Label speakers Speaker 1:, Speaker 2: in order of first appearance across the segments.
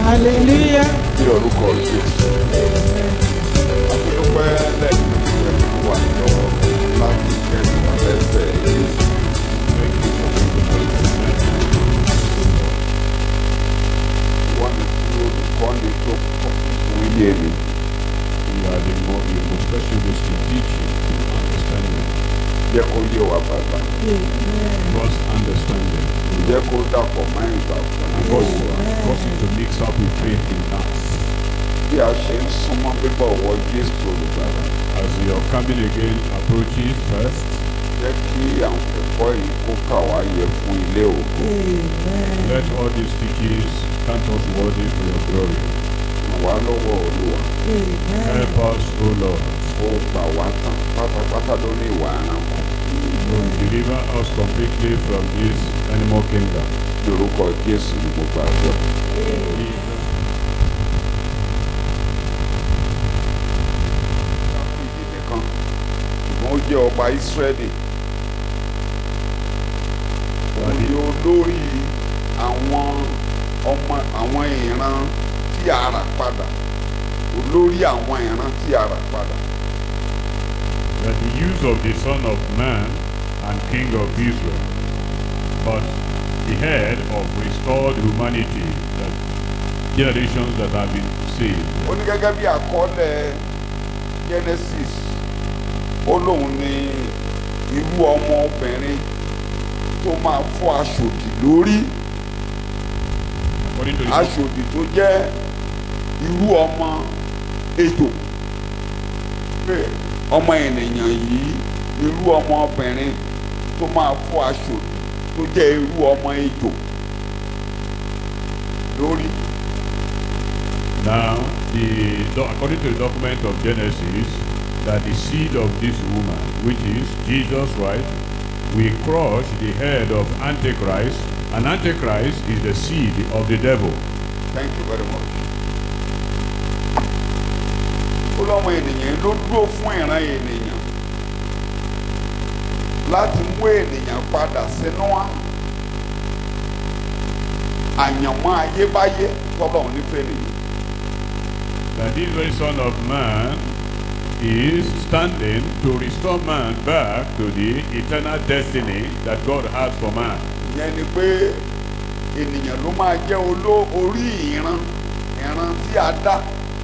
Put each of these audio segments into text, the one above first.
Speaker 1: hallelujah.
Speaker 2: ní orúkọ Jésù. Akúndúpẹ́ lẹ́yìn ìṣẹ́ wà lọ́wọ́ láti kẹ́sì àfẹ́fẹ́ yìí. Wọ́n ní kí olùkọ́ni tó kọ̀ fún yé ni.
Speaker 3: You are the more the most specialist to teach you to understand them.
Speaker 2: Jẹ́ kó yé wa bàbá.
Speaker 3: Must understand them.
Speaker 2: Jẹ́ kó dàpọ̀ mọ́ ìgbàgbọ́.
Speaker 3: And cause, cause it to mix up with faith in us.
Speaker 2: Bí a ṣe ń súnmọ́ bíbọ̀ wọ Jésù olùgbàlà.
Speaker 3: As your coming again approaches first,
Speaker 2: Jẹ́ kí àwọn ẹ̀kọ́ yìí kó kà wá yẹ fún ilé ògo.
Speaker 3: let all these teachings count us worthy for your glory.
Speaker 2: Ràn wá lọ́wọ́ Olúwa.
Speaker 3: Help us, O Lord,
Speaker 2: Ó gbà wá tán pátápátá lórí ìwà ẹranko.
Speaker 3: to deliver us completely from this animal kingdom.
Speaker 2: Lórúkọ Jésù ni mo gbàdúrà. ìdílé kan ṣùgbọ́n ó jẹ́ ọba Ísírẹ́lì òun ni olórí àwọn ọmọ àwọn ìran tí a rà padà olórí àwọn ìran tí a rà padà
Speaker 3: that the use of the Son of Man and King of Israel, but the head of restored humanity, that generations that have been saved.
Speaker 2: ó ní gẹ́gẹ́ bí àkọọ́lẹ̀ Genesis ó lóun ní irú ọmọ obìnrin tó máa fọ́ aṣòdì lórí
Speaker 3: According to the
Speaker 2: aṣòdì tó jẹ́ irú ọmọ ejò pé ọmọ ènìyàn yìí irú ọmọ obìnrin tó máa fọ́ aṣòdì tó jẹ́ irú ọmọ ejò lórí
Speaker 3: now, the do- according to the document of Genesis, that the seed of this woman, which is Jesus Christ, will crush the head of Antichrist, and Antichrist is the seed of the devil.
Speaker 2: thank you very much. ó lọ́mọ ènìyàn ló dúró fún ìran ènìyàn láti mú ènìyàn padà sínú àyànmọ́ ayébáyé tọ́lọ̀ nífẹ̀ẹ́ nìyí.
Speaker 3: that this very Son of Man is standing to restore man back to the eternal destiny that God has for man.
Speaker 2: ìyẹn ni pé ènìyàn ló máa jẹ́ oló orí ìran ìran tí a dá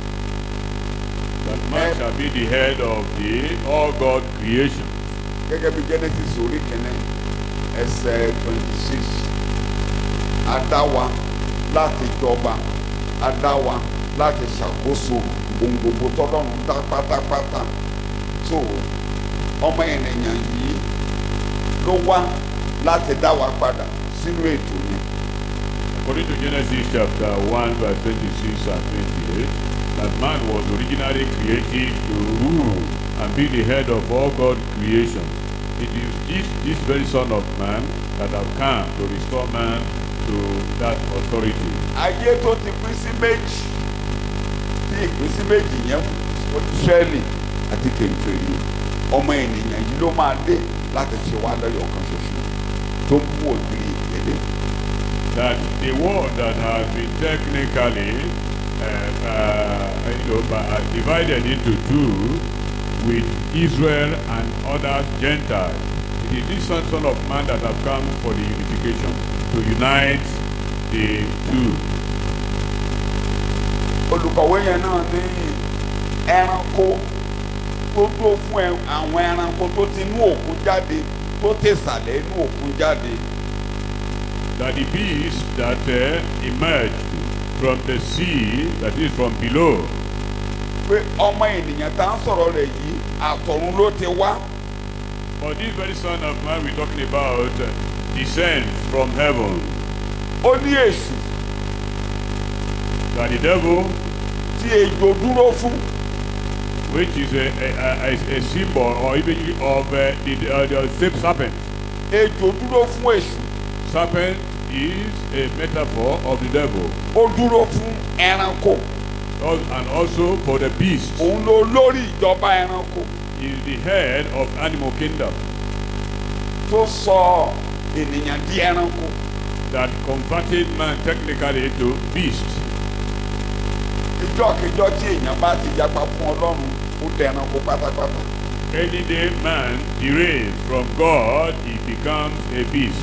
Speaker 3: That man shall be the head of the all God creation.
Speaker 2: gẹ́gẹ́ bí Genesis orí kìíní ẹsẹ̀ twenty six a dá wa láti jọba a dá wa láti ṣàkóso ohun gbogbo tọ́lọ́run dá pátápátá tó ọmọ ènìyàn yìí ló wá láti dá wa padà sínú ètò yẹn.
Speaker 3: According to Genesis chapter 1 verse 26 and 28, that man was originally created to rule and be the head of all God creation. It is this, this very Son of Man that have come to restore man to that authority.
Speaker 2: ayé tó ti pín sí méjì tí ìpín sí méjì yẹn fún Ísírẹ́lì àti kèfèrí ọmọ ènìyàn yìí ló máa dé láti ṣe wá lẹ́yọ̀ kan ṣoṣo tó ń mú ògiri ìpele.
Speaker 3: that the world that has been technically uh, uh, you know, ba- uh, divided into two with Israel and other Gentiles. It is this son, son of man that have come for the unification, to unite the two.
Speaker 2: olùkọ̀wé yẹn náà ní ẹranko tó dúró fún ẹ- àwọn ẹranko tó ti inú òkun jáde tó tẹ̀sàlẹ̀ inú òkun jáde
Speaker 3: That the beast that uh, emerged from the sea, that is from below,
Speaker 2: pé ọmọ ènìyàn tá à ń sọ̀rọ̀ rẹ̀ yìí àtọ̀run ló ti wá
Speaker 3: but this very son of man we're talking about uh, descends from heaven.
Speaker 2: ó ní èṣù
Speaker 3: That the devil
Speaker 2: tí ejò dúró fún
Speaker 3: which is a, a, a, a symbol or imagery of uh, the, uh, the same serpent.
Speaker 2: ejò dúró fún èṣù
Speaker 3: Serpent is a metaphor of the devil
Speaker 2: ó dúró fún ẹranko
Speaker 3: Al- and also for the beast
Speaker 2: òun ló lórí ìjọba ẹranko
Speaker 3: is the head of animal kingdom
Speaker 2: tó sọ ènìyàn di ẹranko
Speaker 3: that converted man technically to beast.
Speaker 2: ìjọ́kíjọ́ tí èèyàn bá ti yapa fún ọlọ́run ó dẹranko pátápátá
Speaker 3: Any day man derails from God, he becomes a beast.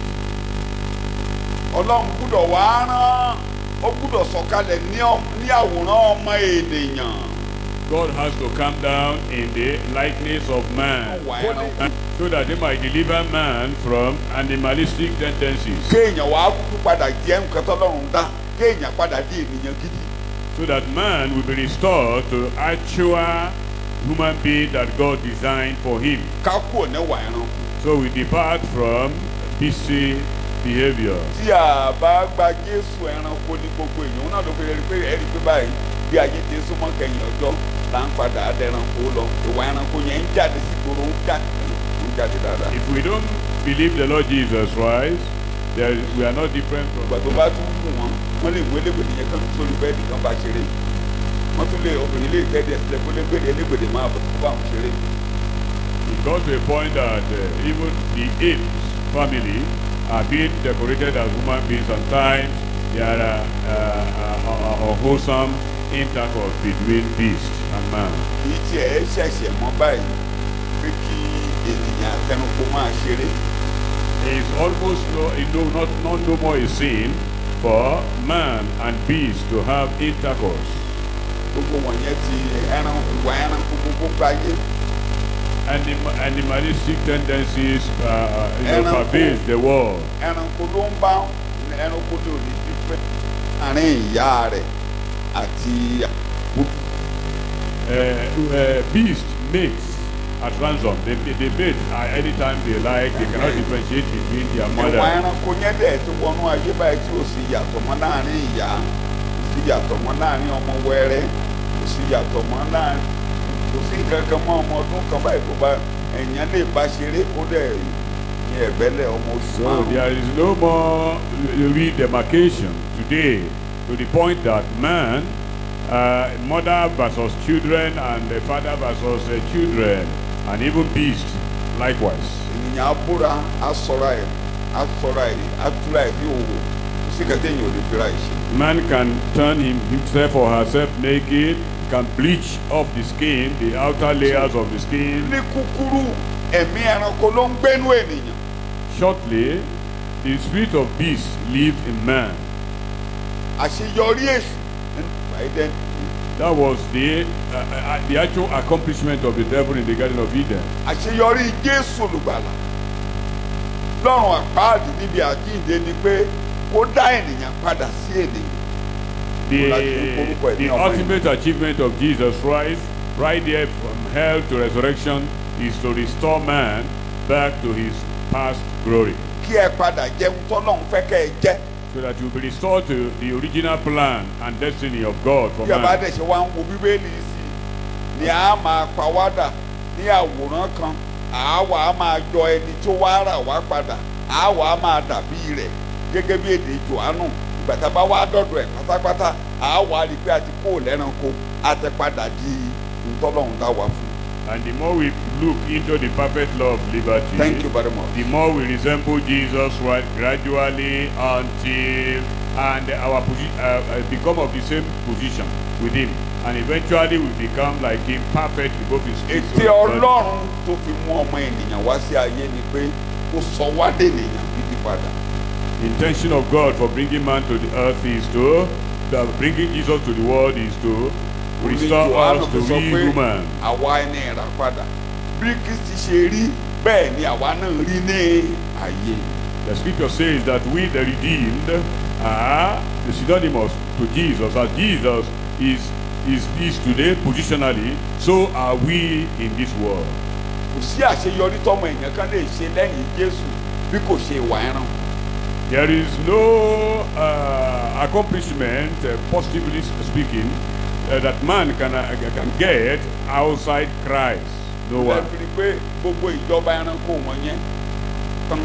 Speaker 2: ọlọ́run gbúdọ̀ wá rán ó gbúdọ̀ sọ̀kalẹ̀ ní ọ- ní àwòrán ọmọ ènìyàn
Speaker 3: God has to come down in the likeness of man
Speaker 2: wà ẹranko
Speaker 3: so that he might deliver man from animalistic tendencies,
Speaker 2: kéèyàn wá kúkú padà jẹ́ nǹkan tọ́lọ́run dá kéèyàn padà di ènìyàn gidi
Speaker 3: so that man will be restored to actual human being that God designed for him.
Speaker 2: ká kúrò níwà ẹranko
Speaker 3: So we depart from beastly behavior.
Speaker 2: tí a bá gba jésù ẹranko ní gbogbo èèyàn náà ló fi rí pé ẹ̀rí pé báyìí bí ayé ti súnmọ́ kẹyìn ọjọ́ là ń padà dẹranko lọ ìwà ẹranko yẹn ń jáde sí gbòòrò ń jáde ń jáde dáadáa.
Speaker 3: If we don't believe the Lord Jesus Christ, there, we are not different from
Speaker 2: ìgbà tó bá tún kù wọn wọn lè mú elégbèdè yẹn kan sórí bẹ́ẹ̀dì kan bá ṣeré wọn tún lè obìnrin lè tẹ́ díẹ̀ sílẹ̀ kó légbèdè elégbèdè máa bọ̀ kó bá wọn ṣeré.
Speaker 3: It got to a point that uh, even the apes family are being decorated as human beings. Sometimes there are uh, uh, uh, unwholesome intercourse between beast and man.
Speaker 2: kì í tiẹ̀ ṣẹ̀ṣẹ̀ mọ́ báyìí pé kí ènìyàn àtẹnukó máa ṣeré
Speaker 3: It's almost no, it no, not, not no more a sin for man and beast to have intercourse.
Speaker 2: gbogbo wọ̀nyẹn ti ẹran ìwà ẹranko gbogbo gbáyé
Speaker 3: Anim, animalistic tendencies uh, you know,
Speaker 2: Ẹranko.
Speaker 3: pervade the world.
Speaker 2: ẹranko ló ń bá ẹranko ní òní fífẹ́ àárín ìyá rẹ̀ àti
Speaker 3: uh, uh, beast mates at ransom. They, they, they mate at any time they like. They cannot differentiate between their
Speaker 2: ìwà
Speaker 3: mother.
Speaker 2: ẹranko yẹn dẹ̀ ti wọnú ayé báyìí tí ò sí yàtọ̀ mọ́ láàrin ìyá kò sí yàtọ̀ mọ́ láàrin ọmọ wẹ́rẹ́ kò sí yàtọ̀ mọ́ láàrin kò sí nǹkan kan mọ́ ọmọ ọdún kan báyìí tó bá ẹ̀yàn lè bá ṣeré kó dẹ̀ ní ẹ̀gbẹ́lẹ̀ ọmọ oṣù
Speaker 3: So
Speaker 2: márùn-ún.
Speaker 3: there is no more redemarcation today to the point that man, uh, mother versus children and the father versus uh, children and even beast likewise.
Speaker 2: ènìyàn abúra asọra ẹ asọra ẹ atúra ẹ bí òwò kò sí kẹtẹ èèyàn ò lè fira ẹ ṣe.
Speaker 3: Man can turn him, himself or herself naked, can bleach off the skin, the outer layers of the skin.
Speaker 2: ní kúkúrú ẹ̀mí ẹranko ló ń gbénú ènìyàn
Speaker 3: Shortly, the spirit of beast lives in man.
Speaker 2: àṣeyọrí èṣù nínú ìgbà
Speaker 3: That was the, uh, uh, the actual accomplishment of the devil in the Garden of Eden.
Speaker 2: àṣeyọrí jésù olùgbàlà lọ́rùn àpáàdì níbi àjíǹde ni pé ó dá ènìyàn padà sí ènìyàn
Speaker 3: The,
Speaker 2: Like the orúkọ ẹ̀ ní
Speaker 3: the
Speaker 2: ọmọ
Speaker 3: ultimate achievement of Jesus Christ, right there from hell to resurrection, is to restore man back to his past glory.
Speaker 2: kí ẹ padà jẹun tọ́lọ́run fẹ́ kẹ́ ẹ jẹ́
Speaker 3: So that you will be restored to the original plan and destiny of God for
Speaker 2: bí ẹ bá
Speaker 3: man.
Speaker 2: dẹ̀ ṣe wá ń wo bíbélì sí i ni a máa pa wá dà ní àwòrán kan àwa á máa jọ ẹni tó wá rà wá padà àwa á máa dàbí rẹ̀ gẹ́gẹ́ bí èdè Jòhánù ìgbà tá a bá wá dọ̀dọ̀ ẹ̀ pátápátá àwa rí i pé a ti kó lẹ́ranko a ti padà di ntọ́lọ́run dá wa fún.
Speaker 3: And the more we look into the perfect law of liberty,
Speaker 2: Thank you very much.
Speaker 3: the more we resemble Jesus right gradually until and our posi- uh, uh, become of the same position with him and eventually we become like him perfect in both his spirit
Speaker 2: ète
Speaker 3: soul, and body.
Speaker 2: Ọlọ́run tó fi mú ọmọ ènìyàn wá sí ayé ni pé kó sọ wá dènìyàn gidi padà.
Speaker 3: The intention of God for bringing man to the earth is to that bringing Jesus to the world is to restore
Speaker 2: Jòhánù
Speaker 3: us
Speaker 2: fi
Speaker 3: to
Speaker 2: sọ
Speaker 3: be
Speaker 2: pé
Speaker 3: human.
Speaker 2: àwa ẹni ìrà padà bí Kristi ṣe rí bẹ́ẹ̀ ni àwa náà rí ní ayé.
Speaker 3: The scripture says that we the redeemed are the synonymous to Jesus as Jesus is is is today positionally so are we in this world.
Speaker 2: kò sí àṣeyọrí tọmọ èèyàn kan lè ṣe lẹ́yìn Jésù bí kò ṣe ìwà ẹran.
Speaker 3: There is no uh, accomplishment, uh, positively speaking, uh, that man can, uh, can get outside Christ. No one.
Speaker 2: lẹ́ẹ̀fì pé gbogbo ìjọba ẹranko wọn yẹn tán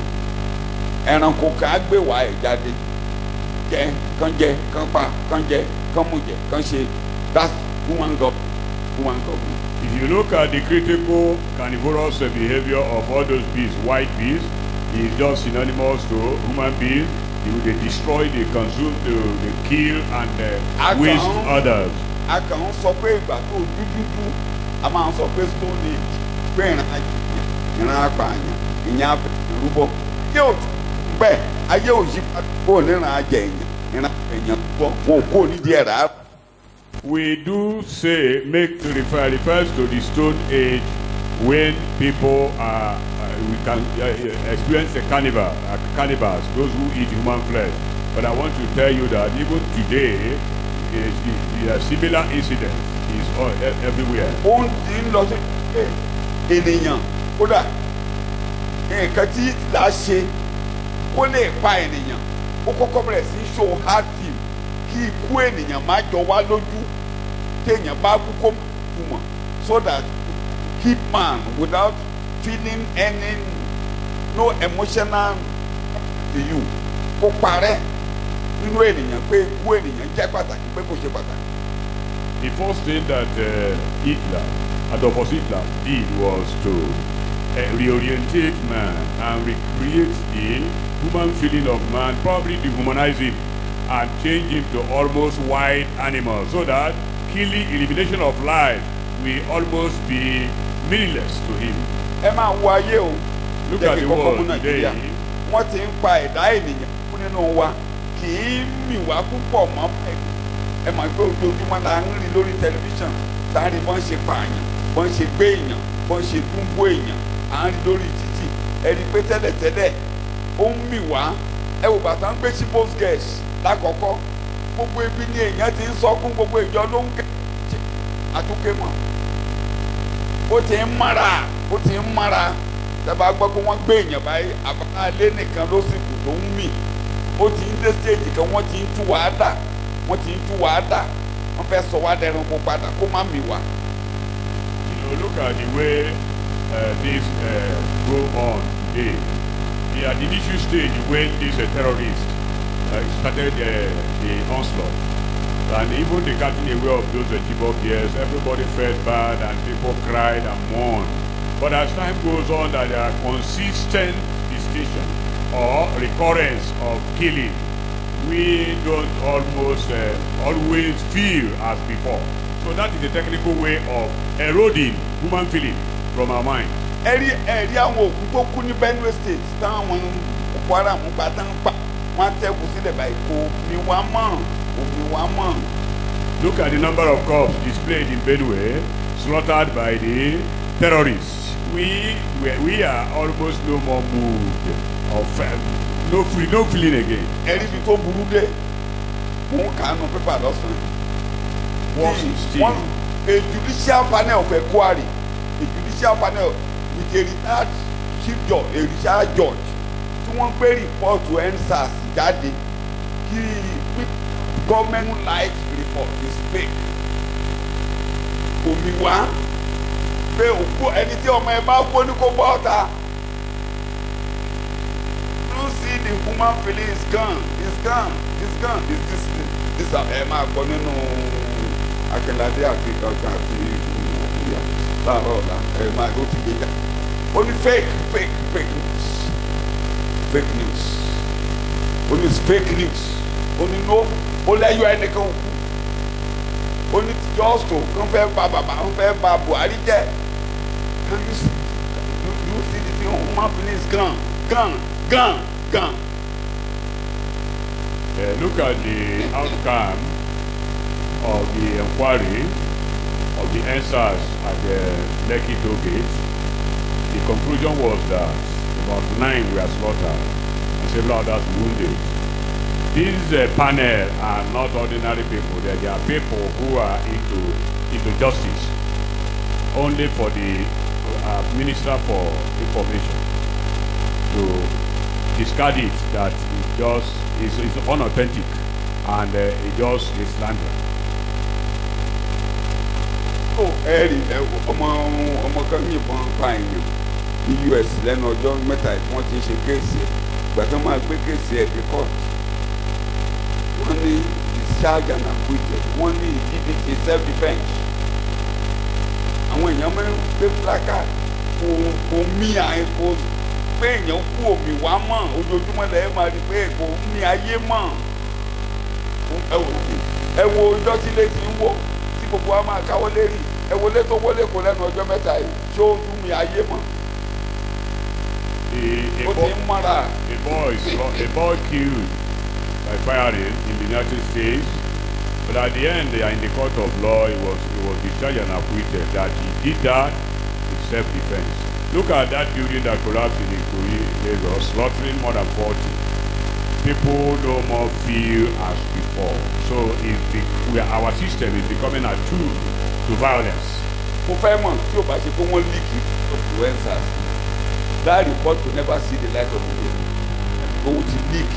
Speaker 2: ẹranko kan á gbé wá ẹ̀ jáde jẹ kán jẹ kán pa kán jẹ kán mú jẹ kán ṣe that's human god human government.
Speaker 3: If you look at the critical carnivorous uh, behavior of all those beasts, white beasts, is just synonymous to human beings. They, they destroy, they consume, they, they kill, and uh,
Speaker 2: Alcohol.
Speaker 3: waste others.
Speaker 2: a kàn ń sọ pé ìgbà tó dúdúdú a máa ń sọ pé stone age pé ìran àjèyàn ìran apààyàn ìyẹn abẹ̀yàn rúbọ ayé ò bẹ́ẹ̀ ayé ò yí padà kó níran àjẹyàn ìran àjẹyàn rúbọ wọn ò kó nídìí ẹ̀ rárá.
Speaker 3: We do say, make refer, refers to the Stone Age when people are, uh, we can uh, experience a carnival, uh, cannibals, those who eat human flesh. But I want to tell you that even today, is, is, a similar incident is all, e- everywhere.
Speaker 2: ó ń ti ń lọ sí ẹ, ènìyàn kódà nǹkan tí là á ṣe kó lè pa ènìyàn ó kọ́kọ́ bẹ̀rẹ̀ sí í show hard film kí ikú ènìyàn má jọ wá lójú téèyàn bá kú kó má kú mọ̀ so that keep man without feeling any no emotional to you kó parẹ́ nínú ènìyàn pé ikú ènìyàn jẹ́ pàtàkì pé kò ṣe pàtàkì.
Speaker 3: The first thing that uh, Hitler, Adolf Hitler, did was to uh, reorientate man and recreate the human feeling of man, probably dehumanize him and change him to almost wild animal so that killing, elimination of life will almost be meaningless to him.
Speaker 2: ẹ máa wo ayé o
Speaker 3: Look
Speaker 2: jẹ́
Speaker 3: at
Speaker 2: kí
Speaker 3: the
Speaker 2: kọ́kọ́ mú
Speaker 3: world
Speaker 2: nàìjíríà
Speaker 3: today.
Speaker 2: wọ́n ti ń pa ẹ̀dá ènìyàn kú nínú wa kì í mì wá púpọ̀ mọ́ ẹ ẹ mọ̀ pé ojoojúmọ́ la ń rí lórí tẹlifíṣàn tá a rí bọ́n ṣe pààyàn bọ́n ṣe gbé èèyàn bọ́n ṣe dúnbó èèyàn à ń rí lórí títì ẹ rí i pé tẹ́lẹ̀tẹ́lẹ̀ ó ń mì wá ẹ wò bàtà ń gbé sí post gas lákọ̀ọ́kọ́ gbogbo ibi ni èèyàn ti ń sọkún gbogbo ìjọ ló ń kẹ́ àtúnkẹ́ mọ́ ó ti ń mara ó ti ń mara tẹ́bà gbọ́ pé wọ́n gbé èèyàn báyìí àbálẹ́ nìkan ló sì kù tó ń mì ó ti ń dé stage kan wọ́n ti ń tú wàá dà wọ́n ti ń tú wàá dà wọ́n fẹ́ sọ wá dẹrun kó padà kó má mì wá.
Speaker 3: You know, look at the way uh, this uh, go on today. We are at the initial stage when this uh, terrorist uh, started uh, the onslaught. And even the getting away of those uh, Chibok years, everybody felt bad and people cried and mourned. But as time goes on, that there are consistent visitation or recurrence of killing, we don't almost uh, always feel as before. So that is the technical way of eroding human feeling from our mind.
Speaker 2: ẹ rí ẹ rí àwọn òkú tó kú ní Benue State táwọn Boko Haram pa tán pa wọ́n á tẹ́kù sílẹ̀ báyìí kò mi wá mọ̀ kò mi wá mọ̀.
Speaker 3: Look at the number of corpses displayed in Benue, slaughtered by the terrorists. We, we, we are almost no more moved or felt, no, free, no feeling again.
Speaker 2: ẹ rí ibi tó burú dé mò ń kàánú pépà lọ́sàn-án.
Speaker 3: Worse
Speaker 2: The-
Speaker 3: still.
Speaker 2: one a judicial panel of inquiry a judicial panel with a retired chief judge a retired judge tí wọ́n gbé rìpọ́ọ̀tù endsars jáde kí government life report is fake omi wá pé òkú ẹni tí ọmọ ẹ bá kú ní kó bọ́ ọ̀tá you see the human feeling is gone is gone is gone is this this ẹ máa gbọ́ nínú akínládé àti ọjà àti ìyá láàárọ̀ ọ̀la ẹ máa ló ti gbé jà ó ní fake fake fake news fake news ó ní fake news ó ní no ó lẹ́yọ̀ ẹnìkan òkú ó ní jọ́sọ̀ kan fẹ́ ba bàbá kan fẹ́ ba Buhari jẹ́ can you see you you see the thing human feeling is gone gone gone gone.
Speaker 3: Uh, look at the outcome of the inquiry of the answers at the Lekki toll gate. The conclusion was that about nine were slaughtered and several others wounded. These uh, panel are not ordinary people. They, they are people who are into into justice. Only for the uh, Minister for Information to discard it that it just is, is unauthentic and uh, it just is slander.
Speaker 2: ó ẹ rí ẹ wo, ọmọ ọmọ kan yìnbọn pa èèyàn ní US lẹ́nu ọjọ́ mẹ́ta tí wọ́n ti ń ṣe kéèsì ẹ̀ ìgbà tó máa gbé kéèsì ẹ̀ dé court wọ́n ní discharge and acquitted wọ́n ní he did it in self defence àwọn èèyàn máa ń gbé placard kò kò mí àyè kò pé èèyàn kú omi wá mọ̀ ojoojúmọ́ lẹ́yìn máa rí pé kò mí ayé mọ̀ ẹ wò ẹ wo ọjọ́ tí ilé ti ń wó tí gbogbo wa máa káwọ́ lérí ẹ wọlé tó wọlé kó lẹ́nu ọjọ́ mẹ́ta yìí ṣé ó dún mi ayé mọ́
Speaker 3: A,
Speaker 2: ó
Speaker 3: a,
Speaker 2: ti
Speaker 3: boy,
Speaker 2: ń mọ́ra
Speaker 3: a boy, a boy killed by firing in the United States, but at the end, uh, in the court of law, he was he was discharged and acquitted that he did that in self-defense. Look at that building that collapsed in Ikoyi, Lagos, slaughtering more than 40. People no more feel as before. So it's the, we are, our system is becoming a tool to violence.
Speaker 2: mo fẹ́ mọ̀ tí o bá ṣe pé wọ́n leak influencers that report will never see the light of the day owó ti leak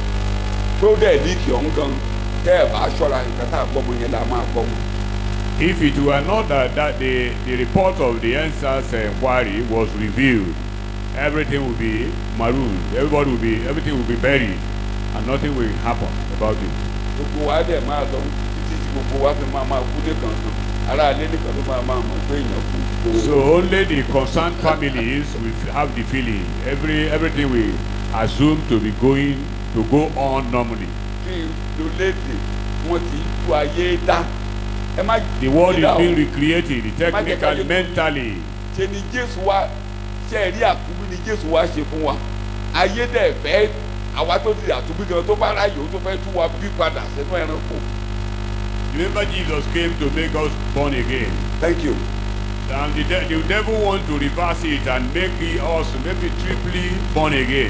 Speaker 2: tó dẹ̀ leak ọ̀hún gan tẹ́ ẹ̀ bá ṣọ́ra nǹkan tá a gbọ́ mọ yẹn la máa gbọ́ mọ́.
Speaker 3: If it were not that, that the, the report of the NSAS inquiry was revealed, everything would be marooned, everybody would be, everything would be buried, and nothing will happen about it.
Speaker 2: gbogbo wa dẹ̀ máa lọ títí tí gbogbo wa fi máa máa kú nìkan kan ara alẹ́ nìkan ló máa máa mọ̀ pé èèyàn kú. kò-
Speaker 3: So only the concerned families will have the feeling, every, everything will assume to be going, to go on normally.
Speaker 2: bí lólédè wọn ti tú ayé dá ẹ má
Speaker 3: The world is
Speaker 2: dídá o.
Speaker 3: being recreated,
Speaker 2: Má jẹ́ ká
Speaker 3: technically,
Speaker 2: yẹ-
Speaker 3: mentally.
Speaker 2: ṣe ni jésù wá ṣe rí àtúbí ni jésù wá ṣe fún wa ayé dẹ̀ fẹ́ àwa tó ti àtúbí gan tó bá ráyè ó tó fẹ́ tú wa bí padà sínú ẹranko.
Speaker 3: Remember Jesus came to make us born again.
Speaker 2: thank you.
Speaker 3: And the, de- the devil wants to reverse it and make it us maybe triply born again.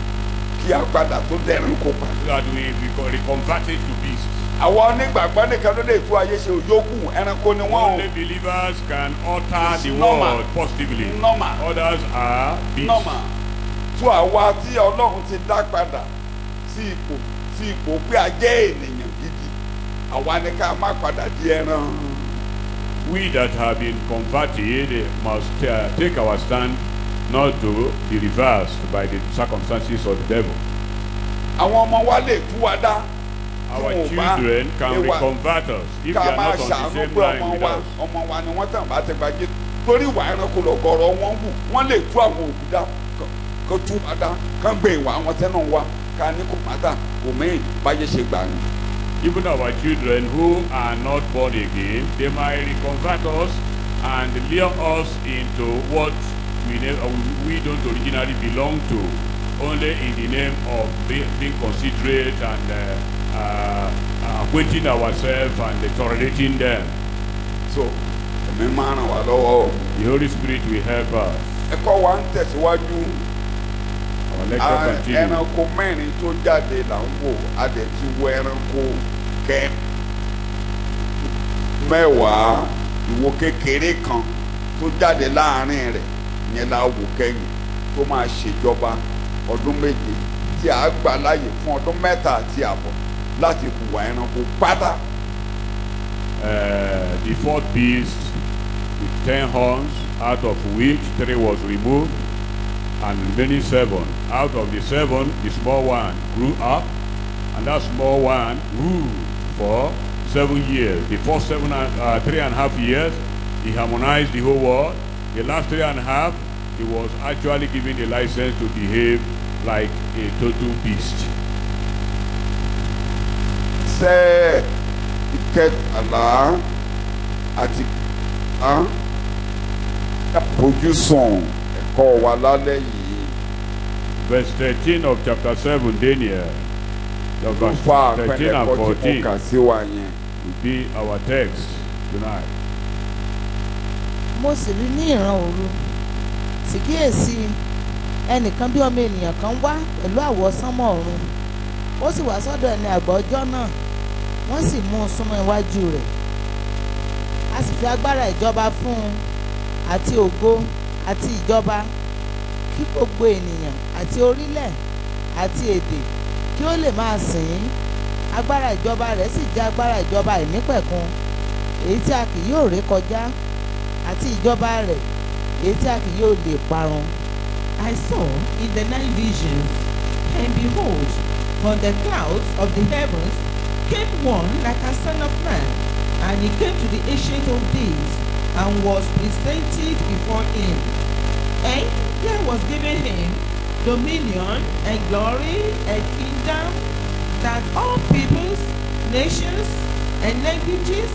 Speaker 2: kí a padà tó dẹ̀rùn kó pa.
Speaker 3: so that we become reconverted to beasts.
Speaker 2: àwọn onígbàgbọ́ nìkan ló lè tú ayé ṣe òyòkù ẹranko ni wọ́n
Speaker 3: Only
Speaker 2: o
Speaker 3: believers can alter
Speaker 2: It's
Speaker 3: the
Speaker 2: normal.
Speaker 3: world positively.
Speaker 2: Normal.
Speaker 3: Others are beasts.
Speaker 2: nọ́mà tú àwa tí ọlọ́run ti dá padà sí ipò sí ipò pé a jẹ́ ènìyàn gidi àwa ni ká má padà di ẹran.
Speaker 3: We that have been converted must uh, take our stand not to be reversed by the circumstances of the devil.
Speaker 2: àwọn ọmọ wa lè tú wa dá.
Speaker 3: Our
Speaker 2: tí wọn ò bá
Speaker 3: children can
Speaker 2: ewa-
Speaker 3: reconvert us if they
Speaker 2: ká
Speaker 3: are
Speaker 2: máa
Speaker 3: not on the
Speaker 2: ṣàánú
Speaker 3: same
Speaker 2: pé
Speaker 3: line
Speaker 2: ọmọ
Speaker 3: with
Speaker 2: wa
Speaker 3: us.
Speaker 2: ọmọ wa ni wọ́n tàn bá ti gbajẹ torí ìwà ẹranko lọ̀gọ̀rọ̀ wọn wù wọ́n lè tú àwọn òkú dá kán- kán tú wa dá kán gbé ìwà àwọn tẹ́nà wa ká ní kò má dà kò mẹ́yìn báyé ṣe gbà ní.
Speaker 3: Even our children who are not born again, they might reconvert us and lure us into what we, ne- uh, we don't originally belong to, only in the name of be, being considerate and uh, uh, acquainting ourselves and tolerating them.
Speaker 2: so ẹ̀mí máa ràn wá lọ́wọ́ o.
Speaker 3: The Holy Spirit will help us.
Speaker 2: ẹ̀kọ́ wa ń tẹ̀síwájú
Speaker 3: Our lecture
Speaker 2: a-
Speaker 3: continues.
Speaker 2: ẹranko mẹ́rin tó jáde là ń wò a dẹ̀ ti wo ẹranko kẹ́ mẹ́wàá ìwo kékeré kan tó jáde láàrin rẹ̀ yẹn la wò kẹ́yìn tó máa ṣèjọba ọdún méje tí a gbà láàyè fún ọdún mẹ́ta àti àbọ̀ láti hùwà ẹranko pátá
Speaker 3: uh, the fourth beast with ten horns, out of which three was removed, and remaining seven. Out of the seven, the small one grew up, and that small one ruled for seven years. The first seven, and- uh, three and a half years, he harmonized the whole world. The last three and a half, he was actually given the license to behave like a total beast.
Speaker 2: ṣe ìkẹtàlá àti á àfojúsùn ẹ̀kọ́ wa lálẹ́ yìí.
Speaker 3: Verse 13 of chapter 7, Daniel. The
Speaker 2: ló
Speaker 3: verse
Speaker 2: fa
Speaker 3: 13 and
Speaker 2: àpẹẹrẹkọ tí mo
Speaker 3: 14
Speaker 2: kà sí wa yẹn.
Speaker 3: will be our text tonight.
Speaker 1: mo sì rí ní ìran òru sì kíyèsí ẹnìkan bí ọmọ ènìyàn kan wá pẹ̀lú àwọ̀ sánmọ̀ ọ̀run ó sì wá sọ́dọ̀ ẹni àgbà ọjọ́ náà wọ́n sì mú un súnmọ́ iwájú rẹ̀ a sì fi agbára ìjọba fún un àti ògo àti ìjọba kí gbogbo ènìyàn àti orílẹ̀ àti èdè kí ó lè máa sìn ín agbára ìjọba rẹ̀ sì jẹ́ agbára ìjọba àìnípẹ̀kun èyí tí a kì yóò ré kọjá àti ìjọba rẹ̀ èyí tí a kì yóò lè parun.
Speaker 4: I saw in the night visions, and behold, on the clouds of the heavens came one like a son of man, and he came to the ancient of days, and was presented before him. And there was given him dominion and glory and kingdom, that all peoples, nations, and languages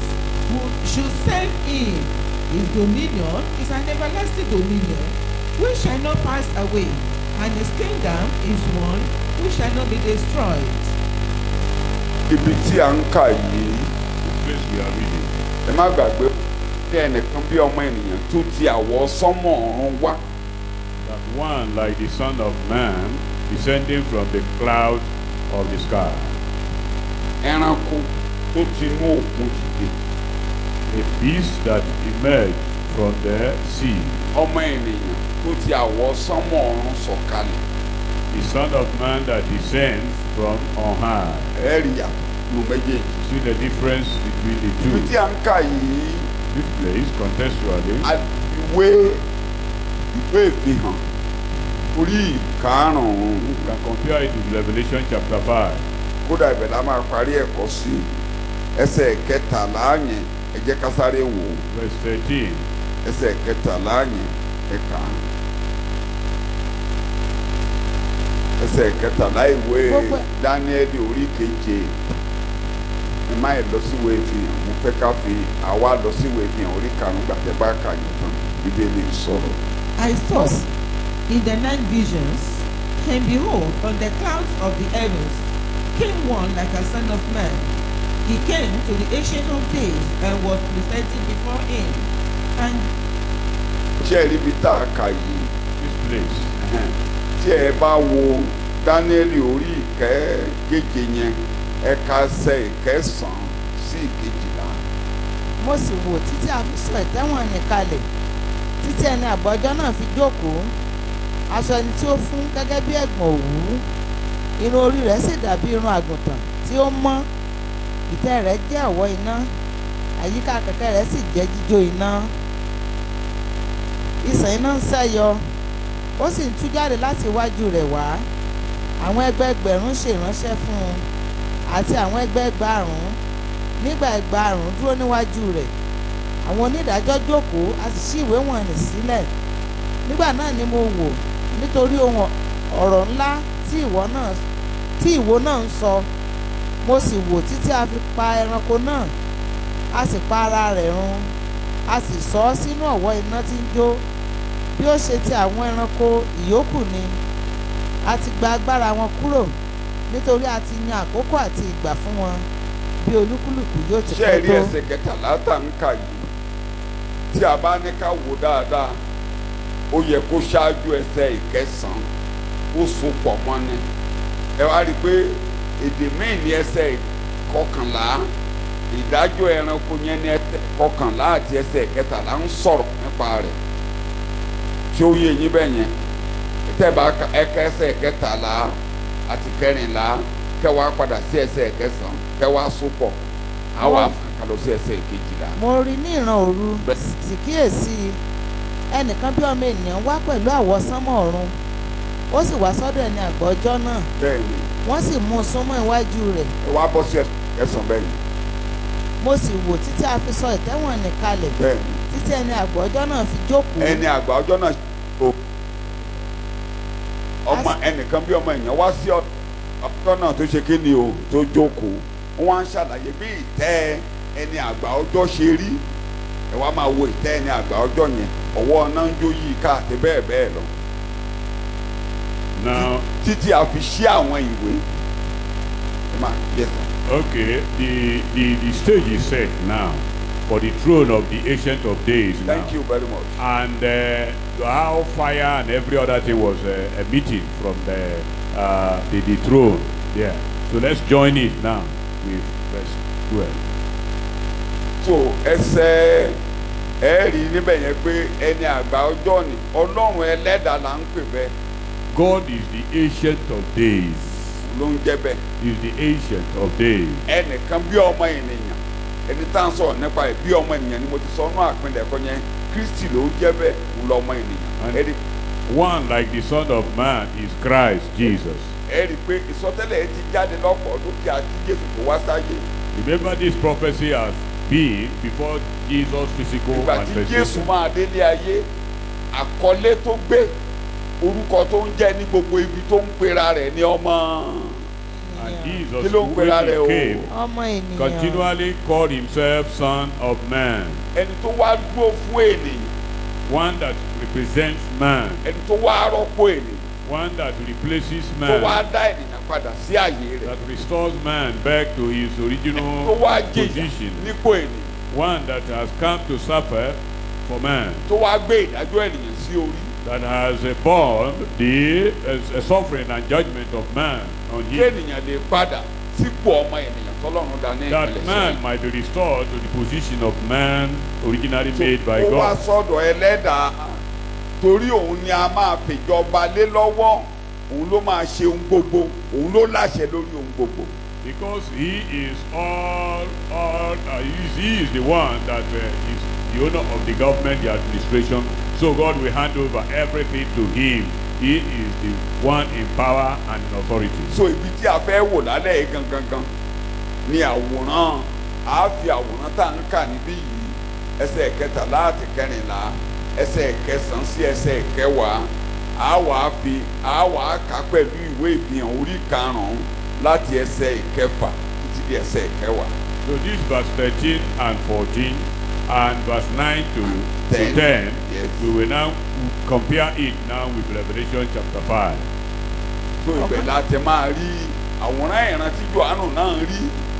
Speaker 4: who should serve him. His dominion is an everlasting dominion which shall not pass away, and his kingdom is one which shall not be destroyed.
Speaker 2: ibi tí a ń kà yìí
Speaker 3: The place we are reading.
Speaker 2: ẹ má gbàgbé ní ẹnìkan bí ọmọ ènìyàn tó ti àwọ̀ sánmọ̀ ọ̀run wá
Speaker 3: That one like the Son of Man descending from the cloud of the sky.
Speaker 2: ẹranko tó ti inú òkun dìde
Speaker 3: A beast that emerged from the sea.
Speaker 2: ọmọ ènìyàn tó ti àwọ̀ sánmọ̀ ọ̀run sọ̀kalẹ̀
Speaker 3: The Son of Man that descends from on high.
Speaker 2: ẹ rí yàtọ̀ nù méjèèjì.
Speaker 3: See the difference between the
Speaker 2: ibi tí
Speaker 3: two.
Speaker 2: a ń kà yìí
Speaker 3: This place, contextually,
Speaker 2: ìwé ìwé ìfihàn orí ìkarùn-ún
Speaker 3: you can compare it with Revelation chapter 5.
Speaker 2: kódà ibẹ̀ la máa parí ẹ̀kọ́ sí ẹsẹ̀ kẹtàlá yẹn ẹ jẹ́ ká sáré wò ó
Speaker 3: Verse 13.
Speaker 2: ẹsẹ̀ kẹtàlá yẹn ẹ̀ka ẹsẹ̀ kẹtàlá ìwé
Speaker 1: Gbogbo-
Speaker 2: dáníẹ́lì orí keje ẹ má yẹ lọ síwé ìfihàn mo fẹ́ ká fi àwa lọ síwé ìfihàn orí karùn-ún gbàtẹ́ bá kà yín tán bíbélì ń sọ̀rọ̀.
Speaker 4: I saw in the night visions, and behold, on the clouds of the heavens came one like a son of man. He came to the ancient of days and was presented before him. And
Speaker 2: ṣé ẹ rí ibi tá a kà yìí
Speaker 3: This place.
Speaker 2: tí ẹ bá wo dáníẹ́lì orí ìkẹ́keje yẹn ẹ̀ka ẹsẹ̀ ìkẹsàn-án sí ìkejìlá
Speaker 1: mo sì wò títí a fi sọ ìtẹ́wọ̀n ní kalẹ̀ títí ẹni àgbọ́jọ́ náà fi jókòó aṣọ ẹni tí ó fún gẹ́gẹ́ bí ẹ̀gbọ̀n òwú irun orí rẹ̀ sì dàbí irun àgùntàn tí ó mọ́ ìtẹ́ rẹ̀ jẹ́ àwọ̀ iná àyíká kẹ̀kẹ́ rẹ̀ sì jẹ́ jíjó iná ìsàn iná ń sẹ́yọ ó sì ń tú jáde láti iwájú rẹ̀ wá àwọn ẹgbẹẹgbẹ̀rún ṣèránṣẹ́ fún un àti àwọn ẹgbẹẹgbàrún nígbà ẹgbàárùn dúró níwájú rẹ̀ àwọn onídàájọ́ jókòó a sì ṣí ìwé wọ̀nyí sílẹ̀ nígbà náà ni mo wò nítorí ohun ọ̀rọ̀ ńlá tí ìwọ náà tí ìwo náà ń sọ mo sì wò títí a fi pa ẹranko náà a sì pa ara rẹ̀ run a sì sọ ọ́ sínú ọ̀wọ́ iná tí ń jó bí ó ṣe ti àwọn ẹranko ìyókù ni a ti gba agbára wọn kúrò nítorí a ti yan àkókò àti ìgbà fún wọn bí olúkúlùkù yóò ti
Speaker 2: ṣé ẹ
Speaker 1: pẹ́
Speaker 2: rí
Speaker 1: tó.
Speaker 2: ẹsẹ̀ kẹtàlá tá ń kà yìí tí a bá ní ká wò dáadáa ó yẹ kó ṣáájú ẹsẹ̀ ìkẹsàn-án ó so pọ̀ mọ́ ni ẹ wá rí i pé èdè míì ní ẹsẹ̀ kọkànlá ìdájọ́ ẹranko yẹn ní ẹsẹ̀ kọkànlá àti ẹsẹ̀ kẹtàlá ń sọ̀rọ̀ nípa rẹ̀ tí ó yé yín bẹ́ẹ̀ yẹn tẹ́ẹ̀bá ẹ̀ka ẹsẹ̀ kẹtàlá àti kẹrìnlá kẹwàá padà sí ẹsẹ̀ kẹsàn-án kẹwàá so pọ̀ àwa kàlọ́ sí ẹsẹ̀ kejìlá.
Speaker 1: mo rí ní ìran òru
Speaker 2: Bẹ́ẹ̀.
Speaker 1: sì kíyèsí ẹnìkan bí ọmọ ènìyàn wá pẹ̀lú àwọsánmọ̀ ọ̀run ó sì wá sọ́dọ̀ ẹni àgbà ọjọ́ náà
Speaker 2: bẹ́ẹ̀ ni
Speaker 1: wọ́n sì mú un súnmọ́ iwájú rẹ̀
Speaker 2: ẹ wá bọ́ sí ẹsẹ̀ kẹsàn-án bẹ́ẹ̀ ni
Speaker 1: mo sì wò títí a fi sọ ìtẹ́wọ̀n nì kalẹ̀
Speaker 2: bẹ́ẹ̀ ni
Speaker 1: títí ẹni àgbà ọjọ́ náà fi jókòó
Speaker 2: ẹni àgbà ọjọ́ náà o ọmọ ẹnìkan bí ọmọ èèyàn wá sí ọjọ́ náà tó ṣe kí ni o tó jókòó wọ́n á ń ṣàlàyé bí ìtẹ́ ẹni àgbà ọjọ́ ṣe rí ẹ wá máa wo ìtẹ́ ẹni àgbà ọjọ́ yẹn ọwọ́ náà ń jó yí ká àti bẹ́ẹ̀ bẹ́ẹ̀ lọ
Speaker 3: Now,
Speaker 2: títí a fi ṣí àwọn ìwé ẹ máa yẹ sọ.
Speaker 3: okay, the, the, the stage is set now for the throne of the Ancient of Days now.
Speaker 2: thank you very much.
Speaker 3: And uh, how fire and every other thing was uh, emitting from the, uh, the, the throne there. So let's join it now with verse 12.
Speaker 2: so ẹsẹ̀ ẹ rí níbẹ̀ yẹn pé ẹni àgbà ọjọ́ ni ọlọ́run ẹlẹ́dàá là ń pè bẹ́ẹ̀
Speaker 3: God is the Ancient of Days.
Speaker 2: ló ń jẹ́ bẹ́ẹ̀.
Speaker 3: He is the Ancient of Days.
Speaker 2: ẹnìkan bí ọmọ ènìyàn ẹni tá à ń sọ̀rọ̀ nípa ẹ̀ bí ọmọ ènìyàn ni mo ti sọ ọ́nà àpilẹ̀kọ yẹn kristi ló jẹ́ bẹ́ẹ̀ ń lọ ọmọ ènìyàn
Speaker 3: And-
Speaker 2: ẹ rí
Speaker 3: One like the Son of Man is Christ Jesus.
Speaker 2: ẹ rí pé ìsọtẹ́lẹ̀ ẹ ti jáde lọ́pọ̀ ọdún kí a kí jésù tó wá sáyé
Speaker 3: Remember this prophecy has been before Jesus' physical
Speaker 2: ìgbà tí jésù
Speaker 3: manifestation.
Speaker 2: máa délé ayé àkọlé tó gbé orúkọ tó ń jẹ́ ní gbogbo ibi tó ń pera rẹ̀ ní ọmọ
Speaker 1: ènìyàn
Speaker 3: Jesus,
Speaker 2: Kí ló ń
Speaker 3: who
Speaker 2: pera
Speaker 3: when he
Speaker 2: rẹ̀ o?
Speaker 3: came,
Speaker 1: ọmọ ènìyàn
Speaker 3: continually called himself Son of Man,
Speaker 2: ẹni tó wá dúró fún ènìyàn
Speaker 3: one that represents man,
Speaker 2: ẹni tó wá rọ́pò ènìyàn
Speaker 3: one that replaces
Speaker 2: tó wá
Speaker 3: man,
Speaker 2: dá ènìyàn padà sí àyè rẹ̀
Speaker 3: that restores man back to his
Speaker 2: tó
Speaker 3: original
Speaker 2: wá jìyà
Speaker 3: position,
Speaker 2: nípò ènìyàn
Speaker 3: one that has come to suffer for man,
Speaker 2: tó wá gbé ìdájọ́ ènìyàn sí orí
Speaker 3: that has uh, borne the uh, suffering and judgment of man on
Speaker 2: kí
Speaker 3: him,
Speaker 2: ènìyàn lè padà sípò ọmọ ènìyàn tọ́lọ́run dá ní
Speaker 3: that
Speaker 2: ìpìlẹ̀
Speaker 3: man
Speaker 2: sẹ́yìn.
Speaker 3: might be restored to the position of man originally
Speaker 2: So,
Speaker 3: made by
Speaker 2: ó wá
Speaker 3: God.
Speaker 2: sọ́dọ̀ ẹlẹ́dàá torí òun ni a máa fìjọba lé lọ́wọ́ òun ló máa ṣe ohun gbogbo òun ló láṣẹ lórí ohun gbogbo.
Speaker 3: Because he is all, all, uh, he, is, he is the one that uh, is the owner of the government, the administration. So God will hand over everything to him. He is the one in power and in authority.
Speaker 2: so ibi tí a fẹ́ wò lálẹ́ yìí gangan gan ni àwòrán a fi àwòrán tá à ń kà níbí yìí ẹsẹ̀ kẹtàlá àti kẹrìnlá ẹsẹ̀ kẹsàn-án sí ẹsẹ̀ kẹwàá a wà á fi a wà á kà pẹ̀lú ìwé ìfihàn orí karùn-ún láti ẹsẹ̀ ìkẹfà títí di ẹsẹ̀ ìkẹwàá.
Speaker 3: So this verse 13 and 14 and verse 9 to, to
Speaker 2: Ten.
Speaker 3: 10,
Speaker 2: Yes.
Speaker 3: we will now compare it now with Revelation chapter 5.
Speaker 2: so ibẹ̀ la ti máa rí àwòrán ìran tí johannu náà rí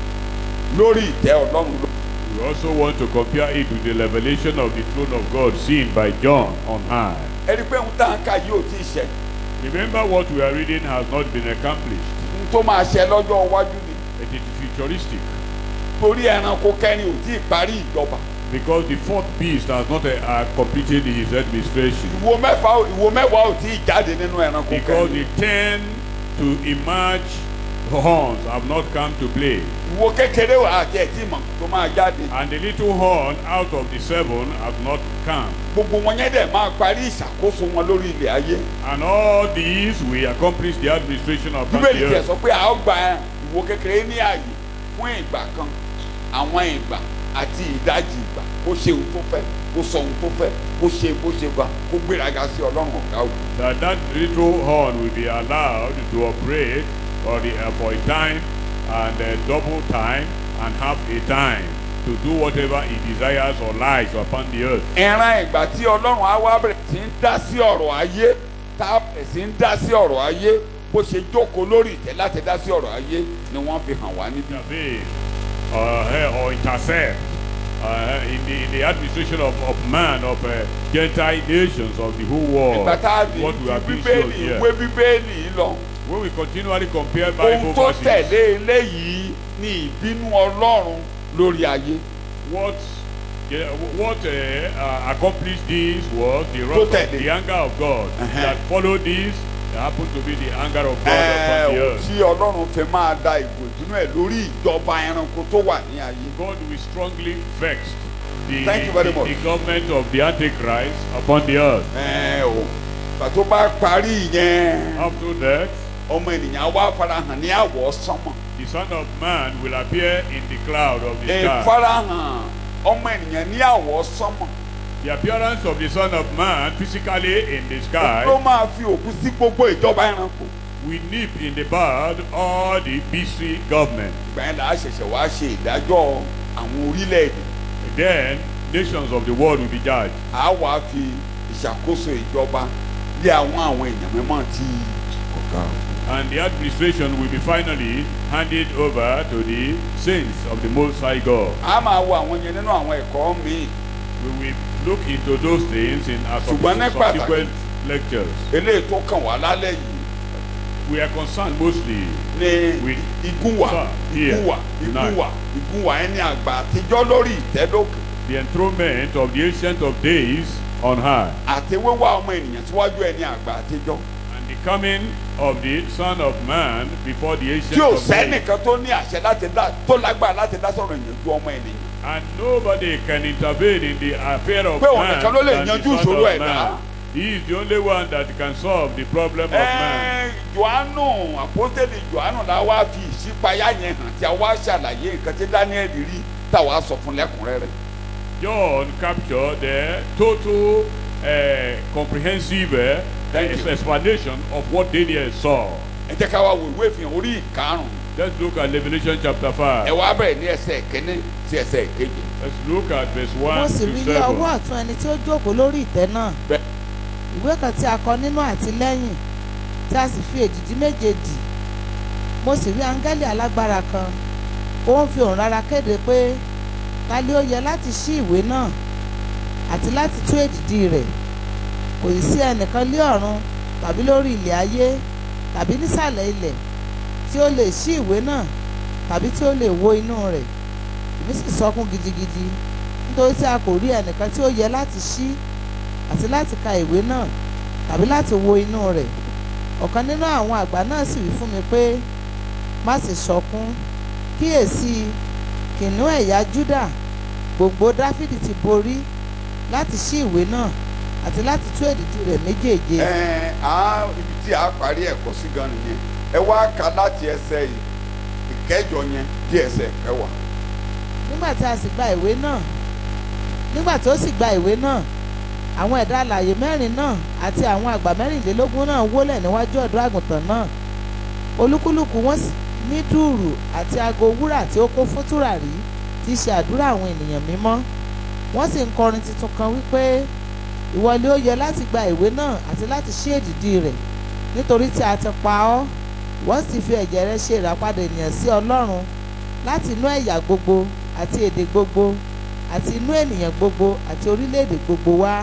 Speaker 2: lórí ìtẹ́ ọlọ́run ló.
Speaker 3: We also want to compare it with the revelation of the throne of God seen by John on high.
Speaker 2: ẹni pé ń tá à ń kà yìí ò tí ì ṣẹ
Speaker 3: Remember what we are reading has not been accomplished.
Speaker 2: ń tó máa ṣẹ lọ́jọ́ iwájú ni
Speaker 3: It is futuristic
Speaker 2: torí ẹranko kẹrin ò tí ì parí ìjọba
Speaker 3: because the fourth beast has not uh, uh, completed his administration.
Speaker 2: ìwo mẹ́fà ìwo mẹ́wàá ò tí ì jáde nínú ẹranko
Speaker 3: Because
Speaker 2: kẹrin
Speaker 3: the ten to emerge horns have not come to play.
Speaker 2: ìwo kékeré wà àti ẹtí mọ̀ tó máa jáde
Speaker 3: And the little horn out of the seven have not come.
Speaker 2: gbogbo wọn yẹn dẹ̀ máa parí ìṣàkóso wọn lórí ilẹ̀ ayé
Speaker 3: And all these will accomplish the administration of the
Speaker 2: bíbélì tẹ̀
Speaker 3: earth.
Speaker 2: sọ pé a ó gba ìwo kékeré ní ààyè fún ìgbà kan àwọn ìgbà àti ìdajì ìgbà kó ṣe ohun tó fẹ́ kó sọ ohun tó fẹ́ kó ṣe bó ṣe gbà kó gbéraga sí ọlọ́run ọ̀gá òkú.
Speaker 3: That that little horn will be allowed to operate for, the, uh, for a time and uh, double time and half a time to do whatever he desires or likes upon the earth.
Speaker 2: ìran ìgbà tí ọlọ́run á wá bẹ̀rẹ̀ sí ń dá sí ọ̀rọ̀ ayé tá a bẹ̀rẹ̀ sí ń dá sí ọ̀rọ̀ ayé bó ṣe jókòó lórí ìtẹ́ láti dá sí ọ̀rọ̀ ayé ni wọ́n fi hàn wá níbí.
Speaker 3: intervene uh, eh, or intercept uh, in, the, in the administration of, of man, of uh, Gentile nations of the whole world.
Speaker 2: ìgbà tá a di
Speaker 3: What we have
Speaker 2: ti
Speaker 3: been shown
Speaker 2: bíbélì
Speaker 3: here.
Speaker 2: ìwé bíbélì lọ
Speaker 3: When we continually compare
Speaker 2: ohun
Speaker 3: Bible
Speaker 2: tó
Speaker 3: verses,
Speaker 2: tẹ̀lé eléyìí ni ìbínú ọlọ́run lórí ayé
Speaker 3: what yeah, what uh, uh, accomplished this was the wrath
Speaker 2: Tó
Speaker 3: of
Speaker 2: tẹ̀lé.
Speaker 3: the anger of God.
Speaker 2: Uh-huh.
Speaker 3: That followed this, there happened to be the anger of God
Speaker 2: Ẹ,
Speaker 3: upon the
Speaker 2: ohun
Speaker 3: earth.
Speaker 2: tí ọlọ́run fi máa da ìgò ìdúnú ẹ̀ lórí ìjọba ẹranko tó wà ní ayé.
Speaker 3: God will strongly vex the,
Speaker 2: Thank you very
Speaker 3: the,
Speaker 2: much.
Speaker 3: the government of the Antichrist upon the earth.
Speaker 2: Ẹ, o ìgbà tó bá parí yẹn
Speaker 3: After that,
Speaker 2: ọmọ ènìyàn á wá farahàn ní àwọ̀ sánmọ̀.
Speaker 3: the Son of Man will appear in the cloud of the sky.
Speaker 2: ìfarahàn ọmọ ènìyàn ní àwọ̀ sánmọ̀
Speaker 3: The appearance of the Son of Man physically in the
Speaker 2: ló
Speaker 3: sky
Speaker 2: máa fi òkú sí gbogbo ìjọba ẹranko.
Speaker 3: will nip in the bud all the beastly government.
Speaker 2: ìgbà yẹn là á ṣẹ̀ṣẹ̀ wá ṣe ìdájọ́ àwọn orílẹ̀-èdè.
Speaker 3: Then nations of the world will be judged.
Speaker 2: a wá fi ìṣàkóso ìjọba lé àwọn àwọn èèyàn mímọ́ tí ọ̀gá
Speaker 3: And the administration will be finally handed over to the saints of the Most High God.
Speaker 2: a máa wo àwọn yẹn nínú àwọn ẹ̀kọ́ míì
Speaker 3: We will look into those things in our
Speaker 2: Ṣùgbọ́n ní pàtàkì-
Speaker 3: subsequent lectures.
Speaker 2: eléyìí tó kàn wá lálẹ́ yìí
Speaker 3: We are concerned mostly
Speaker 2: ní
Speaker 3: with
Speaker 2: igúnwà
Speaker 3: Sir, here,
Speaker 2: igúnwà
Speaker 3: tonight.
Speaker 2: igúnwà igúnwà ẹni àgbà àtijọ́ lórí ìtẹ́dókè
Speaker 3: the enthronement of the Ancient of Days on high.
Speaker 2: àti wíwá ọmọ ènìyàn síwájú ẹni àgbà àtijọ́
Speaker 3: and the coming of the Son of Man before the
Speaker 2: tí
Speaker 3: ancient
Speaker 2: ò
Speaker 3: of days.
Speaker 2: sẹ́nìkan tó ní àṣẹ láti dá tó lágbára láti dá sọ̀rọ̀ èèyàn ju ọmọ ènìyàn
Speaker 3: And nobody can intervene in the affair of
Speaker 2: Pé òun
Speaker 3: man
Speaker 2: nìkan ló lè
Speaker 3: than the
Speaker 2: yanjú
Speaker 3: Son
Speaker 2: ìṣòro
Speaker 3: of
Speaker 2: ẹ̀dá.
Speaker 3: Man. He is the only one that can solve the problem of man.
Speaker 2: Ẹ́ẹ́, Jòhánù àpọ́tẹ́lì Jòhánù la wá fi ìṣípayá yẹn hàn tí a wá ṣàlàyé nǹkan tí Daniel rí táwa sọ fún lẹ́kùnrẹ́rẹ́.
Speaker 3: John captured the total uh, comprehensive uh,
Speaker 2: Thank you.
Speaker 3: explanation of what Daniel saw.
Speaker 2: ẹ jẹ́ ká wá wo ìwé ìfihàn orí ìkarùn-ún
Speaker 3: Let's look at Revelation chapter
Speaker 2: ẹ
Speaker 3: 5.
Speaker 2: wá bẹ̀rẹ̀ ní ẹsẹ̀ kínní sí ẹsẹ̀ kejì.
Speaker 3: Let's look at verse
Speaker 1: mo
Speaker 3: 1
Speaker 1: sì
Speaker 3: to
Speaker 1: rí ní ọwọ́
Speaker 3: 7.
Speaker 1: ọ̀tún ẹni tí ó jókòó lórí ìtẹ́ náà
Speaker 2: Bẹ́ẹ̀.
Speaker 1: ìwé kan tí a kọ nínú àti lẹ́yìn tí a sì fi èdìdí méje dì mo sì rí áńgẹ́lì alágbára kan ó ń fi òun rárá kéde pé ta ni ó yẹ láti ṣí ìwé náà àti láti tú èdìdí rẹ̀ kò sì sí ẹnìkan lé ọ̀run tàbí lórí ilẹ̀ ayé tàbí nísàlẹ̀ ilẹ̀ tí ó lè ṣí ìwé náà tàbí tí ó lè wo inú rẹ̀ èmi sì sọkún gidigidi nítorí tí a kò rí ẹnìkan tí ó yẹ láti ṣí àti láti ka ìwé náà tàbí láti wo inú rẹ̀ ọ̀kan nínú àwọn àgbà náà sì wí fún mi pé má sì sọkún kíyèsí kìnìún ẹ̀yà Júdà gbogbo Dáfídì ti borí láti ṣí ìwé náà àti láti tú èdìdì rẹ̀ méjèèje
Speaker 2: ẹ á ibi tí a parí ẹ̀kọ́ sí gan nìyẹn ẹ wá ka láti ẹsẹ̀ yìí ìkẹjọ yẹn dí ẹsẹ̀ kẹwàá.
Speaker 1: nígbà tí a sì gba ìwé náà nígbà tí ó sì gba ìwé náà àwọn ẹ̀dá alààyè mẹ́rin náà àti àwọn àgbà mẹ́rìnlélógún náà wólẹ̀ níwájú ọ̀dọ́ àgùntàn náà olúkúlùkù wọn sì ní dùùrù àti aago wúrà tí ó kó fún tùràrí tí í ṣe àdúrà àwọn ènìyàn mímọ́ wọ́n sì ń kọrin tuntun kan wípé ìwọlé ó yẹ láti gba ìwé náà àti láti ṣí èdìdì rẹ̀ nítorí tí a ti pa ọ́ wọ́n sì fi ẹ̀jẹ̀ rẹ̀ ṣe ìràpadà ènìyàn sí ọlọ́run láti inú ẹ̀yà gbogbo àti èdè gbogbo àti inú ènìyàn gbogbo àti orílẹ̀-èdè gbogbo wá.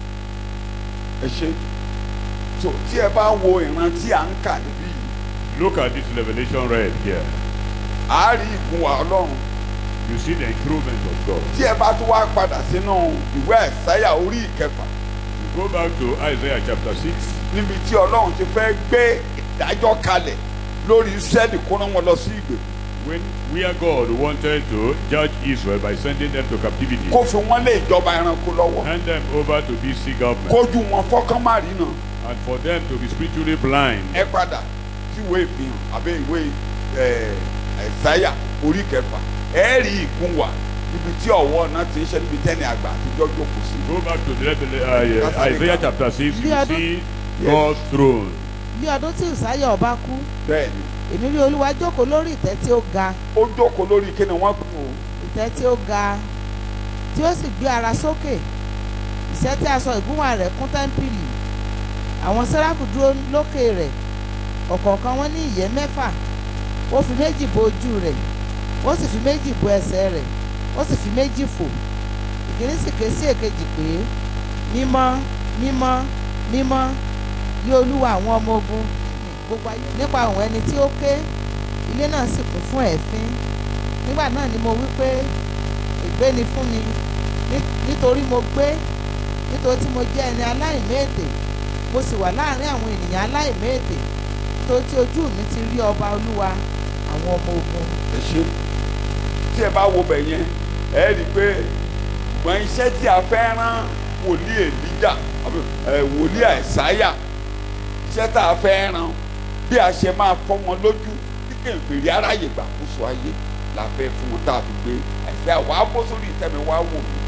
Speaker 2: ẹ ṣe so tí ẹ bá wo ìran tí à ń kà níbí yìí
Speaker 3: Look at this revelation read here.
Speaker 2: a rí ìkún wa ọlọ́run
Speaker 3: You see the improvement of God.
Speaker 2: tí ẹ bá tún wá padà sínú ìwé ẹ̀sáyà orí ìkẹfà
Speaker 3: You go back to Isaiah chapter 6.
Speaker 2: níbi tí ọlọ́run ti fẹ́ gbé ìdájọ́ kalẹ̀ lórí Ísírẹ́lì kó rán wọn lọ sí ìgbè
Speaker 3: When where God wanted to judge Israel by sending them to captivity,
Speaker 2: kó fi wọ́n lé ìjọba ẹranko lọ́wọ́
Speaker 3: hand them over to BC government,
Speaker 2: kójú wọn fọ́kàn má rí náà
Speaker 3: and for them to be spiritually blind.
Speaker 2: ẹ padà sí ìwé ìfihàn àbí ìwé ẹ, ẹ̀sáyà orí kẹfà ẹ rí ìkún wa níbi tí ọwọ́ náà ti ń ṣe níbi tẹ́ni àgbà àtijọ́ jókòó sí.
Speaker 3: Go back to the Revel- uh, Isaiah chapter 6, you
Speaker 1: Yeah,
Speaker 3: see God's throne.
Speaker 1: ní ọdún tí Ùsáyà ọba kú
Speaker 2: bẹ́ẹ̀ni
Speaker 1: èmi rí olúwa jókòó lórí ìtẹ́ tí ó ga
Speaker 2: ó jókòó lórí kíni wọ́n kú o
Speaker 1: ìtẹ́ tí ó ga tí ó sì gbé ara sókè ìṣẹ́ tí aṣọ ìgúnwà rẹ̀ kún tẹ́ḿpìlì àwọn sẹ́ráfù dúró lókè rẹ̀ ọ̀kọ̀ọ̀kan wọn ní ìyẹ́ mẹ́fà ó fi méjì bo ojú rẹ̀ ó sì fi méjì bo ẹsẹ̀ rẹ̀ ó sì fi méjì fò ìkíní sì ké sí èkejì pé mímọ́ mímọ́ mímọ́ ní olúwa àwọn ọmọ ogun gbogbo ayé nípa òun ẹni tí ó ké ilé náà sì kún fún ẹ̀fín nígbà náà ni mo wí pé ègbé ni fún mi ní- nítorí mo gbé nítorí tí mo jẹ́ ẹni aláìméètè mo sì wà láàrin àwọn ènìyàn aláìméètè nítorí tí ojú mi ti rí ọba olúwa àwọn ọmọ ogun
Speaker 2: ẹ ṣe tí ẹ bá wo bẹ̀ yẹn ẹ rí i pé ṣùgbọ́n iṣẹ́ tí a fẹ́ rán wòlíì èlíjà àbí, ẹ, wòlíì àìsáyà iṣẹ́ tá a fẹ́ rán bí a ṣe máa fọ́ wọn lójú bí kèfèrí aráyè gbàkóso ayé la fẹ́ fún wọn tá a fi gbé àìsáyà wàá bó sórí ìtẹ́mi wàá wò mí.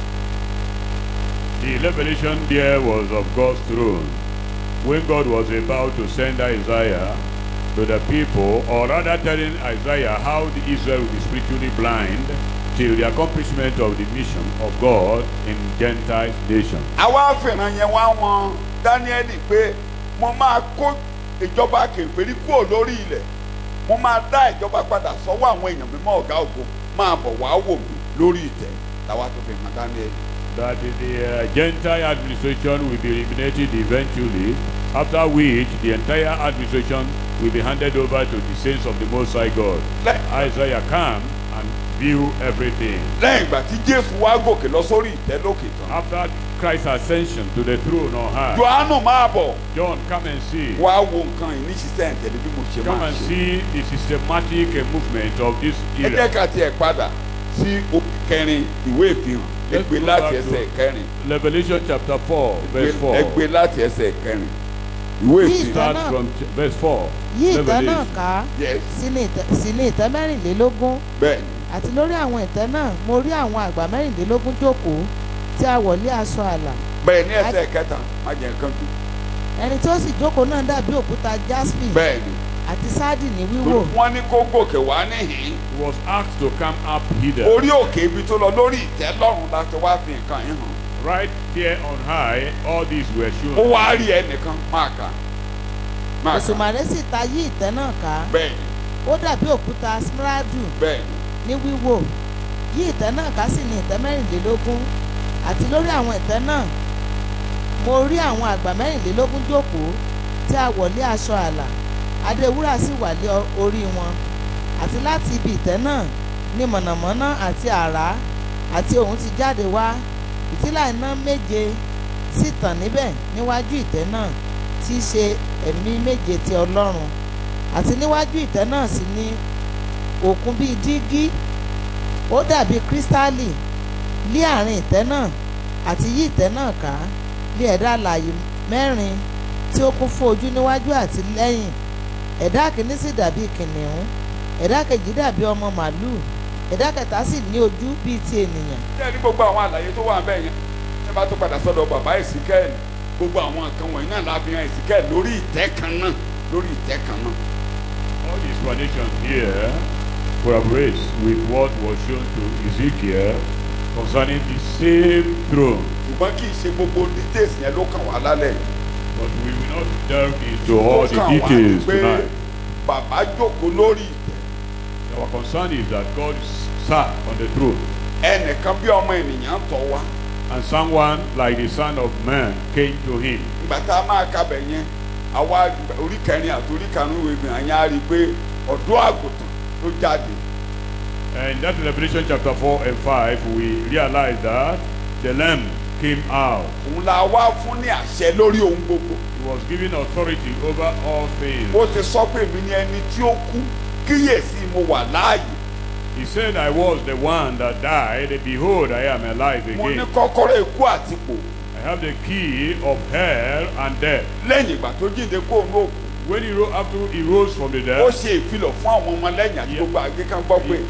Speaker 3: The revelation there was of God's throne. When God was about to send Isaiah to the people, or rather telling Isaiah how the Israel will be spiritually blind till the accomplishment of the mission of God in Gentile nations.
Speaker 2: àwa fìràn yẹn wá wọn dáníẹ́lì pé mo máa kó ìjọba kèfèrí kúrò lórí ilẹ̀ mo máa dá ìjọba padà sọ́wọ́ àwọn èèyàn mímọ́ ọ̀gá ògo máa bọ̀ wá wò mí lórí ìtẹ́ làwa tó fi hàn dáníẹ́lì.
Speaker 3: That the uh, Gentile administration will be eliminated eventually, after which the entire administration will be handed over to the saints of the Most High God.
Speaker 2: Let-
Speaker 3: Isaiah come and view everything.
Speaker 2: lẹ́yìn ìgbà tí jésù wá gòkè lọ sórí ìtẹ́ lókè tán
Speaker 3: After Christ's ascension to the throne on high,
Speaker 2: johannu máa bọ̀
Speaker 3: John, come and see.
Speaker 2: wá wo nǹkan yìí ní ṣiṣẹ́ ìtẹ̀lé bí mo ṣe
Speaker 3: Come
Speaker 2: máa
Speaker 3: and
Speaker 2: ṣe.
Speaker 3: see the systematic uh, movement of this
Speaker 2: ẹ jẹ́
Speaker 3: era.
Speaker 2: ká tiẹ̀ padà sí orí kẹrin ìwé ìfihàn ẹ
Speaker 3: Let's
Speaker 2: gbé
Speaker 3: go
Speaker 2: láti
Speaker 3: back
Speaker 2: ẹsẹ̀
Speaker 3: to-
Speaker 2: kẹrin
Speaker 3: Revelation chapter 4, verse 4.
Speaker 2: ẹ gbé láti ẹsẹ̀ kẹrin ìwé
Speaker 1: Bí
Speaker 2: ìfihàn
Speaker 3: Start
Speaker 1: náà.
Speaker 3: from ch- verse 4.
Speaker 1: yí ìtẹ́ náà
Speaker 3: Revelation.
Speaker 1: ká
Speaker 2: yes
Speaker 1: sí ní ìtẹ́- sí ní ìtẹ́ mẹ́rìnlélógún
Speaker 2: bẹ́ẹ̀ ni
Speaker 1: àti lórí àwọn ìtẹ́ náà mo rí àwọn àgbà mẹ́rìnlélógún jókòó tí a wọ̀ lé aṣọ àlà
Speaker 2: bẹ́ẹ̀ ní ẹsẹ̀ kẹta má jẹ́ nǹkan jù
Speaker 1: ẹni tí ó sì jókòó náà dàbí òkúta jaspi
Speaker 2: bẹ́ẹ̀ ni
Speaker 1: àti sáàdì ní wíwò
Speaker 2: wọ́n ní kó gòkè wá níhìn
Speaker 3: He was asked to come up hither.
Speaker 2: orí òkè ibi tó lọ lórí ìtẹ́ lọ́run láti wá fi nǹkan yín hàn
Speaker 3: Right there on high, all these were
Speaker 2: ó
Speaker 3: shown.
Speaker 2: wá rí ẹnìkan máa kà máa kà
Speaker 1: òṣùmàrè sì ta yí ìtẹ́ náà ká
Speaker 2: bẹ́ẹ̀ ni
Speaker 1: ó dàbí òkúta smiradu
Speaker 2: bẹ́ẹ̀ ni
Speaker 1: ní wíwò yí ìtẹ́ náà ká sì ní ìtẹ́ mẹ́rìnlélógún àti lórí àwọn ìtẹ́ náà mo rí àwọn àgbà mẹ́rìnlélógún jókòó tí a wọ̀ lé aṣọ àlà adé wúrà sì wà lé ọ- orí wọn àti láti ibi ìtẹ́ náà ní mọ̀nàmọ́ná àti àrá àti òun ti jáde wá ìtìlá iná méje sì tàn níbẹ̀ níwájú ìtẹ́ náà tí í ṣe ẹ̀mí méje ti ọlọ́run àti níwájú ìtẹ́ náà sì ní òkun bíi dígí ó dàbí kírísítálì lé àárín ìtẹ́ náà àti yí ìtẹ́ náà ká lé ẹ̀dá alààyè mẹ́rin tí ó kún fún ojú níwájú àti lẹ́yìn ẹ̀dá kìíní sì dàbí kìnìún ẹ̀dá kejì dàbí ọmọ màlúù ẹ̀dá kẹta sì ní ojú bíi ti ènìyàn
Speaker 2: ṣé ẹ ní gbogbo àwọn àlàyé tó wà ń bẹ̀ yẹn ẹ bá tó padà sọ́dọ̀ bàbá ìsìkẹ́ẹ̀lì gbogbo àwọn nǹkan wọ̀nyí náà la fi hàn ìsìkẹ́ẹ̀lì lórí ìtẹ́ kan náà lórí ìtẹ́ kan náà
Speaker 3: All the explanations here corroborates with what was shown to Ezekiel concerning the same throne.
Speaker 2: ṣùgbọ́n kì í ṣe gbogbo details yẹn ló kàn wá lálẹ́ yìí.
Speaker 3: But we will not delve into all
Speaker 2: Ó
Speaker 3: the
Speaker 2: kàn wá ní
Speaker 3: details
Speaker 2: pé
Speaker 3: tonight.
Speaker 2: bàbá jókòó lórí ìtẹ́
Speaker 3: Our concern is that God sat on the throne
Speaker 2: ẹnìkan bí ọmọ ènìyàn tọ̀ wá
Speaker 3: and someone like the Son of Man came to him.
Speaker 2: ìgbà tá a máa kabẹ̀ yẹn àwa orí kẹrin àti orí karùn-ún ìwé gbìyànjú yẹn á rí i pé ọ̀dọ́ àgùntàn ló jáde
Speaker 3: And in that Revelation chapter 4 and 5, we realize that the Lamb came out.
Speaker 2: òun la wá fún ní àṣẹ lórí ohun gbogbo
Speaker 3: He was given authority over all things.
Speaker 2: ó ti sọ pé èmi ni ẹni tí ó kú kíyèsí mo wà láàyè
Speaker 3: He said, I was the one that died, and behold, I am alive
Speaker 2: mo ní
Speaker 3: again.
Speaker 2: kọ́kọ́rọ́ ikú àti ipò
Speaker 3: I have the key of hell and death.
Speaker 2: lẹ́yìn ìgbà tó jíǹde kó òun òkú
Speaker 3: When he rose, after he rose from the
Speaker 2: ó
Speaker 3: dead,
Speaker 2: ṣe ìfilọ̀ fún àwọn ọmọ lẹ́yìn àti
Speaker 3: Yeah.
Speaker 2: gbogbo àgbẹ̀ kan gbọ́ pé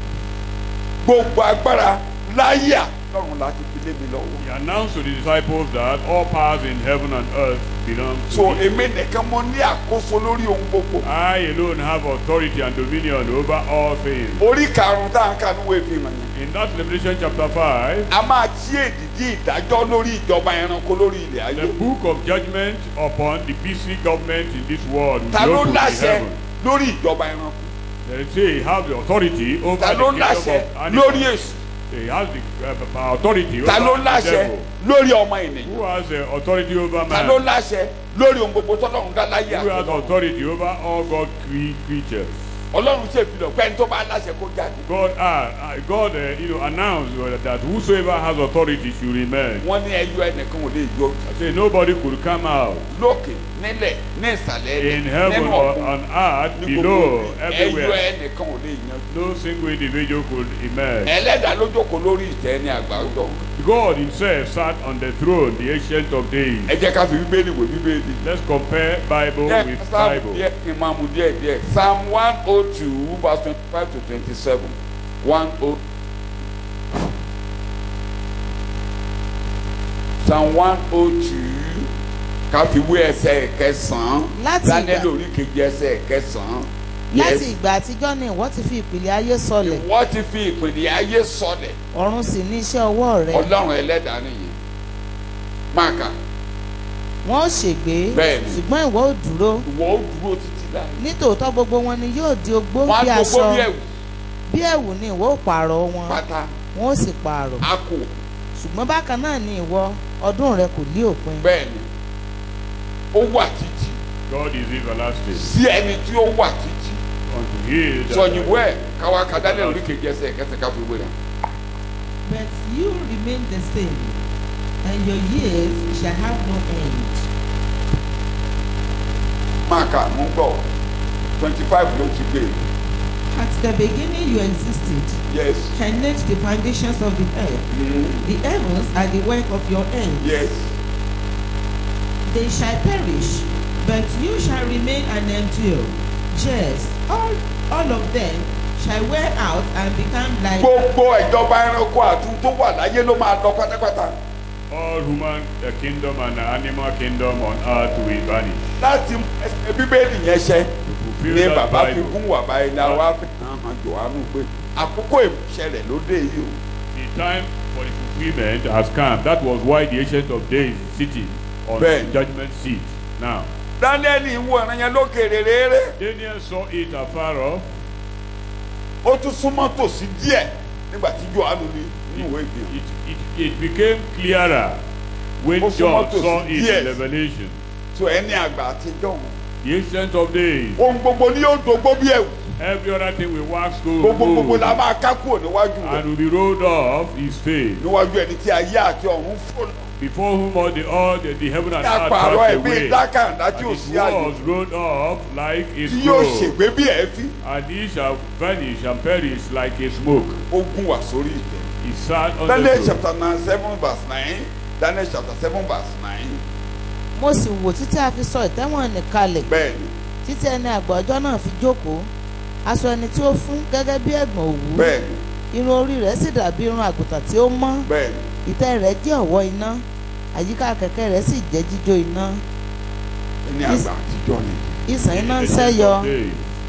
Speaker 2: gbogbo agbára láyé àtọ̀run láti fi lé mi lọ́wọ́
Speaker 3: he announced to the disciples that all powers in heaven and earth belong to
Speaker 2: so
Speaker 3: him.
Speaker 2: èmi nìkan mo ní àkóso lórí ohun gbogbo
Speaker 3: I alone have authority and dominion over all things.
Speaker 2: orí karùn-ún tá à ń kà ní ìwé ìfihàn yẹn
Speaker 3: In that Revelation chapter 5,
Speaker 2: a máa tí èdìdí ìdájọ́ lórí ìjọba ẹranko lórí ilẹ̀ ayé
Speaker 3: the book of judgment upon the BC government in this world will
Speaker 2: ta
Speaker 3: be
Speaker 2: ló
Speaker 3: opened in
Speaker 2: láṣẹ
Speaker 3: heaven.
Speaker 2: lórí ìjọba ẹranko
Speaker 3: They say he has the authority over
Speaker 2: ta
Speaker 3: the
Speaker 2: ló
Speaker 3: kingdom
Speaker 2: láṣẹ
Speaker 3: of
Speaker 2: lórí
Speaker 3: animals.
Speaker 2: èṣù
Speaker 3: He has the uh, authority
Speaker 2: ta ló
Speaker 3: over the
Speaker 2: láṣẹ
Speaker 3: devil.
Speaker 2: lórí ọmọ ènìyàn
Speaker 3: Who has the authority over
Speaker 2: ta ló
Speaker 3: man?
Speaker 2: láṣẹ lórí ohun gbogbo tọ́lọ́run dá láyé
Speaker 3: Who has
Speaker 2: àtọ́lọ́run
Speaker 3: authority over all God cre- creatures?
Speaker 2: ọlọ́run ṣe ìfilọ̀ pé ẹni tó bá láṣẹ kó jáde
Speaker 3: God, uh, uh, God, uh, you know, announced uh, that whosoever has authority should remain.
Speaker 2: wọ́n ní ẹyọ ẹnìkan ò lè yọ
Speaker 3: I say nobody could come out
Speaker 2: lókè nílẹ̀ ní ìsàlẹ̀
Speaker 3: in
Speaker 2: ẹlẹ̀
Speaker 3: heaven
Speaker 2: nínú
Speaker 3: or
Speaker 2: ọ̀gbun
Speaker 3: on earth,
Speaker 2: ní gbogbo
Speaker 3: below,
Speaker 2: ibi. ẹyọ
Speaker 3: everywhere.
Speaker 2: ẹnìkan ò lè yan
Speaker 3: No single individual could emerge.
Speaker 2: ẹlẹ́dàá ló jókòó lórí ìtẹ́ ní àgbájọ
Speaker 3: God Himself sat on the throne, the ancient of days.
Speaker 2: ẹ jẹ́ ká fi bíbélì wò bíbélì.
Speaker 3: Let's compare Bible
Speaker 2: Jẹ́
Speaker 3: with
Speaker 2: sáàmù
Speaker 3: Bible.
Speaker 2: díẹ̀ kí n máa mú díẹ̀ díẹ̀. Psalm one oh two verse twenty-five to twenty-seven one oh. Psalm one oh two ká fi wé ẹsẹ̀ kẹsàn-án.
Speaker 1: Láti
Speaker 2: Daniel
Speaker 1: ìgbà-
Speaker 2: orí kejì ẹsẹ̀ kẹsàn-án.
Speaker 1: láti
Speaker 2: Yes.
Speaker 1: ìgbà àtijọ́ ni ìwọ ti fi ìpìlẹ̀ ayé sọlẹ̀
Speaker 2: Ìwọ ti fi ìpìlẹ̀ ayé sọlẹ̀.
Speaker 1: ọ̀run sì ní iṣẹ́ ọwọ́ rẹ
Speaker 2: Ọlọ́run ẹlẹ́dàá nìyẹn. Máa kà
Speaker 1: wọn ó ṣègbé
Speaker 2: Bẹ́ẹ̀ni.
Speaker 1: ṣùgbọ́n ìwọ ò dúró
Speaker 2: ìwọ ó dúró títí láì.
Speaker 1: nítòótọ́ gbogbo wọn ni yóò di ogbó
Speaker 2: Wọ́n
Speaker 1: bí
Speaker 2: á
Speaker 1: aṣọ
Speaker 2: gbogbo bí ẹ̀wù
Speaker 1: bí ẹ̀wù ni ìwọ ò pààrọ̀ wọn
Speaker 2: pátá.
Speaker 1: wọn ó sì pààrọ̀
Speaker 2: A kò
Speaker 1: ṣùgbọ́n bákan náà ni ìwọ ọdún rẹ kò lé òpin
Speaker 2: bẹ́ẹ̀ ni. Ó wà títí.
Speaker 3: God is everlasting.
Speaker 2: sí ẹni tí ó wà títí
Speaker 3: Unto he that
Speaker 2: sọnyìnwó ẹ káwa kadálẹ orí kejì ẹsẹ̀ kẹsẹ̀ ká fi wé rẹ.
Speaker 4: But you remain the same, and your years shall have no end.
Speaker 2: máa kà mú gbọ́ twenty five ló ti gbé
Speaker 4: At the beginning you existed,
Speaker 2: yes
Speaker 4: and laid the foundations of the earth.
Speaker 2: mm,
Speaker 4: The heavens are the work of your hands.
Speaker 2: yes
Speaker 4: They shall perish, but you shall remain and endure. Yes, all, all of them shall wear out and become like
Speaker 2: gbogbo ìjọba ẹranko àtún tó wà láyé ló máa lọ pátápátá
Speaker 3: all human the kingdom and the animal kingdom on earth will vanish.
Speaker 2: láti mú ẹsẹ̀ bíbélì yẹn ṣẹ
Speaker 3: To fulfill
Speaker 2: ní
Speaker 3: that
Speaker 2: bàbá fi
Speaker 3: Bible.
Speaker 2: gún wà báyìí ní àwa fi hàn hàn Jòhánù pé àkókò ìṣẹ̀lẹ̀ ló dé yìí o
Speaker 3: The time for the fulfillment has come. That was why the ancient of days is sitting on
Speaker 2: Bẹ́ẹ̀ni.
Speaker 3: the judgment seat. Now,
Speaker 2: Dáníẹ́lì wo ọ̀ràn yẹn lókèrè réré
Speaker 3: Daniel saw it afar off.
Speaker 2: ó tún súnmọ́ tòsí díẹ̀ nígbà tí Jòhánù ní nínú ìwé ìfihàn
Speaker 3: It, it, it became clearer when
Speaker 2: Ó súnmọ́
Speaker 3: John
Speaker 2: tòsí
Speaker 3: saw it
Speaker 2: díẹ̀.
Speaker 3: in Revelation.
Speaker 2: tó ẹni àgbà àtijọ́ òun.
Speaker 3: The ancient of days.
Speaker 2: ohun gbogbo ni yóò dógbó bí ẹ̀wù
Speaker 3: Every other thing will wax go
Speaker 2: gbogbo gbogbo la
Speaker 3: remove
Speaker 2: máa ká kúrò níwájú rẹ̀
Speaker 3: and will be rolled off his face.
Speaker 2: níwájú ẹni tí ayé àti ọ̀run fò lọ.
Speaker 3: Before whom all the all the, the heaven and
Speaker 2: ní
Speaker 3: earth
Speaker 2: àpàrọ̀
Speaker 3: passed
Speaker 2: ẹ̀mí
Speaker 3: away.
Speaker 2: dákàndá tí
Speaker 3: And
Speaker 2: ò
Speaker 3: it
Speaker 2: sí àyè
Speaker 3: was rolled off like a
Speaker 2: tí yóò
Speaker 3: scroll.
Speaker 2: ṣègbé bí ẹ̀fín
Speaker 3: And he shall vanish and perish like a smoke.
Speaker 2: ó gún wá sórí ìtẹ́.
Speaker 3: He sat on
Speaker 2: Daniel
Speaker 3: the throne.
Speaker 2: chapter nine seven verse nine Daniel chapter seven verse nine
Speaker 1: mo sì wò títí a fi sọ ìtẹ́wọ̀n nì kalẹ̀
Speaker 2: bẹ́ẹ̀ ni
Speaker 1: títí ẹni àgbà ọjọ́ náà fi jókòó aṣọ ẹni tí ó fún gẹ́gẹ́ bí ẹ̀gbọ̀n òwú
Speaker 2: bẹ́ẹ̀ ni
Speaker 1: irun orí rẹ̀ sì dàbí irun àgùntàn tí ó mọ́
Speaker 2: bẹ́ẹ̀ ni
Speaker 1: ìtẹ́ rẹ̀ jẹ́ ọ̀wọ́ iná àyíká kẹ̀kẹ́ rẹ̀ sì jẹ́ jíjó iná
Speaker 2: ẹni àgbà àtijọ́ ni
Speaker 1: ìsàn iná ń
Speaker 3: The
Speaker 1: sẹ́yọ
Speaker 3: ancient of days.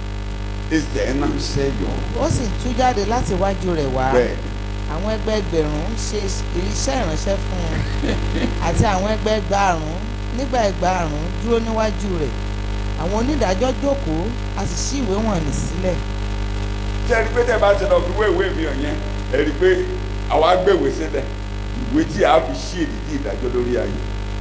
Speaker 2: ẹsẹ̀ ẹ̀ náà ń ṣẹ́yọ
Speaker 1: ó sì ń tú jáde láti iwájú rẹ̀ wá
Speaker 2: bẹ́ẹ̀ ni
Speaker 1: àwọn ẹgbẹẹgbẹ̀rún ń ṣe iṣẹ́ ìránṣẹ́ fún un àti àwọn ẹgbẹẹgbàrún nígbà ẹgbàrún dúró níwájú rẹ̀ àwọn onídàájọ́ jókòó a sì ṣí ìwé wọn nì sílẹ̀
Speaker 2: tí ẹ rí pé tẹ́ bá ti lọ fi wé ìwé mi hàn yẹn ẹ rí pé àwa gbèwé sílẹ̀ ìwé tí a fi ṣí èdìdí ìdájọ́ lórí ayé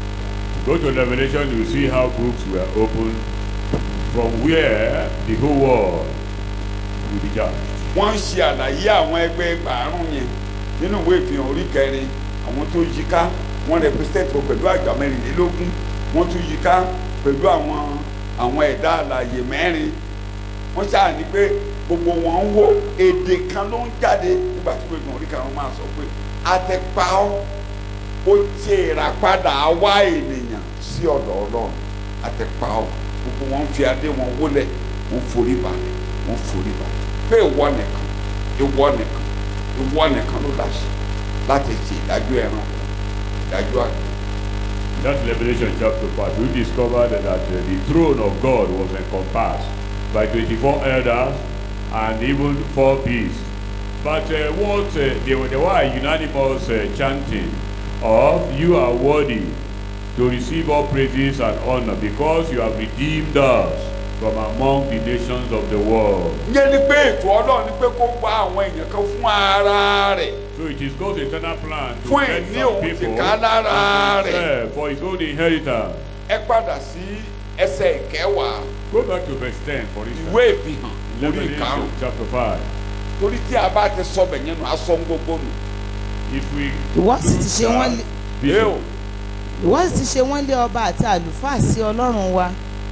Speaker 3: Go to Revelation, you see how books were opened from where the whole world will be judged.
Speaker 2: wọ́n ń ṣe àlàyé àwọn ẹgbẹ́ ẹgbàárùn yẹn nínú ìwé ìfihàn orí kẹrin àwọn tó yí ká wọ́n represent wọn pẹ̀lú àgbà mẹ́rìnlélógún wọ́n tún yí ká pẹ̀lú àwọn àwọn ẹ̀dá àlàyé mẹ́rin wọ́n ṣáà ní pé gbogbo wọn ń wo èdè kan ló ń jáde nígbà tí ìwé ìfihàn orí kẹrin máa sọ pé àtẹ̀pá ó ó ti rà padà wá ènìyàn sí ọ̀dọ̀ ọlọ́run àtẹ̀pá ó gbogbo wọn ń fi adé wọn wólẹ̀ wọ́n forí balẹ̀ wọ́n forí balẹ̀ pé ìwọ nìkan ìwọ nìkan ìwọ nìkan ló láṣẹ láti ṣe ìdájọ́ ẹran ìdájọ́ àgbẹ̀.
Speaker 3: That's Revelation chapter 5. We discovered that uh, the throne of God was encompassed by 24 elders and even four beasts. But uh, what uh, they, were, they were a unanimous uh, chanting of you are worthy to receive all praises and honor because you have redeemed us from among the nations of the world.
Speaker 2: ìyẹn ni pé ètò ọlọ́run ni pé kó wá àwọn èèyàn kan fún ara rẹ̀
Speaker 3: So it is God's eternal plan to
Speaker 2: Fún
Speaker 3: get
Speaker 2: ìní
Speaker 3: some
Speaker 2: òun
Speaker 3: people
Speaker 2: tìká lára
Speaker 3: unto
Speaker 2: rẹ̀.
Speaker 3: himself for his own inheritance.
Speaker 2: ẹ padà sí ẹsẹ̀ ìkẹwàá
Speaker 3: Go back to verse 10 for instance.
Speaker 2: ìwé ìfihàn orí
Speaker 3: Revelation
Speaker 2: ìkarùn
Speaker 3: chapter 5.
Speaker 2: torí tí a bá ti sọ bẹ̀ yẹn nù aṣọ ń gbogbo nù
Speaker 3: If we
Speaker 1: ìwọ sì ti ṣe wọ́n lé
Speaker 2: ẹ o
Speaker 3: vision,
Speaker 1: ìwọ sì ti ṣe wọ́n lé ọba àti àlùfáà sí ọlọ́run wa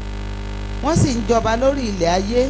Speaker 1: wọ́n sì ń jọba lórí ilẹ̀ ayé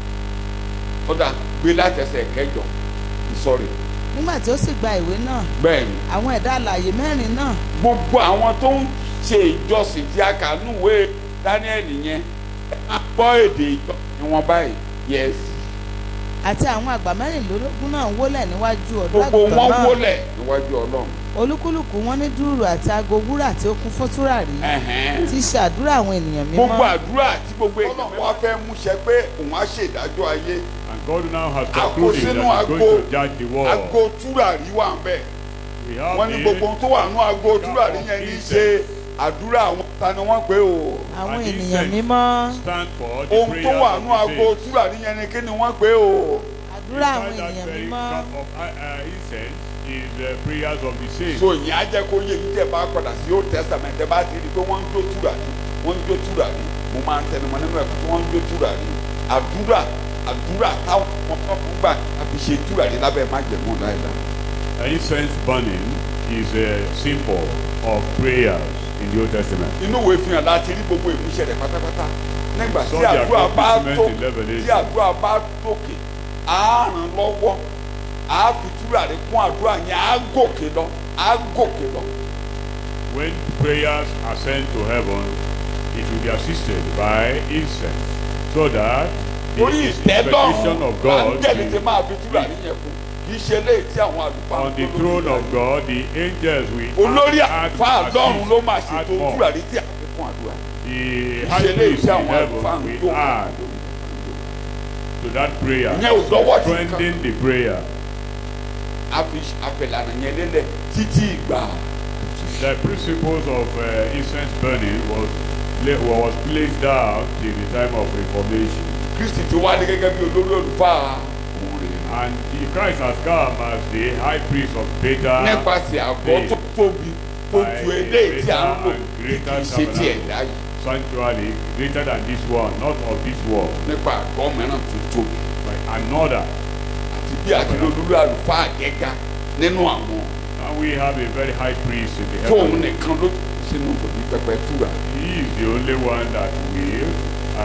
Speaker 2: ó dà gbé láti ẹsẹ̀ ìkẹjọ sọrí
Speaker 1: nígbà tí ó sì gba ìwé náà
Speaker 2: bẹ́ẹ̀ ni
Speaker 1: àwọn ẹ̀dá alààyè mẹ́rin náà
Speaker 2: gbogbo àwọn tó ń ṣe ìjọsìn tí a kà núwé Daniel yẹn a gbọ́ èdè ìjọ ni wọ́n báyìí yes
Speaker 1: àti àwọn àgbà mẹ́rìnlélógún náà wólẹ̀ níwájú ọ̀dọ́
Speaker 2: gbogbo
Speaker 1: àgùntàn
Speaker 2: wọn
Speaker 1: náà
Speaker 2: wólẹ̀ níwájú ọlọ́run
Speaker 1: olúkúlùkù wọn ní dùrù àti aago wúrà tí ó kún fún tùràrí
Speaker 2: Ẹ̀hẹ́n.
Speaker 1: tí í ṣe àdúrà àwọn ènìyàn
Speaker 2: gbogbo
Speaker 1: mímọ́
Speaker 2: àdúrà tí gbogbo èèyàn wá fẹ́ múṣẹ pé òun á ṣèdájọ́ ayé
Speaker 3: and God now has
Speaker 2: Àkó
Speaker 3: concluded
Speaker 2: sínú
Speaker 3: that he's
Speaker 2: àgbo
Speaker 3: going to judge the world.
Speaker 2: ago túràrí wà ń bẹ̀
Speaker 3: We have
Speaker 2: wọ́n ní
Speaker 3: the
Speaker 2: gbogbo ohun tó wà nú ago túràrí yẹn ní í ṣe àdúrà àwọn ta ni wọ́n pè o
Speaker 1: àwọn
Speaker 3: And he
Speaker 1: ènìyàn
Speaker 3: said-
Speaker 1: mímọ́
Speaker 3: stand for the
Speaker 2: ohun tó
Speaker 3: prayers
Speaker 2: wà
Speaker 3: of
Speaker 2: nú
Speaker 3: the
Speaker 2: ago
Speaker 3: saints.
Speaker 2: túràrí yẹn ni kí ni wọ́n pè o
Speaker 1: àdúrà àwọn
Speaker 3: Inside that
Speaker 1: ènìyàn
Speaker 3: very
Speaker 1: mímọ́
Speaker 3: cup of uh, uh, incense is the prayers of the saints.
Speaker 2: so ìyẹn á jẹ́ kó yé yín tẹ́ bá padà sí old testament tẹ́ bá ti rí i pé wọ́n ń jó túràrí wọ́n ń jó túràrí mo máa ń tẹnumọ́ nínú ẹ̀kọ́ tí wọ́n ń jó túràrí àdúrà àdúrà táwọn ọmọ kan fún gbà àfi ṣe túràrí lábẹ́ májẹ̀mú láìláì.
Speaker 3: An incense burning is a symbol of prayers in the Old Testament.
Speaker 2: inú ìwé fi hàn láti rí gbogbo ìmúṣẹ rẹ̀ pátápátá nígbà tí
Speaker 3: Saw the
Speaker 2: àdúrà bá
Speaker 3: accomplishment
Speaker 2: tó
Speaker 3: in Revelation.
Speaker 2: tí àdúrà bá tókè á ràn lọ́wọ́ á fi túràrí kún àdúrà yẹn á gòkè lọ á gòkè lọ.
Speaker 3: When prayers ascend to heaven, it will be assisted by incense, so that the
Speaker 2: torí
Speaker 3: expectation
Speaker 2: ìtẹ́lọ́run
Speaker 3: of God
Speaker 2: áńgẹ́lì ti
Speaker 3: will,
Speaker 2: máa fi túràrí yẹn kún kì í ṣe léyìí tí àwọn àlùfáà
Speaker 3: on the
Speaker 2: ń tó
Speaker 3: throne
Speaker 2: lórí
Speaker 3: of God, the angels will
Speaker 2: olórí
Speaker 3: add-
Speaker 2: àlùfáà
Speaker 3: add
Speaker 2: lọ́run ló máa
Speaker 3: assist, add
Speaker 2: ṣètò
Speaker 3: more.
Speaker 2: túràrí tí a fi kún àdúrà
Speaker 3: The
Speaker 2: kì í
Speaker 3: high
Speaker 2: ṣe léyìí
Speaker 3: priest
Speaker 2: tí
Speaker 3: in
Speaker 2: àwọn àlùfáà
Speaker 3: heaven
Speaker 2: ń
Speaker 3: will
Speaker 2: tó
Speaker 3: add. to that prayer.
Speaker 2: Ìyẹn ò dọ́wọ́ sí nǹkan.
Speaker 3: Strengthen the prayer.
Speaker 2: a fi àfẹlànà yẹn lélẹ̀ títí ìgbà
Speaker 3: The principles of uh, incense burning was la- was placed down till the time of Reformation.
Speaker 2: kristi ti wá ní gẹ́gẹ́ bí olórí olùfà òun rè
Speaker 3: And the Christ has come as the high priest of better
Speaker 2: nípasẹ̀ àgọ́ tó tóbi tó ju eléyìí tí a ń lò kì í ṣe ti ẹ̀dá yìí
Speaker 3: sanctuary greater than this one, not of this world,
Speaker 2: nípa àgọ́ mìíràn tó tóbi
Speaker 3: but another.
Speaker 2: àti bí àti olórí àlùfáà gẹ́gà nínú àwọn
Speaker 3: And we have a very high priest in the
Speaker 2: tóun
Speaker 3: heaven.
Speaker 2: nìkan ló sínú òbí pẹpẹ túra
Speaker 3: He is the only one that will uh,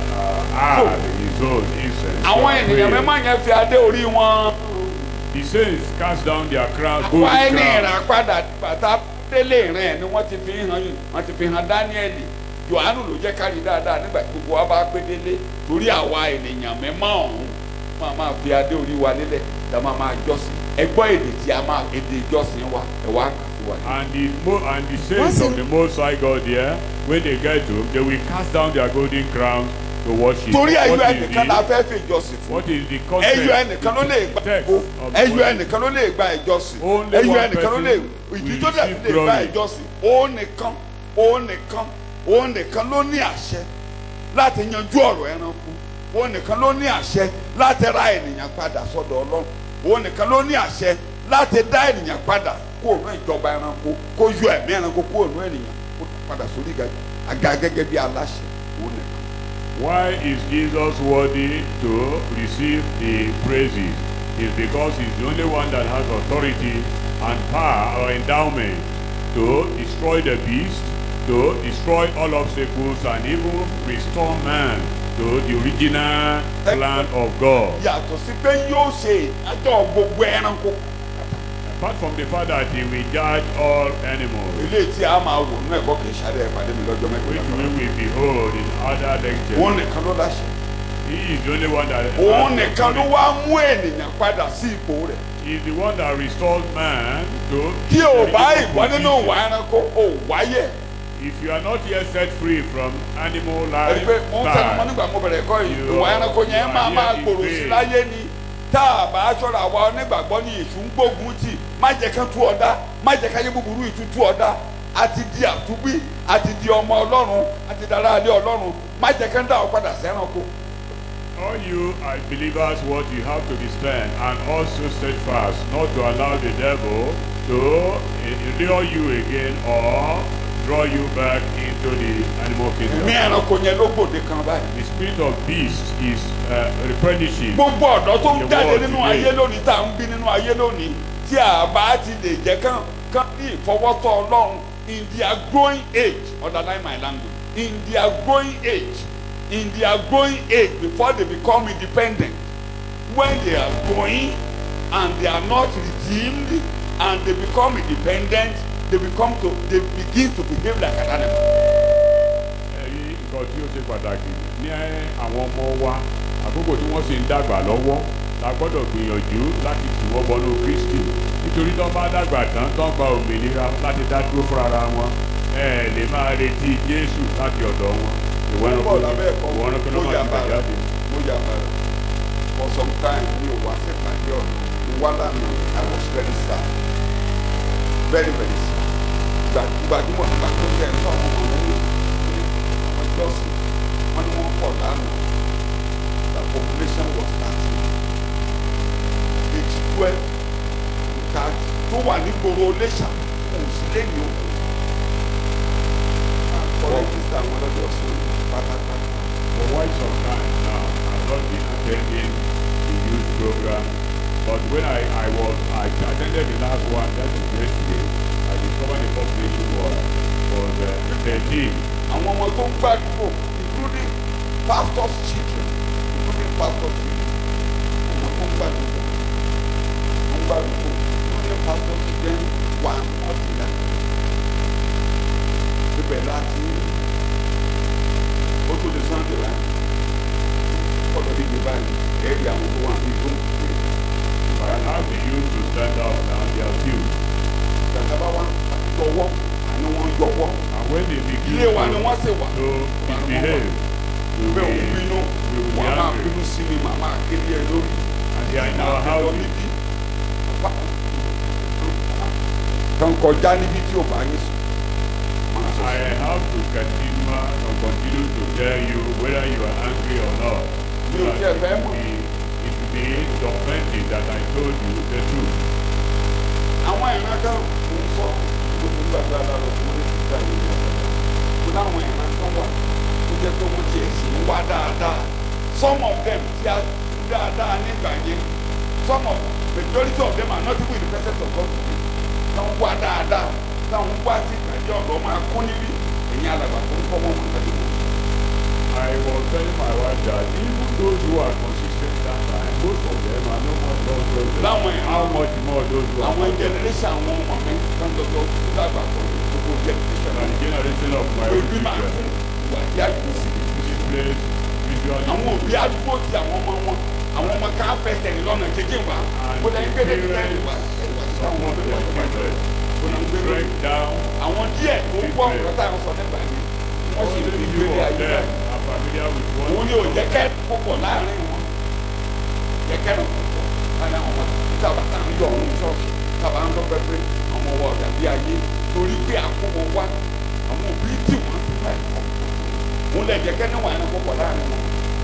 Speaker 3: uh, add his own incense. to
Speaker 2: àwọn
Speaker 3: our
Speaker 2: ènìyàn
Speaker 3: prayer.
Speaker 2: mẹ́mọ́ yẹn fi adé orí wọn
Speaker 3: The saints cast down their crown,
Speaker 2: wá
Speaker 3: golden
Speaker 2: ẹni
Speaker 3: crown.
Speaker 2: ìràpadà bàtà délé ìrìn ẹ̀ ni wọ́n ti fi hàn wọ́n ti fi hàn dáníẹ́lì johannu ló jẹ́ kárí dáadáa nígbà tí gbogbo wa bá pé délé torí àwa ènìyàn mẹ́mọ́ ọ̀hún máa máa fi adé orí wa lélẹ̀ tá a máa máa jọ́sìn ẹ gbọ́ èdè tí a máa èdè ìjọsìn wa ẹ wá kà sí wa.
Speaker 3: And the, mo- and the saints of the Most High God here, when they get to him, they will cast down their golden crowns to worship.
Speaker 2: torí ẹyọ
Speaker 3: What is
Speaker 2: ẹnìkan la
Speaker 3: the,
Speaker 2: fẹ́ fi ìjọsìn fún
Speaker 3: what is the context?
Speaker 2: ẹyọ ẹnìkan ló lè gba
Speaker 3: text
Speaker 2: ìbò
Speaker 3: of
Speaker 2: ẹyọ
Speaker 3: worship?
Speaker 2: ẹnìkan ló lè gba ìjọsìn
Speaker 3: Only
Speaker 2: ẹyọ
Speaker 3: one
Speaker 2: ẹnìkan ló lè
Speaker 3: person
Speaker 2: ìdí
Speaker 3: will
Speaker 2: tó dẹ̀
Speaker 3: receive
Speaker 2: fi lè gba
Speaker 3: glory.
Speaker 2: ìjọsìn òun nìkan òun nìkan òun nìkan ló ní àṣẹ láti yanjú ọ̀rọ̀ ẹranko òun nìkan ló ní àṣẹ láti ra ènìyàn padà sọ́dọ̀ ọlọ́run òun nìkan ló ní àṣẹ láti dá ènìyàn padà kó òun ìjọba ẹranko kó yọ ẹ̀mí ẹranko kó òun ènìyàn kó padà sórí àga gẹ́gẹ́ bí aláṣẹ òun nìkan.
Speaker 3: Why is Jesus worthy to receive the praises? It's because he's the only one that has authority and power or endowment to destroy the beast, to destroy all obstacles, and even restore man to the original plan of God.
Speaker 2: yàtọ̀ sí pé yóò ṣe ìdájọ́ gbogbo ẹranko
Speaker 3: Apart from the fact that he will judge all animals,
Speaker 2: ilé tí a máa wò nínú ẹ̀kọ́ kì í ṣàdé ìpàdé mi lọ́jọ́
Speaker 3: which
Speaker 2: mẹ́ta
Speaker 3: we will behold in other
Speaker 2: òun
Speaker 3: lectures.
Speaker 2: nìkan ló láṣẹ
Speaker 3: He is the only one that has
Speaker 2: òun nìkan ló
Speaker 3: authority.
Speaker 2: wá mú ènìyàn padà sí ipò rẹ̀
Speaker 3: He is the one that restores man to
Speaker 2: tí o
Speaker 3: his
Speaker 2: bá
Speaker 3: original
Speaker 2: ìwọ nínú
Speaker 3: position.
Speaker 2: ìwà ẹranko o wáyé
Speaker 3: If you are not yet set free from animal
Speaker 2: ẹni
Speaker 3: life,
Speaker 2: pé mo ń tẹnu mọ́
Speaker 3: style,
Speaker 2: nígbà mo bẹ̀rẹ̀ ẹ̀kọ́ yìí
Speaker 3: You
Speaker 2: ìwà ẹranko yẹn
Speaker 3: are
Speaker 2: máa máa
Speaker 3: here in
Speaker 2: gbòòrò sí
Speaker 3: vain.
Speaker 2: láyé ni tá a bá ṣọ́ra àwa onígbàgbọ́ ní èṣù ń gbógun tì má jẹ́ kán tú ọ̀dá má jẹ́ káyé búburú ìtútù ọ̀dá àti di àtúbí àti di ọmọ ọlọ́run àti dára alẹ́ ọlọ́run má jẹ́ kán dá ọ padà sẹ́ranko.
Speaker 3: all you as believers, what you have to be stand and also steadfast, not to allow the devil to eh, lure you again or draw you back into the animal
Speaker 2: ẹ̀mí
Speaker 3: kingdom.
Speaker 2: ẹranko yẹn ló gbòde kan báyìí.
Speaker 3: The spirit of beast is uh, replenishing.
Speaker 2: gbogbo ọ̀dọ́ tó ń
Speaker 3: The
Speaker 2: jáde
Speaker 3: world
Speaker 2: nínú
Speaker 3: today.
Speaker 2: ayé lónìí tá à ń bí nínú ayé lónìí tí a bá ti lè jẹ́ kán kán ní ìfọwọ́tọ̀ ọlọ́run in their growing age underline my language in their growing age in their growing age before they become independent when they are growing and they are not redeemed and they become independent they become to they begin to behave like an animal.
Speaker 3: ẹ̀rí nǹkan tí ó ṣe pàtàkì ní àwọn ọmọ wa àkókò tí wọ́n sì ń dàgbà lọ́wọ́ la gbọ́dọ̀ gbìyànjú láti tì wọ́n bọnú Kristi nítorí tó bá dàgbà tán tó ń gba òmìnira láti dá dúró fúnra ara wọn ẹ lè máa retí Jésù láti ọ̀dọ̀ wọn ìwọ ẹranko
Speaker 2: Bọ́ọ̀lù abẹ́ ẹ̀kọ́
Speaker 3: ìwọ ẹranko ló
Speaker 2: mo
Speaker 3: máa
Speaker 2: yà
Speaker 3: ti
Speaker 2: bàrà
Speaker 3: bàjáde.
Speaker 2: mo yà bàrà for some time mi ò wá sí ìpàdé ọ̀nà mo wá lánàá I was very sad very very sad ìgbà gbajúmọ̀ nígbà tó kẹ́ ẹ̀ sọ àwọn ọmọ wọn ní ọmọ ìjọsìn wọn ni wọ́n pọ̀ lánàá the population was thirty age twelve thirty tó wà ní gbòòrò Iléṣà kò sí lẹ́yìn òkú àkọ́rẹ́jísítà àwọn ọlọ́dọ̀ sí pátápátá.
Speaker 3: For quite some time now, I've not been attending the youth program. But when I, I was, I attended the last one, that is yesterday, I discovered the population was, was uh, 13.
Speaker 2: àwọn ọmọ tó ń gbàdúgbò including pastors children including pastors children ọmọ tó ń gbàdúgbò tó ń gbàdúgbò including pastors children wà ọ̀dìlà ibẹ̀ láti ó tó lè sunday rà ọ̀dọ̀ díje báyìí ẹ̀rí àwọn tó wà ní ìlú òkè
Speaker 3: I asked the youth to stand up and they are few.
Speaker 2: gbàgbà wà yọwọ́ àní wọ́n yọwọ́
Speaker 3: And when they begin
Speaker 2: ilé wa ni
Speaker 3: to,
Speaker 2: wọ́n sì wà
Speaker 3: to misbehave, will
Speaker 2: bẹ́ẹ̀ ò
Speaker 3: be,
Speaker 2: bínú
Speaker 3: will be
Speaker 2: wà á máa
Speaker 3: angry.
Speaker 2: bínú sí mi màá máa kéde ẹ lórí
Speaker 3: And they are in
Speaker 2: máa
Speaker 3: our
Speaker 2: bẹ lọ
Speaker 3: house.
Speaker 2: níbí kan kọjá níbi tí ò bá ní sùn máa sọ
Speaker 3: I
Speaker 2: sí
Speaker 3: have to continue or continue to tell you whether you are angry or not.
Speaker 2: Mi ò
Speaker 3: That
Speaker 2: tiẹ̀
Speaker 3: it
Speaker 2: fẹ́
Speaker 3: will
Speaker 2: mọ̀.
Speaker 3: be, it will be authentic that I told you the truth.
Speaker 2: àwọn ìran kan ń sọ gbogbo gbàgbà lọ fún ní ìgbà yìí ní ọ̀dọ̀ kó láwọn ìran kan wà tó jẹ́ pé wọ́n ti èsì ń wá dáadáa some of them ti a ti dáadáa nígbà yẹn some of majority of them are not even in the presence of God today táwọn wá dáadáa táwọn wá sí ìpàdé ọ̀dọ́ máa kún níbí ẹ̀yin alàgbà tó ń kọ́ wọn wọn láti wọ́n.
Speaker 3: I was telling my wife that even those who are consistent that time, most of them are no more those those.
Speaker 2: Láwọn ìran
Speaker 3: How much more those who are
Speaker 2: àwọn
Speaker 3: not?
Speaker 2: generation àwọn ọmọ mi kan lọ́jọ́ tó dàgbà pọ̀ ní gbogbo generation
Speaker 3: And the generation of my own
Speaker 2: òbí máa
Speaker 3: children.
Speaker 2: fún ìwà tí a yìí sí
Speaker 3: This place visually.
Speaker 2: àwọn òbí àdúgbò ti àwọn ọmọ wọn àwọn ọmọ ká fẹsẹ̀ ní lọ́nà kékeré wa
Speaker 3: And
Speaker 2: kó lẹ́yìn gbé
Speaker 3: the
Speaker 2: lẹ́yìn lẹ́yìn wa
Speaker 3: parents
Speaker 2: ẹ̀wà tí táwọn
Speaker 3: support
Speaker 2: ọmọ
Speaker 3: their
Speaker 2: wọn wà
Speaker 3: children.
Speaker 2: kó náà gbé lórí.
Speaker 3: Break down.
Speaker 2: àwọn díẹ̀ tó gbọ́ nǹkan tá à ń sọ nígbà yẹn wọ́n sì
Speaker 3: Only
Speaker 2: fi
Speaker 3: few
Speaker 2: gbélé
Speaker 3: of
Speaker 2: ayé
Speaker 3: them
Speaker 2: báyìí.
Speaker 3: are familiar with what
Speaker 2: òun ni ò jẹ́ kẹ́ púpọ̀ láàrin wọn jẹ́ kẹ́ púpọ̀ láàrin àwọn ọmọ tábà tá à ń yọ ọ̀run ṣọ́ọ̀ṣì tábà ń dọ́pẹ́ pé àwọn ọmọ ọ̀dà bí ayé torí pé àkókò wá àwọn òbí tí wọ́n ti bá ẹ̀kọ́ òun lè jẹ́ kẹ́ níwọ̀n ẹni púpọ̀ láàrin wọn.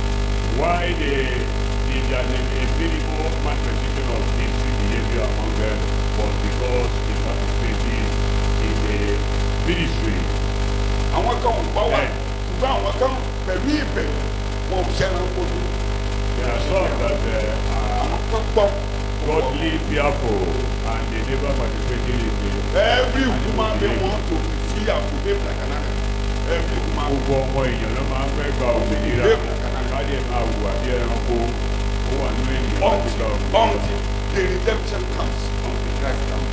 Speaker 3: why the the there is a minimal manifestation of this behavior among them was because they participated in the ministry.
Speaker 2: àwọn kan ò gbọ́ wà
Speaker 3: Bẹ́ẹ̀.
Speaker 2: ṣùgbọ́n àwọn kan pẹ̀lú ìbẹ̀rù wọn ò ṣẹ́ran kojú
Speaker 3: There are some that uh, are
Speaker 2: àwọn kan gbọ́.
Speaker 3: godly fearful and they never participated in the
Speaker 2: every woman dey want to be free and to behave like an animal every woman
Speaker 3: gbogbo ọmọ èèyàn ló máa ń fẹ́ gba òmìnira láti máa hùwà bí ẹranko ó wà nínú ènìyàn láti gba
Speaker 2: until
Speaker 3: òmìnira.
Speaker 2: until the redemption comes until Christ comes.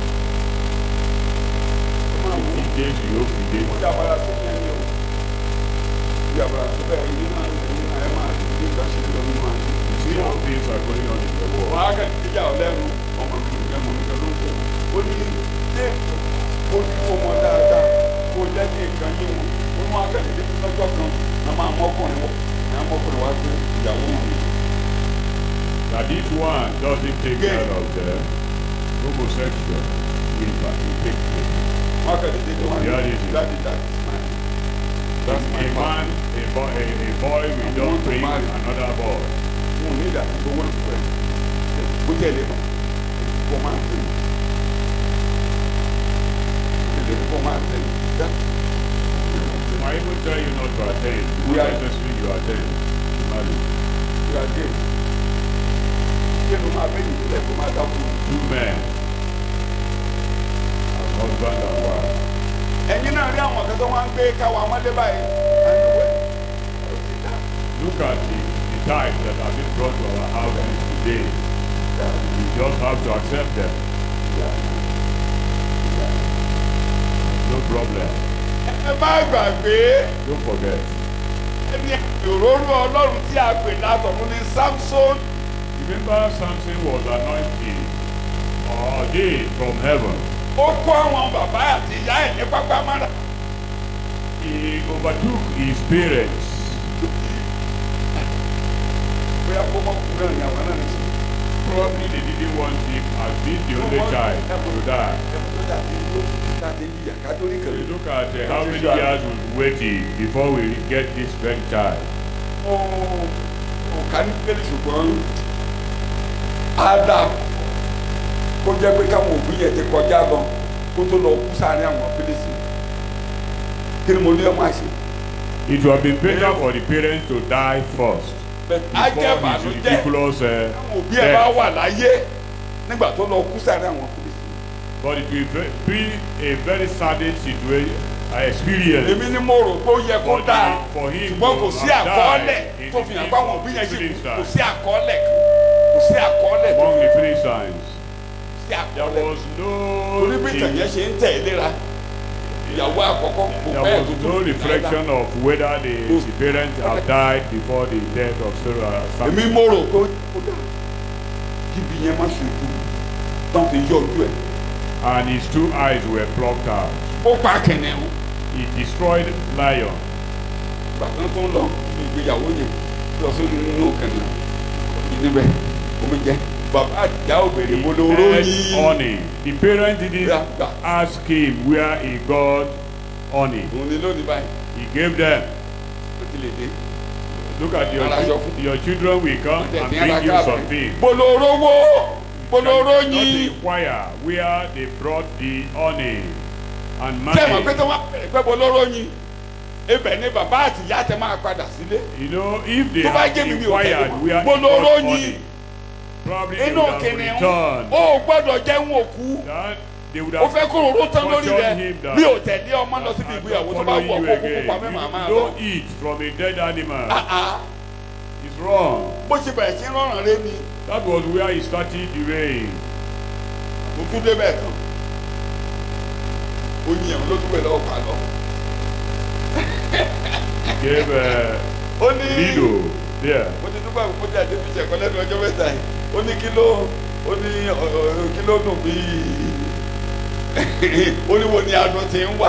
Speaker 3: Tí Jésù yóò fi dé.
Speaker 2: ó yàgbára sí ní ẹni o yàgbára sí bẹ́ẹ̀ yìí náà yìí náà ẹ máa ní ìgbà ṣe lọ nínú àná.
Speaker 3: See how things are going on in the
Speaker 2: wọ́n
Speaker 3: world.
Speaker 2: á kẹ́kẹ́ ìjà ọ̀lẹ́run ọmọ mi ò mọ̀ nígbà ló ń kọ́ ó ní dé ojú fún wọn dáadáa kó jẹ́ kí nǹkan yé wọn ó ní wọn á kẹ́kẹ́ lọ́jọ́ kan náà máa mọ́kùnrin wọ́n náà mọ́kùnrin wá pé ìyàwó mi.
Speaker 3: That this one doesn't take care of the homosexual will take place.
Speaker 2: wọn kàn dédé tó wọn ní
Speaker 3: Yeah, it is.
Speaker 2: láti dájú that's my
Speaker 3: A
Speaker 2: man
Speaker 3: man, a boy, a, a boy will
Speaker 2: I
Speaker 3: don't
Speaker 2: want to
Speaker 3: bring
Speaker 2: marry.
Speaker 3: another boy.
Speaker 2: wọn ò ní ìdá owó ní fún ẹ bó tẹ̀ lé kó máa tẹ̀ lé kó máa tẹ̀ dá
Speaker 3: I even tell you not to attend. Not
Speaker 2: Yeah.
Speaker 3: necessarily you attend. to marry.
Speaker 2: ìgbà dé kí ló máa bẹ́ẹ̀ nílẹ̀ kó máa dákú
Speaker 3: Two men as husband and wife.
Speaker 2: ẹ̀yin náà rí àwọn kan tó wá ń gbé káwa ọmọdé báyìí àníwẹ̀ ó ti dá
Speaker 3: Look at the, the types that have been brought to our houses today. You just have to accept them. No problem.
Speaker 2: ẹ má gbàgbé
Speaker 3: Don't forget.
Speaker 2: ẹni òróró ọlọ́run tí a pè látọ̀run ní Samson
Speaker 3: Remember Samson was anointed or ordained from heaven.
Speaker 2: ó kó àwọn bàbá àti ìyá ẹ̀ ní pápá mára.
Speaker 3: He overtook his parents.
Speaker 2: bóyá kó mọ kúrò ní àwọn náà nìyí.
Speaker 3: Probably they didn't want him as being the only child to die. You look at uh, how many years we've waited before we get this grandchild.
Speaker 2: ọ̀ka ní pẹ́lú ṣùgbọ́n Adam kó jẹ́ pé káwọn òbí yẹn ti kọjá lọ kó tó lọ kú sáré àwọn fílísì kí ni mo ní ọmọ àṣẹ.
Speaker 3: It would have been better for the parents to die first
Speaker 2: á jẹ́
Speaker 3: before his
Speaker 2: ìbànújẹ́
Speaker 3: ridiculous uh,
Speaker 2: káwọn òbí ẹ̀ bá
Speaker 3: death.
Speaker 2: wà láyé nígbà tó lọ kú sáré àwọn fílísì.
Speaker 3: But it will ve- be a very saddening situation, uh, experience.
Speaker 2: èmi ni mo rò pé ó yẹ kó
Speaker 3: For
Speaker 2: dáa
Speaker 3: him- for him
Speaker 2: ṣùgbọ́n
Speaker 3: to
Speaker 2: kò sí
Speaker 3: have
Speaker 2: àkọọ́lẹ̀
Speaker 3: died
Speaker 2: tó
Speaker 3: in
Speaker 2: fi
Speaker 3: the
Speaker 2: hàn
Speaker 3: name
Speaker 2: pé àwọn
Speaker 3: of
Speaker 2: òbí yẹn ṣì kú
Speaker 3: Philistines.
Speaker 2: kò sí àkọọ́lẹ̀ kan kò sí àkọọ́lẹ̀ tó
Speaker 3: Among
Speaker 2: fi
Speaker 3: the
Speaker 2: hàn
Speaker 3: Philistines,
Speaker 2: sí
Speaker 3: there
Speaker 2: àkọọ́lẹ̀.
Speaker 3: was no
Speaker 2: torí bí ìtàgé ṣe ń tẹ̀ léra ìyàwó àkọ́kọ́ kò
Speaker 3: there
Speaker 2: fẹ́
Speaker 3: was
Speaker 2: tó tó
Speaker 3: no reflection of whether the, the parents have died before the death of Sarah.
Speaker 2: èmi mo rò pé ó dà kíbi yẹn má ṣe kú tán fi yọ ojú ẹ̀
Speaker 3: And his two eyes were plucked out.
Speaker 2: ó pa kìnìún
Speaker 3: He destroyed lion.
Speaker 2: bàtàn tó ń lọ ìgbéyàwó yẹn lọ sórí nínú kànáà níbẹ̀ omi jẹ bàbá àjà òbèrè mo ló
Speaker 3: He had
Speaker 2: ròyìn
Speaker 3: honey. The parents didn't
Speaker 2: Yeah, yeah.
Speaker 3: ask him where he got honey.
Speaker 2: òun ni lónìí báyìí
Speaker 3: He gave them.
Speaker 2: ó ti lè dé
Speaker 3: Look at your,
Speaker 2: Aláṣọ
Speaker 3: chil-
Speaker 2: fún-
Speaker 3: your children will come and bring you something.
Speaker 2: bolorowó boloro
Speaker 3: Not
Speaker 2: yin
Speaker 3: inquire where they brought the honey and
Speaker 2: tẹ́mọ̀ pé
Speaker 3: money.
Speaker 2: tí wọ́n bẹ̀rẹ̀ pé boloro yin ibẹ̀ ni bàbá àti ìyá tẹ máa padà sílé
Speaker 3: You know, if they
Speaker 2: tó bá
Speaker 3: had
Speaker 2: jẹ́ mi mi ò tẹ́lẹ̀
Speaker 3: inquired
Speaker 2: wọn
Speaker 3: where he
Speaker 2: boloro
Speaker 3: got
Speaker 2: yin
Speaker 3: honey, probably they
Speaker 2: inú
Speaker 3: would have
Speaker 2: kìnìún
Speaker 3: returned.
Speaker 2: ó gbọ́dọ̀ jẹun òkú
Speaker 3: That they would
Speaker 2: ó
Speaker 3: have
Speaker 2: fẹ́ kó roró tán lórí rẹ
Speaker 3: cautioned him that
Speaker 2: bí ò tẹ̀lé ọmọ lọ síbi
Speaker 3: I'm
Speaker 2: ìgbéyàwó
Speaker 3: not
Speaker 2: tó bá
Speaker 3: following
Speaker 2: wù ọ́
Speaker 3: you
Speaker 2: kó kúkú
Speaker 3: again.
Speaker 2: pa mẹ́màá máa
Speaker 3: You
Speaker 2: lọ.
Speaker 3: don't eat from a dead animal.
Speaker 2: Ah, ah.
Speaker 3: It's wrong.
Speaker 2: bó ṣe bẹ̀rẹ̀ sí rọrùn rẹ ni
Speaker 3: That was where he started the rain.
Speaker 2: mo tún débẹ̀ tán oyin ẹ̀rọ ló dúpẹ́ lọ́wọ́ pa lọ.
Speaker 3: He gave uh,
Speaker 2: ó ní
Speaker 3: Lido there.
Speaker 2: mo ti dúpẹ́ mo ti àdébí ìṣẹ̀kọ́ lẹ́nu ọjọ́ mẹ́ta yìí ó ní kí ló ó ní ọ̀, ọ̀, kí ló dùn bí ó ní wo ni adùn ti ń wá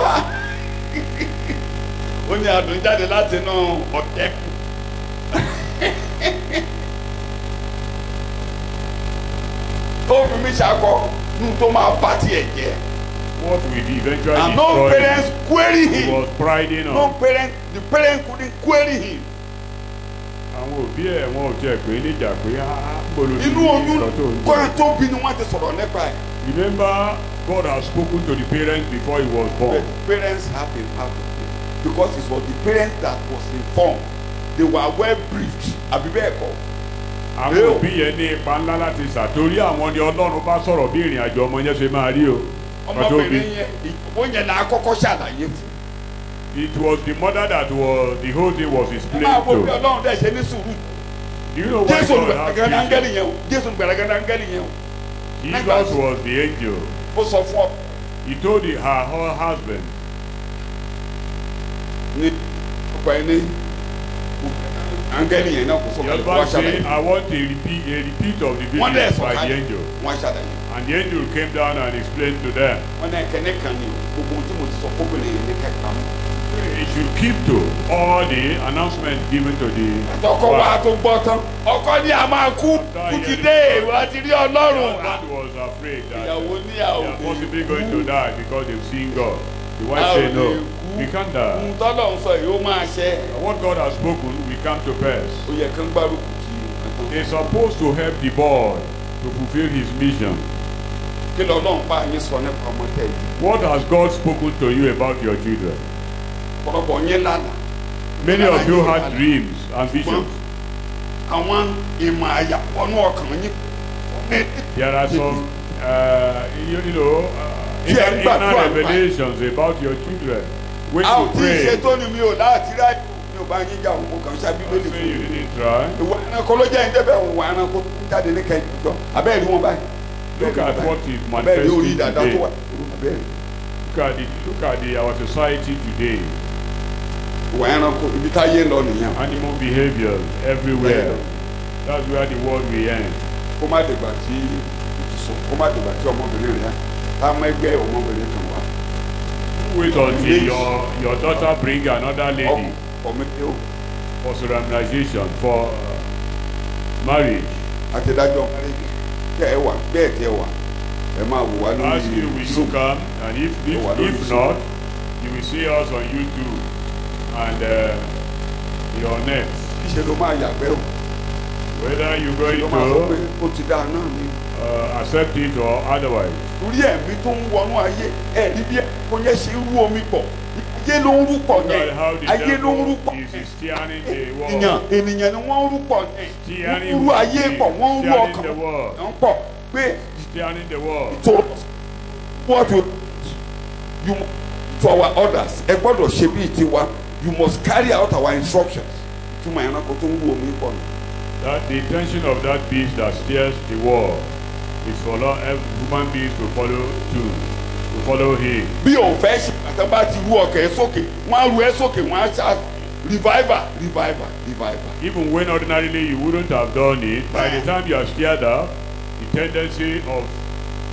Speaker 2: ó ní adùn jáde láti inú ọ̀tẹ́ ó fi mí ṣakọ nù tó máa bá tiẹ̀ jẹ́
Speaker 3: What will eventually
Speaker 2: and no
Speaker 3: destroy
Speaker 2: parents
Speaker 3: him?
Speaker 2: query
Speaker 3: He
Speaker 2: him
Speaker 3: was priding
Speaker 2: no
Speaker 3: on.
Speaker 2: parents the parents couldn't query him
Speaker 3: Àwọn òbí ẹ̀ wọn ò tiẹ̀ pé níjà pé "Ah, bolo ti
Speaker 2: inú
Speaker 3: ní
Speaker 2: oyún
Speaker 3: nǹkan tó ń
Speaker 2: kọ́ ẹ
Speaker 3: jẹ."
Speaker 2: tó bí ni wọ́n ti sọ̀rọ̀ nípa ẹ̀.
Speaker 3: Remember, God has spoken to the parents before he was
Speaker 2: But
Speaker 3: born.
Speaker 2: the parents have a part of it because it was the parents that was informed they were well briefed àbí bẹ́ẹ̀ kọ́
Speaker 3: Àwọn
Speaker 2: Yóò.
Speaker 3: òbí yẹn ní ipa ńlá láti ṣàtórí àwọn ni Ọlọ́run bá sọ̀rọ̀ bí ìrìn àjò ọmọ yẹn ṣe máa rí o. Pàtó bí
Speaker 2: ọmọbìnrin yẹn ìyàwó yẹn là á kọ́kọ́ ṣàlàyé fún
Speaker 3: it was the mother that was the whole thing was
Speaker 2: ẹ máa
Speaker 3: explained
Speaker 2: wo bí
Speaker 3: to.
Speaker 2: ọlọ́run dẹ̀ ṣe ní sùúrù
Speaker 3: Do you know why
Speaker 2: jésù
Speaker 3: God
Speaker 2: olùgbàlagàdà
Speaker 3: has
Speaker 2: áńgẹ́lì
Speaker 3: given?
Speaker 2: yẹn o jésù olùgbàlagàdà áńgẹ́lì yẹn o
Speaker 3: Jesus was the angel.
Speaker 2: ó sọ fún ọ
Speaker 3: He told the- her, her husband,
Speaker 2: ní ọkọ ẹ ní áńgẹ́lì yẹn náà kò sọ
Speaker 3: the
Speaker 2: kalẹ̀ fún wa
Speaker 3: husband
Speaker 2: ṣàlàyé
Speaker 3: said, I want a repeat, a repeat of the
Speaker 2: wọ́n dẹ̀
Speaker 3: vision
Speaker 2: sọ
Speaker 3: by the
Speaker 2: kalẹ̀
Speaker 3: angel.
Speaker 2: wọ́n ṣàlàyé
Speaker 3: And the angel came down and explained to them.
Speaker 2: wọ́n náà kẹ́ni kan ní gbogbo ohun tí mo ti sọ kóbìnrin yẹn ní kẹ́kẹ́ mọ́.
Speaker 3: He should keep to all the announcements given to the
Speaker 2: ọkọ wa
Speaker 3: wife.
Speaker 2: tó gbọ́ tán ọkọ ní a máa kú kú ti dé ìwà ti rí
Speaker 3: The
Speaker 2: ọlọ́run
Speaker 3: husband was afraid that
Speaker 2: ìyàwó ní
Speaker 3: they
Speaker 2: àwọn
Speaker 3: are possibly going to die because they've seen God. The wife
Speaker 2: How
Speaker 3: said,
Speaker 2: do
Speaker 3: No,
Speaker 2: you
Speaker 3: we can't die.
Speaker 2: ohun tọ́lọ̀ ń sọ yìí ó máa ṣẹ
Speaker 3: And What God has spoken will come to pass.
Speaker 2: ó yẹ kán gbárùkù kí nǹkan tó
Speaker 3: They're supposed to help the boy to fulfill his mission.
Speaker 2: kí lọ́lọ́run bá yín sọ nípa ọmọ tẹ̀ yìí
Speaker 3: What has God spoken to you about your children?
Speaker 2: ọ̀pọ̀lọpọ̀ yín lánàá
Speaker 3: Many of you had dreams and visions.
Speaker 2: àwọn ìmọ̀ àyàpọ̀nú ọkàn yín
Speaker 3: There are some, uh, you, you know, uh,
Speaker 2: Tí ẹ ń
Speaker 3: inner,
Speaker 2: gbàdúrà
Speaker 3: inner
Speaker 2: nípa-
Speaker 3: revelations about your children. When
Speaker 2: a ò
Speaker 3: you
Speaker 2: tí ì ṣe
Speaker 3: pray,
Speaker 2: tó ni mi ò láti rá mi ò bá yín jà òun mo kàn ṣáájú
Speaker 3: you
Speaker 2: lónìí
Speaker 3: say
Speaker 2: fún
Speaker 3: you
Speaker 2: mi
Speaker 3: didn't try.
Speaker 2: ìwà ẹranko ló jẹ́ ìdẹ́bẹ̀ ìwà ẹranko jáde ní kẹ́yìn ìjọ abẹ́rẹ́ wọn báyìí
Speaker 3: Look at what is
Speaker 2: abẹ́rẹ́ orí
Speaker 3: manifesting
Speaker 2: dàda tó wà
Speaker 3: today.
Speaker 2: abẹ́rẹ́
Speaker 3: Look at the, look at the, our society today.
Speaker 2: ìwà ẹranko ibi táyé ń lọ nìyẹn
Speaker 3: Animal behavior everywhere.
Speaker 2: Yeah.
Speaker 3: That's where the world we end.
Speaker 2: kó má dìgbà tí ìtùsùn kó má dìgbà tí ọmọbìnrin rẹ tá a mọ ẹgbẹ́ ọmọbìnrin kan wá
Speaker 3: Wait until your, your daughter bring another lady
Speaker 2: ọmọ ẹ o
Speaker 3: for solemnization, for uh, marriage.
Speaker 2: àtẹ̀dájọ́ tẹ ẹ wà bẹ́ẹ̀ tẹ ẹ wà ẹ máa wò wá
Speaker 3: Ask you, will
Speaker 2: lórí
Speaker 3: you come? And if,
Speaker 2: Oh, I don't
Speaker 3: if, if
Speaker 2: see.
Speaker 3: not, you will see us on YouTube and uh, your net.
Speaker 2: ṣe ló máa yàgbẹ́ o
Speaker 3: Whether you're
Speaker 2: ṣe
Speaker 3: going
Speaker 2: ló máa sọ pé
Speaker 3: to
Speaker 2: ó ti dáa náà ni
Speaker 3: uh, accept it or otherwise.
Speaker 2: torí ẹ̀mí tó ń wọnú ayé ẹ̀ níbi kò yẹ ṣe rú omi pọ̀ ayé ló ń rú pọ̀
Speaker 3: Look
Speaker 2: yẹn
Speaker 3: at how the
Speaker 2: ayé ló ń rú
Speaker 3: devil
Speaker 2: pọ̀
Speaker 3: is
Speaker 2: yẹn
Speaker 3: steering the
Speaker 2: ènìyàn
Speaker 3: world.
Speaker 2: ènìyàn ni wọ́n ń rú pọ̀ yẹn wọ́n
Speaker 3: Steering
Speaker 2: ń rú ayé pọ̀ wọ́n ń rú
Speaker 3: steering
Speaker 2: ọkàn
Speaker 3: the world.
Speaker 2: wọ́n pọ̀ pé
Speaker 3: Steering the world.
Speaker 2: to what we you must to our orders ẹ gbọ́dọ̀ ṣe bíi tiwa you must carry out our instructions túmọ̀ ẹranko tó ń rú omi pọ̀ ni.
Speaker 3: That the intention of that beast that steers the world is for lo- ev- human beings to follow too, to follow him.
Speaker 2: bí o fẹ́ ṣe àtàn bá ti rú ọkàn ẹ sókè wọ́n á rú ẹ sókè wọ́n á ṣá revival revival revival.
Speaker 3: Even when ordinarily you wouldn't have done it, by the time you are stirred up, the tendency of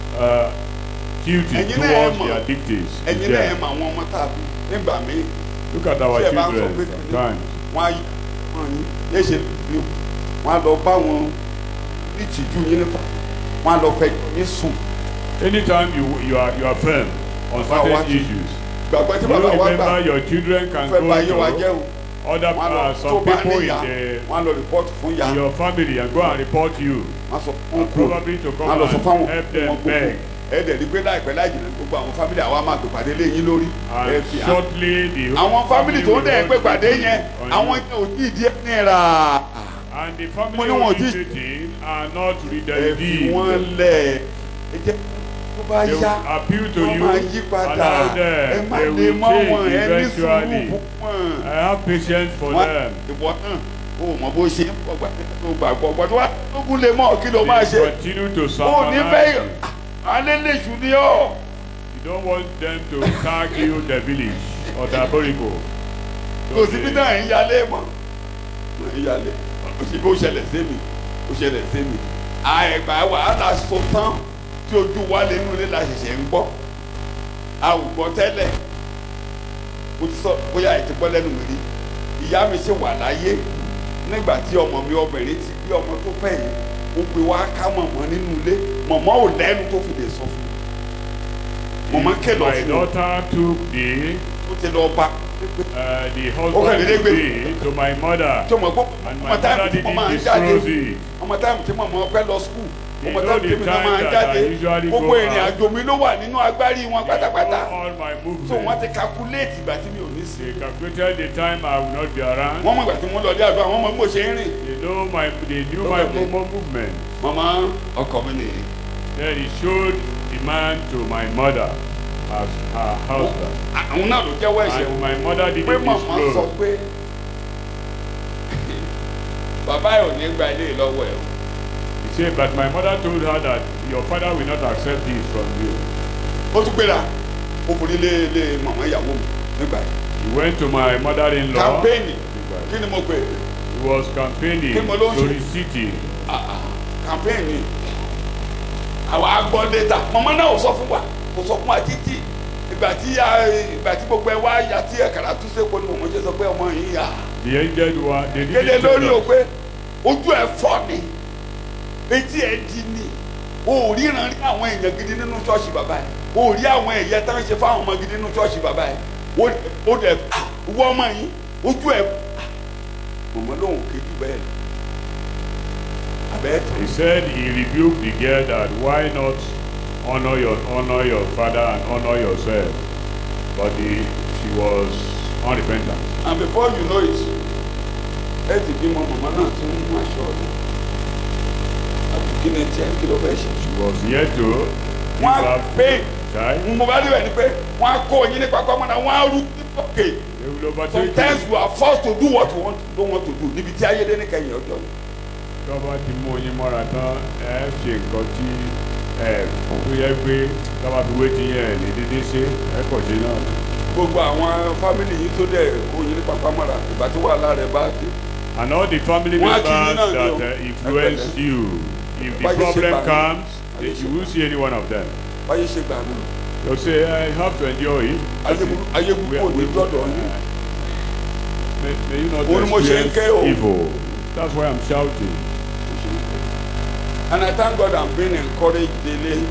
Speaker 3: uh, duty
Speaker 2: Ẹ̀yin náà ẹ
Speaker 3: towards
Speaker 2: mọ̀.
Speaker 3: the addictives is
Speaker 2: ẹ̀yin náà ẹ
Speaker 3: there.
Speaker 2: mọ àwọn ọmọ tá a bí nígbà míì
Speaker 3: Look at our
Speaker 2: Ṣé ẹ bá ń sọ
Speaker 3: children
Speaker 2: pé
Speaker 3: sometimes.
Speaker 2: wọ́n á yí wọ́n ní yé ṣe bí wọ́n á lọ bá wọn ní ìtìjú yín nípa wọ́n á lọ fẹ́ yín sùn
Speaker 3: Anytime you you are you are firm on
Speaker 2: Bàbá wa
Speaker 3: certain
Speaker 2: ti-
Speaker 3: issues,
Speaker 2: gbàgbọ́ tí
Speaker 3: you
Speaker 2: bàbá wa gbà
Speaker 3: remember your children can
Speaker 2: fẹ́ bá yé wa
Speaker 3: go
Speaker 2: jẹ́
Speaker 3: to
Speaker 2: o
Speaker 3: other
Speaker 2: wọ́n á lọ
Speaker 3: uh,
Speaker 2: tó
Speaker 3: some
Speaker 2: bá
Speaker 3: people in
Speaker 2: níyà
Speaker 3: the
Speaker 2: wọ́n á lọ rìpọ́tù fún ya
Speaker 3: in your family and go and report you.
Speaker 2: wọ́n á sọ fún
Speaker 3: And
Speaker 2: kú
Speaker 3: probably to come
Speaker 2: wọ́n á lọ sọ
Speaker 3: and
Speaker 2: fáwọn
Speaker 3: help
Speaker 2: wọn
Speaker 3: them
Speaker 2: gbogbo
Speaker 3: beg.
Speaker 2: ẹ̀ẹ́dẹ̀ rí pé láìpẹ́ láì jìnnà gbogbo àwọn fámìlì àwa máa gbèpàdé lé yín lórí ẹ
Speaker 3: And
Speaker 2: fi hàn
Speaker 3: shortly the
Speaker 2: àwọn fámìlì tó ń
Speaker 3: will
Speaker 2: dẹ̀
Speaker 3: not
Speaker 2: pé pàdé
Speaker 3: be
Speaker 2: yẹn
Speaker 3: on
Speaker 2: àwọn
Speaker 3: you.
Speaker 2: yẹn ò tí ì di ẹni rà
Speaker 3: And the
Speaker 2: Mo
Speaker 3: family
Speaker 2: ní wọn ò tí-
Speaker 3: visiting are not
Speaker 2: ẹ
Speaker 3: redeemed.
Speaker 2: fi wọ́n lẹ̀ ẹ jẹ́ tó bá
Speaker 3: They will
Speaker 2: yá
Speaker 3: appeal to
Speaker 2: wọ́n
Speaker 3: you,
Speaker 2: máa yí padà
Speaker 3: allow
Speaker 2: ẹ
Speaker 3: them,
Speaker 2: má
Speaker 3: they
Speaker 2: lè
Speaker 3: will
Speaker 2: mọ́ wọn
Speaker 3: change
Speaker 2: ẹ ní sùúrù
Speaker 3: eventually.
Speaker 2: fún wọn.
Speaker 3: I have patience for
Speaker 2: Wọ́n-
Speaker 3: them.
Speaker 2: ìwọ náà o mọ bó ṣe ń pọ̀ gbàgbọ́ gbàgbọ́ gbàgbọ́ wá lógún lè mọ̀ kí ló máa
Speaker 3: They
Speaker 2: ṣe
Speaker 3: continue to
Speaker 2: o ní bẹ́ẹ̀
Speaker 3: sermonize.
Speaker 2: alẹ́ lè ṣù ní ọ́
Speaker 3: You don't want them to tag you the village or the borico.
Speaker 2: kò sí bí náà ń yálé mọ́ ń yálé o ṣe bí ó ṣẹlẹ̀ sí mi ó ṣẹlẹ̀ sí mi àìgbà wàhálà sọ tán tí ojú wa lè nulẹ̀ la ṣẹ̀ṣẹ̀ ń gbọ́ a ò gbọ́ tẹ́lẹ̀ mo ti sọ bóyá ẹ ti gbọ́ lẹ́nu mi rí ìyá mi ṣe wà láyé nígbà tí ọmọ mi obìnrin ti bí ọmọ tó fẹ́ yìí ó pe wá ká mọ̀mọ́ nínú ilé mọ̀mọ́ ò lẹ́nu tó fi lè sọ fún mi mọ̀mọ́ kìlọ̀
Speaker 3: My
Speaker 2: fún mi
Speaker 3: daughter took the
Speaker 2: ó ti lọ bá
Speaker 3: uh, the
Speaker 2: Okay,
Speaker 3: husband
Speaker 2: they
Speaker 3: to
Speaker 2: did
Speaker 3: be to my mother.
Speaker 2: tí ọmọ gbọ́
Speaker 3: And my
Speaker 2: ọmọ táìmù
Speaker 3: mother
Speaker 2: tí mo
Speaker 3: didn't
Speaker 2: máa ń
Speaker 3: disclose
Speaker 2: jáde
Speaker 3: it.
Speaker 2: ọmọ táìmù tí mo máa fẹ́ lọ skul
Speaker 3: You
Speaker 2: ọmọ
Speaker 3: know
Speaker 2: táìmù
Speaker 3: the
Speaker 2: tí mi náà
Speaker 3: time
Speaker 2: máa ń
Speaker 3: that
Speaker 2: jáde
Speaker 3: I usually
Speaker 2: gbogbo
Speaker 3: go
Speaker 2: ìrìn
Speaker 3: out.
Speaker 2: àjò mi ló wà nínú agbárí wọn pátápátá
Speaker 3: All my
Speaker 2: so wọ́n
Speaker 3: movements.
Speaker 2: ti calculate ìgbà tí mi ò ní sí
Speaker 3: They calculated the time I will not be around.
Speaker 2: wọ́n mọ̀ ìgbà tí mo lọ dé àdúrà wọ́n mọ̀ bí mo ṣe ń rìn
Speaker 3: They know my they knew my
Speaker 2: Okay.
Speaker 3: mo- movement.
Speaker 2: màmá ọkọ mi nìyí
Speaker 3: Then he showed the man to my mother as her husband.
Speaker 2: àwọn náà ló jẹ́wọ́ ẹ̀ṣẹ̀
Speaker 3: And
Speaker 2: wọn
Speaker 3: my mother
Speaker 2: pé
Speaker 3: didn't
Speaker 2: màmá sọ
Speaker 3: disclose.
Speaker 2: pé bàbá ẹ̀ ò ní gba ilé lọ́wọ́ ẹ̀ o
Speaker 3: He said, but my mother told her that your father will not accept this from you.
Speaker 2: ó tún gbéra ó forí lé lé màmá ìyàwó mi nígbà yìí
Speaker 3: He went to my mother-in-law.
Speaker 2: kàmpéènì
Speaker 3: Nígbà yìí.
Speaker 2: kí ni mo pè é
Speaker 3: He was campaigning
Speaker 2: Kí mo ló ń
Speaker 3: to
Speaker 2: ṣe?
Speaker 3: the city.
Speaker 2: kàmpéènì àwa gbọ́ data màmá náà ò sọ fún wa kò sọ fún wa títí ìgbà tí a- ìgbà tí gbogbo ẹ wá ya tí ẹ̀kàrà tún ṣe poli mọ̀mọ́ ṣe sọ pé ọmọ yìí yà
Speaker 3: The angel one, they
Speaker 2: kéde
Speaker 3: didn't
Speaker 2: lórí
Speaker 3: tell
Speaker 2: o
Speaker 3: us.
Speaker 2: pé ojú ẹ fọ́ ni etí ẹ di ni o ò ríran rí àwọn èèyàn gidi nínú ṣọ́ọ̀ṣì bàbá ẹ o ò rí àwọn ẹ̀yẹ tá ń ṣe fáwọn ọmọ gidi nínú ṣọ́ọ̀ṣì bàbá ẹ o o dẹ̀ ah, wọ ọmọ yìí ojú ẹ ah, mọ̀mọ́ lòun kéjú bẹ́ẹ̀ lọ abẹ́ tán.
Speaker 3: He said he rebuked the girl that why not honor your honor your father and honor yourself. But the, she was unrepentant.
Speaker 2: and before you know it ẹ ti bímọ màmá náà ti ń mú aṣọ rẹ àbí kí ni tiẹ̀ kí ló fẹ́ ṣe.
Speaker 3: She was yet to give
Speaker 2: wọ́n á
Speaker 3: birth
Speaker 2: pé
Speaker 3: to a child.
Speaker 2: mo bá rí rẹ̀ ni pé wọ́n á kó oyin ní pápá mọ́ra wọ́n á rú òkè
Speaker 3: They will overtake
Speaker 2: sometimes
Speaker 3: you.
Speaker 2: you are forced to do what you want, don't want to do níbi tí ayé dé ní kẹyìn ọjọ́ yìí.
Speaker 3: Tọ́ba ti mú oyin mọ́ra tán ẹ ṣe nǹkan tí ẹ tó yẹ pé tọ́ba fi wé ti yẹn lè dédé ṣe ẹ kọ̀ ṣe náà.
Speaker 2: gbogbo àwọn fámìlì yìí tó dẹ̀ kó oyin ní pápá mọ́ra ìgbà tí wàhálà rẹ̀ bá dé
Speaker 3: And all the family
Speaker 2: Wọ́n á
Speaker 3: members
Speaker 2: kí yín náà
Speaker 3: that
Speaker 2: ni o.
Speaker 3: uh, influence you, if the
Speaker 2: Báyé ṣe
Speaker 3: problem
Speaker 2: gbà mí.
Speaker 3: comes,
Speaker 2: Báyé
Speaker 3: then
Speaker 2: ṣe
Speaker 3: you
Speaker 2: gbà
Speaker 3: will see any one of them.
Speaker 2: báyé ṣe gbà mí
Speaker 3: You'll say, I have to endure it.
Speaker 2: ayé burú ayé burú kò ní gbọ́dọ̀ yín.
Speaker 3: May, may you not
Speaker 2: Òun ni mo ṣe ń
Speaker 3: experience
Speaker 2: ké o.
Speaker 3: evil. That's why I'm shouting.
Speaker 2: And I thank God I'm being encouraged daily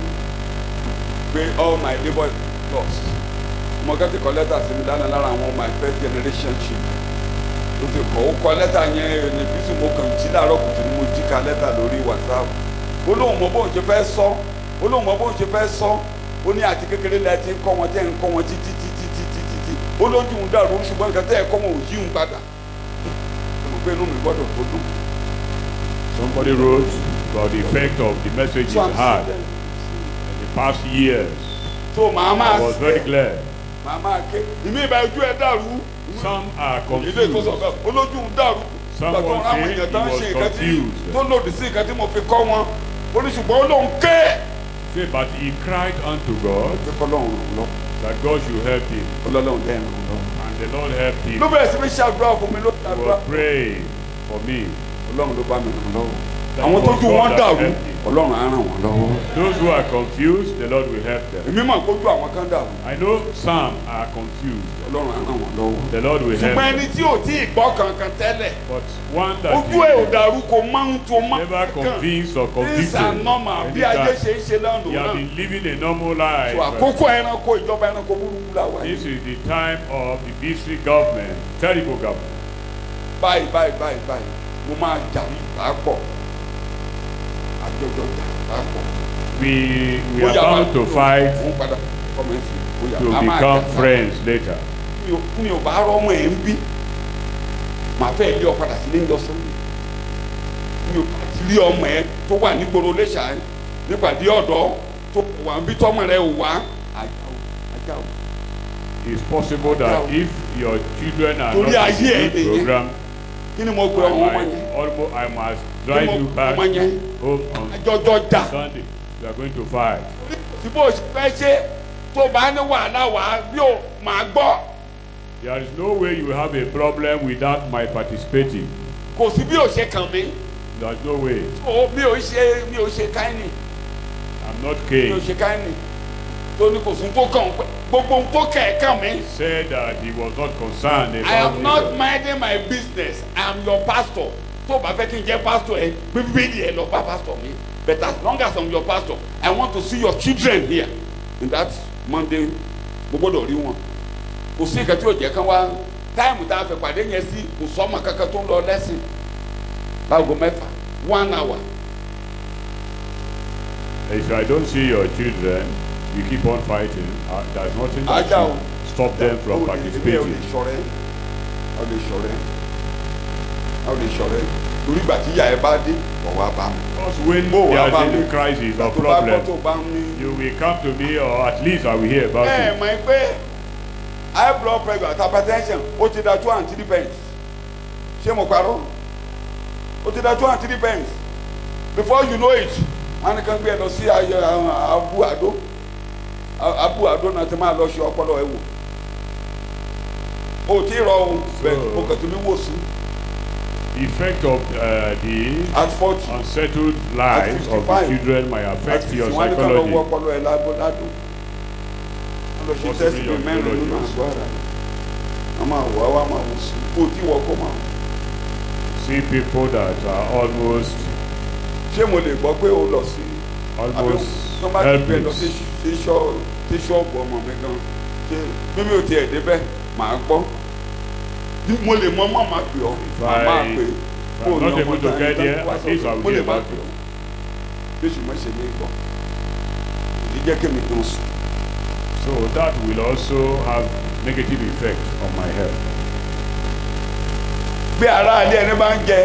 Speaker 2: pé all my labour is lost. Mo kẹ́ ti kọ lẹ́tà sí mi dáná lára àwọn my first generation children. Ó ti kọ́ ó kọ lẹ́tà yẹn ní bísí mo kàn jí láàárọ̀ kùtù ni mo jí ka lẹ́tà lórí WhatsApp. Ó lóun mọ bóun ṣe fẹ́ sọ. Ó lóun mọ bóun ṣe fẹ́ sọ. Ó ní àti kékeré lẹ́ẹ̀ ti ń kọ́ wọn tẹ́ ń kọ́ wọn títí títí títí títí. Ó lójú ń dàrú ṣùgbọ́n nǹkan tẹ́ ẹ̀ kọ́ wọn ò yí ń padà. Mo gbé inú mi gbọ́dọ̀ tó dùn.
Speaker 3: Somebody wrote about the effect of the message
Speaker 2: So I'm
Speaker 3: it had
Speaker 2: saying,
Speaker 3: in the past years.
Speaker 2: so màá máa
Speaker 3: I was very glad.
Speaker 2: màá máa ké ìmí ìbá ojú ẹ dàrú
Speaker 3: Some are
Speaker 2: ilé ìtòsọ
Speaker 3: confused.
Speaker 2: bẹ́ẹ̀ olójú ń dàrú
Speaker 3: Someone
Speaker 2: gbàgbọ́ àwọn
Speaker 3: say
Speaker 2: èèyàn tó ń
Speaker 3: he was
Speaker 2: ṣe nǹkan tí
Speaker 3: confused.
Speaker 2: tó lòdì sí nǹkan tí mo fi kọ́ wọn oníṣùgbọ́n ó lóun ké.
Speaker 3: Say, but he cried unto God
Speaker 2: pé kọ́lọ́run ràn lọ
Speaker 3: that God should help him.
Speaker 2: ọlọ́run dẹ́ ràn lọ.
Speaker 3: And the Lord helped him.
Speaker 2: ló bẹ̀rẹ̀ sí mi ṣàdúrà fún mi ló
Speaker 3: He
Speaker 2: ṣàdúrà
Speaker 3: was praying for me.
Speaker 2: ọlọ́run ló bá mi ràn lọ́wọ́
Speaker 3: that
Speaker 2: àwọn
Speaker 3: it was
Speaker 2: tójú wọn
Speaker 3: God that
Speaker 2: dàrú
Speaker 3: helped me.
Speaker 2: ọlọ́run á ràn wọ́n lọ́wọ́.
Speaker 3: Those who are confused, the Lord will help them.
Speaker 2: èmi mọ̀ kójú àwọn kan dàrú
Speaker 3: I know some are confused.
Speaker 2: ọlọ́run á ràn wọ́n lọ́wọ́.
Speaker 3: The Lord will help
Speaker 2: ṣùgbọ́n ẹni
Speaker 3: them.
Speaker 2: tí ò tí ì gbọ́ kankan tẹ́lẹ̀
Speaker 3: But one that
Speaker 2: ojú ẹ̀ ò
Speaker 3: is
Speaker 2: dàrú kò máa ń tó máa
Speaker 3: never convinced or
Speaker 2: things are
Speaker 3: convicted,
Speaker 2: normal
Speaker 3: and
Speaker 2: bí
Speaker 3: is
Speaker 2: ayé
Speaker 3: that
Speaker 2: ṣe ń ṣe lánàá
Speaker 3: he has
Speaker 2: náà
Speaker 3: been living a normal life.
Speaker 2: so àkókò ẹranko ìjọba ẹranko burúkú la wà
Speaker 3: This
Speaker 2: yìí
Speaker 3: is the time of the beastly government, terrible government.
Speaker 2: báyìí báyìí báyìí báyìí mo máa jà pàápọ̀ àjọjọ jà pàápọ̀
Speaker 3: We we are
Speaker 2: Bóyá máa-
Speaker 3: bound to fight
Speaker 2: mo padà ọmọ ẹ̀ fi bóyá
Speaker 3: to
Speaker 2: a máa
Speaker 3: become
Speaker 2: jà
Speaker 3: friends later.
Speaker 2: mi ò mi ò bá rọ́mọ ẹ̀ ń bí màá fẹ́ lé ọ padà sílé ń lọ sọ́nà mi ò bá ti rí ọmọ ẹ tó wà nígboro léṣà ẹ nípàdé ọ̀dọ́ tó wà ń bí tọ́mọ rẹ ò wá ajá o ajá o
Speaker 3: It's possible that if your children are
Speaker 2: Torí
Speaker 3: not
Speaker 2: ayé
Speaker 3: in
Speaker 2: ẹ̀
Speaker 3: the
Speaker 2: nìyẹn.
Speaker 3: program,
Speaker 2: kí ni mo pe
Speaker 3: I
Speaker 2: ọmọ ọmọ
Speaker 3: might
Speaker 2: yẹn
Speaker 3: almost I must drive
Speaker 2: Mo-
Speaker 3: you back
Speaker 2: ọmọ yẹn.
Speaker 3: home on
Speaker 2: àjọjọ jà
Speaker 3: Sunday. We are going to fight.
Speaker 2: tí bó ṣe fẹ́ ṣe tó bá ní wàhálà wà bí o máa gbọ́
Speaker 3: There is no way you have a problem without my participating.
Speaker 2: kò sí bí o ṣe kàn mí
Speaker 3: There is no way.
Speaker 2: o mi ò ṣe mi ò ṣe káyìnì
Speaker 3: I'm not
Speaker 2: mi ò
Speaker 3: Cain.
Speaker 2: ṣe káyìnì tó ní kò sí tó kàn pẹ́ gbogbo ohun tó kẹ̀ ẹ́ kàn mí.
Speaker 3: He said that he was not concerned
Speaker 2: I
Speaker 3: about
Speaker 2: am not
Speaker 3: it.
Speaker 2: minding my business. I am your pastor. Tó o bá fẹ́ kí n jẹ́ pastor ẹ, bíbélì ẹ lọ bá pastor mi. But as long as I am your pastor, I want to see your children here. In that Monday, mo gbọ́dọ̀ rí wọn. Kò sí ìkàtí òjẹ́ kan wá. Táìmù tá a fẹ́ pàdé yẹn sí, kò sọ́mọ kankan tó ń lọ lẹ́sìn. Láago mẹ́fà, one hour.
Speaker 3: If I don't see your children, you keep on fighting. Uh, there's nothing that
Speaker 2: Ajá o.
Speaker 3: should stop them from
Speaker 2: O lè- o lè
Speaker 3: participating.
Speaker 2: ṣọ̀rẹ́. O lè ṣọ̀rẹ́. O lè ṣọ̀rẹ́. Torí ìgbà tí ìyá ẹ bá dé, wọ̀ wá bá mi.
Speaker 3: Because when
Speaker 2: Bó wá bá
Speaker 3: there's
Speaker 2: mi.
Speaker 3: any crisis or
Speaker 2: Tó bá gbọ́ tó
Speaker 3: problem,
Speaker 2: bá ń ní.
Speaker 3: you will come to me or at least I will hear about
Speaker 2: ẹ
Speaker 3: it.
Speaker 2: mọ̀ ẹ́ pé high blood pressure àti hypertension ó ti da two and three pence ṣé mo parọ́ ó ti da two and three pence before you know it wọn ni kan gbé ẹ lọ sí ayé àwọn abu àdó A- abu àdó náà ti máa lọ ṣe ọpọlọ ẹ wò ó ti rọ ohun bẹ́ẹ̀ mo kàn tó ní wò sí
Speaker 3: Effect of uh, the
Speaker 2: at forty
Speaker 3: unsettled lives of the
Speaker 2: 55.
Speaker 3: children might
Speaker 2: at
Speaker 3: affect
Speaker 2: fifty
Speaker 3: your
Speaker 2: wọn ni kan lọ wọ
Speaker 3: psychology.
Speaker 2: ọpọlọ ẹ lágbo ládùn wọn lọ ṣe
Speaker 3: Possibly
Speaker 2: test
Speaker 3: your
Speaker 2: bíi mẹ́rin nínú
Speaker 3: neurologist.
Speaker 2: àgọ́ ara wọn máa wọ àwọn máa wò sí kó tí wọ́n kó máa wò.
Speaker 3: See people that are almost
Speaker 2: ṣé mo lè gbọ́ pé o lọ sí àbí
Speaker 3: almost
Speaker 2: tó bá ti gbé lọ sí
Speaker 3: helpless.
Speaker 2: sí ṣọ́- sí ṣọ́ọ̀bù ọmọ mi gan ṣé mímí ò tiẹ̀ débẹ̀ màá gbọ́ Bí mo lè mọ mọ́ máa pè ọ́ màá máa pè
Speaker 3: If I'm not able to get there, at least I will
Speaker 2: mo lè
Speaker 3: hear
Speaker 2: máa
Speaker 3: about
Speaker 2: pè
Speaker 3: it.
Speaker 2: ọ́ bí ṣùgbọ́n ṣe ní gbọ́ ìdí jẹ́ kémi gan sùn
Speaker 3: So that will also have negative effect on my health.
Speaker 2: bí ara alẹ́ ẹni bá ń jẹ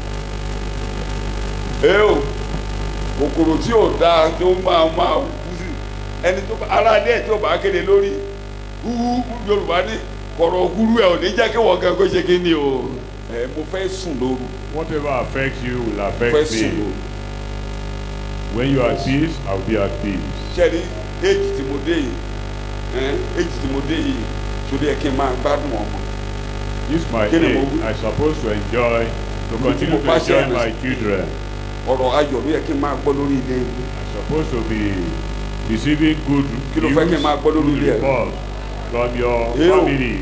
Speaker 2: ẹ o kòkòrò tí ò dáa tó máa máa wú sí ẹni tó bá ara alẹ́ tí ò bá kéde lórí wúwú yorùbá ní kọ̀rọ̀ húrú ẹ̀ ò ní jẹ́ kí wọ́n gan kó ṣe kí ni o ẹ mo fẹ́ sùn lóru
Speaker 3: Whatever affects you will
Speaker 2: fẹ́
Speaker 3: affect
Speaker 2: sùn
Speaker 3: me.
Speaker 2: lóru
Speaker 3: When you are at peace, I will be at peace.
Speaker 2: ṣẹ́ni éèjì tí mo dé yìí ẹ éèjì tí mo dé yìí sórí ẹ kí n máa gbádùn ọmọ
Speaker 3: This my
Speaker 2: Kí ni mo
Speaker 3: age.
Speaker 2: wí?
Speaker 3: I'm supposed to enjoy, to
Speaker 2: Mo ti
Speaker 3: continue
Speaker 2: mo
Speaker 3: to
Speaker 2: bá ṣe
Speaker 3: enjoy
Speaker 2: àmì
Speaker 3: my
Speaker 2: sí.
Speaker 3: children.
Speaker 2: ọ̀rọ̀ ayọ̀ ló yẹ kí n máa gbọ́ lórí ilé ìlú
Speaker 3: I'm supposed to be receiving good
Speaker 2: Kí ló fẹ́ kí n máa gbọ́
Speaker 3: news,
Speaker 2: lórí
Speaker 3: good
Speaker 2: ilé ẹ̀?
Speaker 3: reports from your
Speaker 2: Ew.
Speaker 3: families.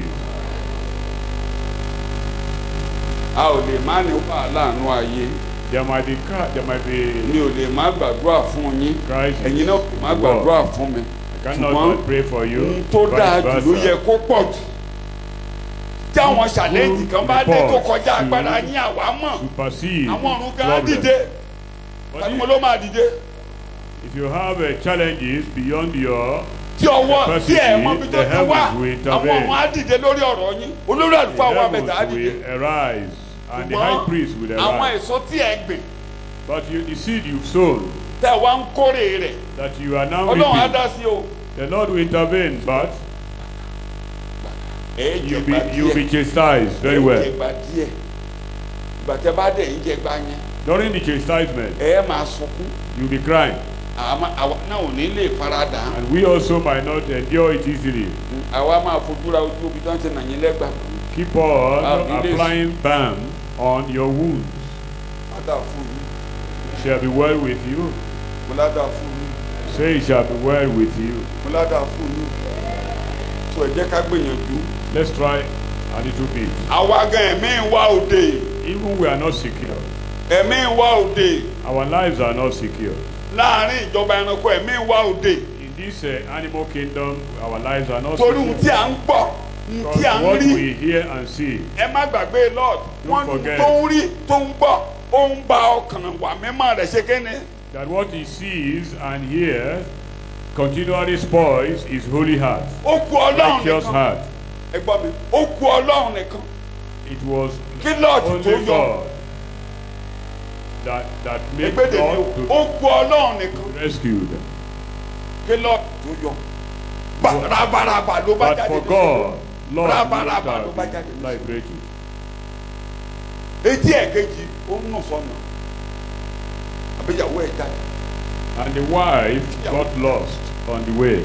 Speaker 2: a ò lè má ní wàhálà àánú ayé
Speaker 3: There might be ca- there might be
Speaker 2: mi ò lè má gbàdúrà fún yín
Speaker 3: crisis.
Speaker 2: ẹ̀yin náà má
Speaker 3: in the world.
Speaker 2: gbàdúrà fún mi
Speaker 3: I cannot
Speaker 2: ṣùgbọ́n
Speaker 3: but pray for you.
Speaker 2: ohun tó
Speaker 3: vice
Speaker 2: dáa jù ló
Speaker 3: versa.
Speaker 2: yẹ kó pọ̀ jù tí àwọn ṣàlẹ́ǹtì kan bá dé tó
Speaker 3: report
Speaker 2: kọjá
Speaker 3: to
Speaker 2: agbára yín àwa mọ̀
Speaker 3: Supersede
Speaker 2: àwọn ọ̀run gan
Speaker 3: problem.
Speaker 2: dìde
Speaker 3: But
Speaker 2: tani
Speaker 3: if-
Speaker 2: mo ló máa dìde
Speaker 3: If you have uh, challenges beyond your
Speaker 2: tí ọwọ́ tí
Speaker 3: capacity,
Speaker 2: ẹ̀ mọ ibi tó
Speaker 3: the
Speaker 2: ti wá
Speaker 3: heavens will
Speaker 2: àwọn
Speaker 3: intervene.
Speaker 2: ọ̀run á dìde lórí ọ̀rọ̀ yín olórí
Speaker 3: The
Speaker 2: àlùfáà wa mẹ́ta á
Speaker 3: heavens
Speaker 2: dìde
Speaker 3: will arise and the high priest will
Speaker 2: àwọn
Speaker 3: arise.
Speaker 2: èso tí ẹ gbìn
Speaker 3: But you, the seed you've sown
Speaker 2: tẹ wá ń kórè rẹ̀
Speaker 3: that you are now
Speaker 2: ọlọ́run á
Speaker 3: reaping,
Speaker 2: dá sí o
Speaker 3: the Lord will intervene, but
Speaker 2: ẹ jẹ
Speaker 3: you'll be,
Speaker 2: gba
Speaker 3: you'll be
Speaker 2: díẹ̀
Speaker 3: chastised very
Speaker 2: ẹ jẹ
Speaker 3: well.
Speaker 2: gba díẹ̀ ìgbà tẹ bá dẹ̀ ń jẹ gba yẹn
Speaker 3: During the chastisement,
Speaker 2: ẹ máa sunkún
Speaker 3: you'll be crying.
Speaker 2: àwa àwa náà ò ní lè faradà
Speaker 3: And we also might not endure it easily.
Speaker 2: àwa máa fojú ra ojú omi tó ń ti nà yín lẹ́gbàá
Speaker 3: Keep on
Speaker 2: Ah, it is.
Speaker 3: applying balm on your wounds.
Speaker 2: padà fún mi
Speaker 3: shall be well with you.
Speaker 2: mo ládàá fún yín
Speaker 3: Say it shall be well with you.
Speaker 2: mo ládàá fún yín tó ẹ jẹ́ ká gbìyànjú
Speaker 3: Let's try a little bit.
Speaker 2: àwa gan ẹ̀mí wa òde
Speaker 3: Even we are not secure.
Speaker 2: ẹ̀mí wa òde
Speaker 3: Our lives are not secure.
Speaker 2: láàrin ìjọba ẹranko ẹ̀mí wa òde
Speaker 3: In this uh, animal kingdom, our lives are not
Speaker 2: torí ohun tí
Speaker 3: secure.
Speaker 2: à ń gbọ́ ohun tí à
Speaker 3: Because
Speaker 2: ń
Speaker 3: what
Speaker 2: rí
Speaker 3: we hear and see,
Speaker 2: ẹ má gbàgbé lord
Speaker 3: Don't
Speaker 2: wọn
Speaker 3: forget.
Speaker 2: tó ń rí tó ń gbọ́ ó ń ba ọkàn wà mímọ́ rẹ̀ ṣe kéne
Speaker 3: that what he sees and hears continually spoils his holy heart,
Speaker 2: ó ku ọlọ́run
Speaker 3: righteous
Speaker 2: nìkan
Speaker 3: heart.
Speaker 2: ẹ gbọ́ mi ó ku ọlọ́run nìkan
Speaker 3: It was
Speaker 2: kí lọ́ọ̀tì tó
Speaker 3: only
Speaker 2: yọ
Speaker 3: God that that made
Speaker 2: ẹgbẹ́dẹ̀ mi
Speaker 3: God
Speaker 2: ó
Speaker 3: to
Speaker 2: ku ọlọ́run nìkan
Speaker 3: rescue them.
Speaker 2: kí lọ́ọ̀tì tó yọ Ba- rabaraba ló bá
Speaker 3: But
Speaker 2: jáde
Speaker 3: for
Speaker 2: ní
Speaker 3: God, Lord,
Speaker 2: Rabaraba
Speaker 3: you
Speaker 2: ló bá
Speaker 3: have
Speaker 2: jáde
Speaker 3: been
Speaker 2: ní
Speaker 3: liberated.
Speaker 2: etí ẹ̀ kejì ó ń nù sọnù àbíyàwó ẹ̀ jáde
Speaker 3: And the wife got lost on the way.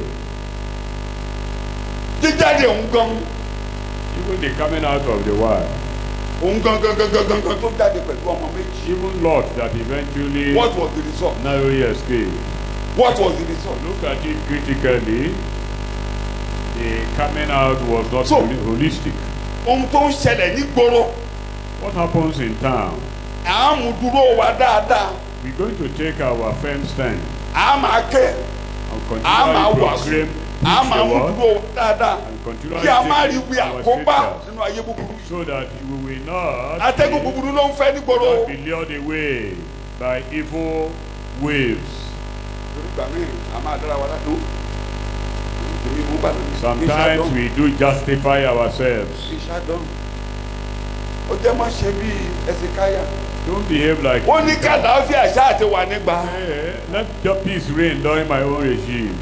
Speaker 2: jíjáde òun gan
Speaker 3: Even the coming out of the wife,
Speaker 2: òun gan gan gan gan gan gan tó jáde pẹ̀lú ọmọ méjì
Speaker 3: even Lot that eventually
Speaker 2: what was the result
Speaker 3: narrowly escaped.
Speaker 2: what was the result
Speaker 3: Look at it critically. The coming out was not
Speaker 2: So-
Speaker 3: holi- holistic.
Speaker 2: ohun tó ń ṣẹlẹ̀ nígboro
Speaker 3: What happens in town?
Speaker 2: à ń mú dúró wa dáadáa
Speaker 3: We're going to take our firm stand
Speaker 2: à á máa ké
Speaker 3: and
Speaker 2: à á máa
Speaker 3: continually
Speaker 2: wàásù
Speaker 3: proclaim
Speaker 2: à á
Speaker 3: preach
Speaker 2: máa
Speaker 3: the
Speaker 2: mú
Speaker 3: word
Speaker 2: dúró wa dáadáa
Speaker 3: and continually
Speaker 2: kí a má rí
Speaker 3: take
Speaker 2: wí
Speaker 3: our
Speaker 2: àkóbá
Speaker 3: scriptures
Speaker 2: nínú ayé búburú yìí
Speaker 3: so that we will not
Speaker 2: atẹ́gùn
Speaker 3: be,
Speaker 2: búburú ló ń fẹ́ nígboro
Speaker 3: not be lured away by evil waves.
Speaker 2: torí gbà mí a máa dára wa ládùn èmi mú bàtà mi
Speaker 3: Sometimes we do justify ourselves.
Speaker 2: ìṣàdán ó jẹ́ má ṣe bí ẹsìkáyà
Speaker 3: Don't behave like
Speaker 2: ó ní kàdáfì àṣà àti wà nígbà
Speaker 3: Hey, let the peace reign during my own regime.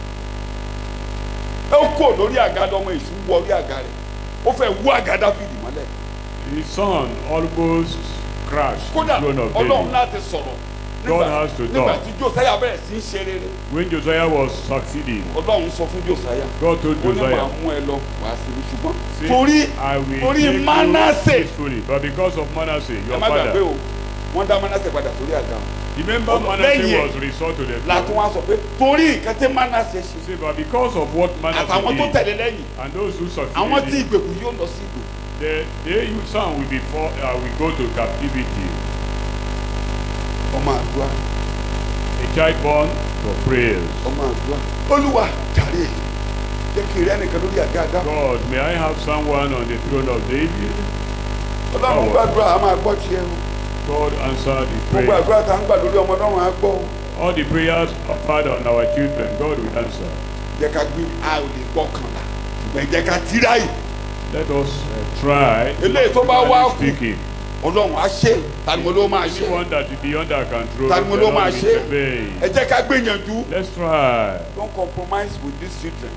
Speaker 2: ó kò lórí àga lọmọ èṣù wọ orí àga rẹ̀ ó fẹ́ wú àga dáfídì mọ́lẹ̀
Speaker 3: His son almost crashed the
Speaker 2: kódà
Speaker 3: throne of
Speaker 2: ọlọ́run
Speaker 3: David.
Speaker 2: láti sọ̀rọ̀
Speaker 3: God
Speaker 2: nígbà
Speaker 3: has to
Speaker 2: nígbà
Speaker 3: talk.
Speaker 2: tí josiah bẹ̀rẹ̀ sí í ṣe rere
Speaker 3: When Josiah was succeeding,
Speaker 2: ọlọ́run sọ fún josiah
Speaker 3: God told
Speaker 2: ó ní màá
Speaker 3: Josiah,
Speaker 2: mú ẹ lọ wàá sí mi ṣùgbọ́n
Speaker 3: "See,
Speaker 2: torí
Speaker 3: I will
Speaker 2: torí
Speaker 3: take
Speaker 2: Manasseh.
Speaker 3: you peacefully, but because of Manasseh,
Speaker 2: ẹ
Speaker 3: your
Speaker 2: má gbàgbé
Speaker 3: father."
Speaker 2: o wọ́n dá manasseh padà sórí àga
Speaker 3: Remember,
Speaker 2: Ọlọ-
Speaker 3: Manasseh
Speaker 2: lẹ́yìn ẹ̀,
Speaker 3: was restored to the
Speaker 2: látún
Speaker 3: throne.
Speaker 2: wá sọ pé torí nǹkan tí manasseh ṣe
Speaker 3: See, but because of what
Speaker 2: àtàwọn tó
Speaker 3: Manasseh did,
Speaker 2: tẹ̀lé lẹ́yìn
Speaker 3: and those who
Speaker 2: àwọn tí
Speaker 3: succeeded, him,
Speaker 2: ìgbèkùn yóò lọ sí ìgbèkùn
Speaker 3: they, they you son will be for, uh, will go to captivity.
Speaker 2: ọmọ àdúrà
Speaker 3: A child born for prayers.
Speaker 2: ọmọ àdúrà olúwa jàre jẹ́ kí rẹ́ nìkan lórí àga àga
Speaker 3: God, may I have someone on the throne of David?
Speaker 2: ọlọ́run gbàdúrà a máa gbọ́ tiẹ̀ o
Speaker 3: God answered the
Speaker 2: gbogbo
Speaker 3: prayer.
Speaker 2: àdúrà tá à ń gbà lórí ọmọ ọlọ́run á gbọ́ o
Speaker 3: All the prayers offered on our children, God will answer.
Speaker 2: jẹ́ ká gbé a ò lè gbọ́ kànlá ṣùgbọ́n jẹ́ ká tíráyì
Speaker 3: Let us uh, try.
Speaker 2: Eléyìí tó bá wá kù.
Speaker 3: speaking.
Speaker 2: ọlọ́run á ṣe tani mo ló máa ṣe
Speaker 3: Anyone that is beyond our control,
Speaker 2: Tani mo ló
Speaker 3: cannot
Speaker 2: máa ṣe?
Speaker 3: intervene.
Speaker 2: ẹ jẹ́ ká gbìyànjú
Speaker 3: Let's try.
Speaker 2: don't compromise with these children.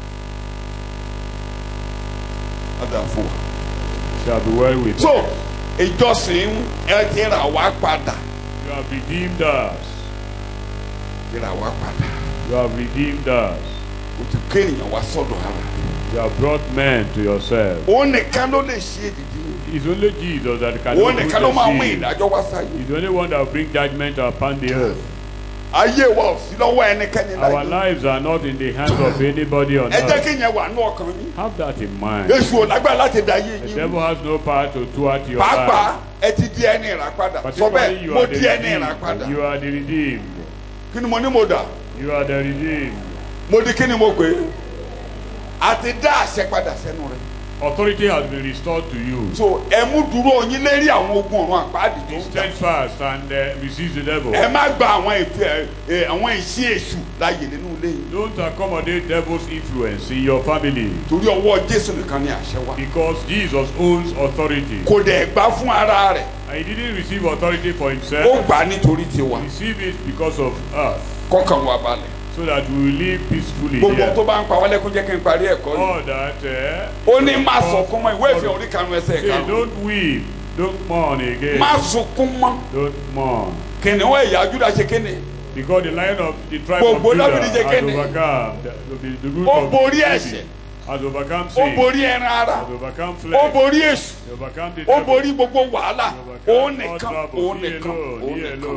Speaker 2: Ada fún wa.
Speaker 3: Shall be well with
Speaker 2: so
Speaker 3: us.
Speaker 2: ìjọsìn ẹ ti rà wá padà
Speaker 3: You have redeemed us.
Speaker 2: ti rà wá padà
Speaker 3: You have redeemed us.
Speaker 2: o ti kéèyàn wá sọ́dọ̀ ara
Speaker 3: You have brought men to yourself.
Speaker 2: òun nìkan ló lè ṣe èdìdì
Speaker 3: It's only Jesus that can
Speaker 2: òun
Speaker 3: do
Speaker 2: nìkan ló máa mú
Speaker 3: the sin.
Speaker 2: ìdájọ́ wá sáyé
Speaker 3: He's the only one that will bring judgment upon the earth.
Speaker 2: ayé wa ò sí lọ́wọ́ ẹnikẹ́ni
Speaker 3: Our
Speaker 2: láyé
Speaker 3: lives are not in the hands of anybody on
Speaker 2: ẹ jẹ́
Speaker 3: earth.
Speaker 2: kí yẹn wà ní ọkàn yín
Speaker 3: Have that in mind.
Speaker 2: èṣù ò lágbára láti dá ayé
Speaker 3: The
Speaker 2: yín
Speaker 3: devil has no power to thwart your
Speaker 2: pàápàá
Speaker 3: life.
Speaker 2: ẹ ti di ẹni ìrà padà sọ
Speaker 3: Particularly
Speaker 2: bẹ́ẹ̀
Speaker 3: you
Speaker 2: mo
Speaker 3: are the
Speaker 2: di ẹni ìrà padà
Speaker 3: redeemed. You are the redeemed.
Speaker 2: kí ni mo ní mo dà
Speaker 3: You are the redeemed.
Speaker 2: mo di kí ni mo pè é àti dá àṣẹ padà sẹ́nu rẹ̀
Speaker 3: Authority has been restored to you.
Speaker 2: so ẹ mú dúró yín lérí àwọn ogun ọ̀run àpáàdì tó
Speaker 3: Be
Speaker 2: ń jà
Speaker 3: steadfast and uh, resist the devil.
Speaker 2: ẹ má gba àwọn ètò ẹ àwọn ìṣí èṣù láàyè nínú ilé yìí
Speaker 3: Don't accommodate devil's influence in your family
Speaker 2: torí ọwọ́ jésù nìkan ni àṣẹ wà
Speaker 3: because Jesus owns authority.
Speaker 2: kò dẹ̀ gbà fún ara rẹ̀
Speaker 3: And he didn't receive authority for
Speaker 2: ó
Speaker 3: himself.
Speaker 2: gbà á nítorí tiwa
Speaker 3: He received it because of us
Speaker 2: kọ́kàn wa balẹ̀
Speaker 3: so that we will live peacefully
Speaker 2: gbogbo
Speaker 3: here.
Speaker 2: tó bá ń pa wálé kó jẹ́ kí n parí ẹ̀kọ́ yìí
Speaker 3: All that. Uh,
Speaker 2: ó ní má sọkún mọ́ ìwé ìfẹ́ orí karùn-ún ẹsẹ̀
Speaker 3: Say,
Speaker 2: karùn-ún
Speaker 3: don't weep. Don't mourn again.
Speaker 2: má sunkún mọ́
Speaker 3: Don't mourn.
Speaker 2: kìnìún ẹ̀yà Júdà ṣe kéde
Speaker 3: Because the lion of the tribe
Speaker 2: Gbogbo
Speaker 3: of Judah
Speaker 2: Dáfídì jẹ́
Speaker 3: has
Speaker 2: kéde.
Speaker 3: overcome. The, the, the root
Speaker 2: Ó
Speaker 3: of
Speaker 2: borí
Speaker 3: David
Speaker 2: ẹ̀ṣẹ̀.
Speaker 3: Has overcome
Speaker 2: ó
Speaker 3: sin.
Speaker 2: borí ẹran ara
Speaker 3: Has overcome
Speaker 2: ó
Speaker 3: flesh.
Speaker 2: borí èṣù
Speaker 3: Has overcome the
Speaker 2: ó
Speaker 3: devil.
Speaker 2: borí gbogbo wàhálà
Speaker 3: Has overcome
Speaker 2: òun
Speaker 3: all
Speaker 2: nìkan
Speaker 3: trouble.
Speaker 2: òun
Speaker 3: He
Speaker 2: nìkan
Speaker 3: alone.
Speaker 2: òun
Speaker 3: He
Speaker 2: nìkan
Speaker 3: alone.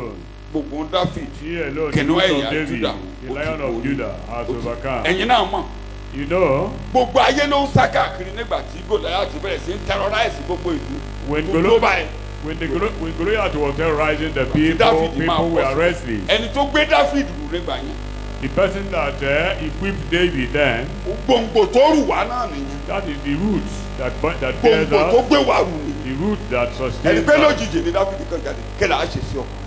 Speaker 2: gbogbo David
Speaker 3: He alone, the
Speaker 2: kìnìún
Speaker 3: root
Speaker 2: ẹ̀yà
Speaker 3: of David,
Speaker 2: Judah
Speaker 3: the lion of Judah, has overcome.
Speaker 2: ẹ̀yin náà mọ̀
Speaker 3: You know,
Speaker 2: gbogbo ayé ló ń sá káàkiri nígbà tí Goliath bẹ̀rẹ̀ sí ń terrorize gbogbo ìlú
Speaker 3: when,
Speaker 2: gbogbo
Speaker 3: Golo-
Speaker 2: báyìí
Speaker 3: when, the Golo- when Goliath was terrorizing the people,
Speaker 2: David máa
Speaker 3: people were
Speaker 2: pọ̀ sí.
Speaker 3: wrestling.
Speaker 2: ẹni tó gbé David rù nígbà yẹn
Speaker 3: The person that uh, equipped David then,
Speaker 2: gbòǹgbò tó rù wá náà nìyẹn
Speaker 3: that is the root that, bu- that bears
Speaker 2: gbòǹgbò tó
Speaker 3: us,
Speaker 2: gbé wá rù ni
Speaker 3: the root that
Speaker 2: ẹni
Speaker 3: sustains
Speaker 2: pé
Speaker 3: us.
Speaker 2: lójijì ni David kan jáde kẹlẹ á ṣe sí ọkùnrin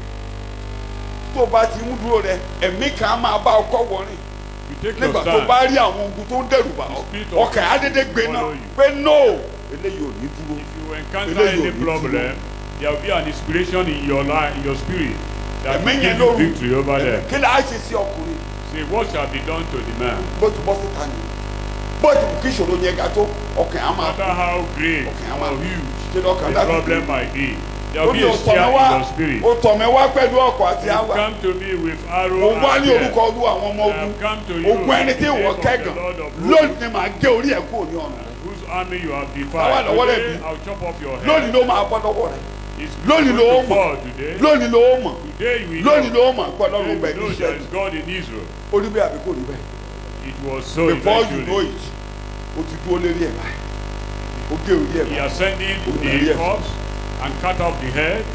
Speaker 2: tó bá ti ń dúró rẹ ẹ̀mí kan á máa bá ọkọ wọrin
Speaker 3: You take
Speaker 2: nígbà
Speaker 3: your
Speaker 2: tó
Speaker 3: stand.
Speaker 2: bá rí àwọn ogun tó ń dẹrù bá ọ
Speaker 3: spirit of
Speaker 2: ọkàn á dédé gbé náà
Speaker 3: follow you.
Speaker 2: pé no eléyìí ò ní dúró
Speaker 3: If you encounter
Speaker 2: Eléyìí ò
Speaker 3: any
Speaker 2: ní
Speaker 3: problem, there will be an inspiration in your life, in your spirit, that
Speaker 2: ẹ̀mí
Speaker 3: will
Speaker 2: yẹn
Speaker 3: give
Speaker 2: ló
Speaker 3: you
Speaker 2: rù
Speaker 3: victory over them.
Speaker 2: kẹlẹ á ṣe sí ọkùnrin
Speaker 3: Say, what shall be done to the man?
Speaker 2: bó ti bọ́ síta ni bó ti kí ìṣòro yẹn ga tó ọkàn á
Speaker 3: No
Speaker 2: máa
Speaker 3: matter how great
Speaker 2: Okay, I'm
Speaker 3: or
Speaker 2: out.
Speaker 3: huge
Speaker 2: Ṣé lọ́kàn
Speaker 3: the
Speaker 2: David
Speaker 3: problem
Speaker 2: rí?
Speaker 3: might be, there
Speaker 2: ó
Speaker 3: will
Speaker 2: ní
Speaker 3: be a
Speaker 2: o tọ̀
Speaker 3: fear
Speaker 2: mí
Speaker 3: in
Speaker 2: wá
Speaker 3: your spirit.
Speaker 2: o tọ̀ mí wá pẹ̀lú ọkọ̀ àti
Speaker 3: You
Speaker 2: àwà
Speaker 3: come to me with
Speaker 2: mo
Speaker 3: arrow
Speaker 2: wá
Speaker 3: and
Speaker 2: ní
Speaker 3: spear.
Speaker 2: orúkọ olú àwọn ọmọ
Speaker 3: I
Speaker 2: ogun
Speaker 3: have come to you
Speaker 2: ogun ẹni
Speaker 3: in
Speaker 2: tí
Speaker 3: the
Speaker 2: ìwọ
Speaker 3: name of the
Speaker 2: kẹ́gàn
Speaker 3: Lord of
Speaker 2: lónìí
Speaker 3: hosts,
Speaker 2: ni màá gé orí ẹ̀ kúrò ní ọ̀nà
Speaker 3: whose army you have
Speaker 2: Àwa
Speaker 3: defied.
Speaker 2: lọ́wọ́ lẹ̀
Speaker 3: Today,
Speaker 2: bí.
Speaker 3: I'll chop off your
Speaker 2: lónìí
Speaker 3: head.
Speaker 2: ló máa bọ́ lọ́wọ́ rẹ̀
Speaker 3: It's
Speaker 2: lónìí
Speaker 3: going
Speaker 2: ló
Speaker 3: to
Speaker 2: mọ̀
Speaker 3: fall today.
Speaker 2: lónìí ló mọ̀
Speaker 3: Today you will
Speaker 2: lónìí
Speaker 3: know.
Speaker 2: ló mọ̀ pé
Speaker 3: Today
Speaker 2: ọlọ́run bẹ̀
Speaker 3: you
Speaker 2: ní
Speaker 3: know
Speaker 2: iṣẹ́
Speaker 3: there is God in Israel.
Speaker 2: ó rí bẹ́ẹ̀ àbí kò rí bẹ́ẹ̀
Speaker 3: It was so
Speaker 2: before you know
Speaker 3: eventually.
Speaker 2: it o ti dúró lérí ẹ̀ báyìí o gé orí ẹ̀
Speaker 3: He
Speaker 2: báyìí
Speaker 3: ascended
Speaker 2: Olùdarí
Speaker 3: the
Speaker 2: ẹ̀sìn.
Speaker 3: corpse and cut off the head.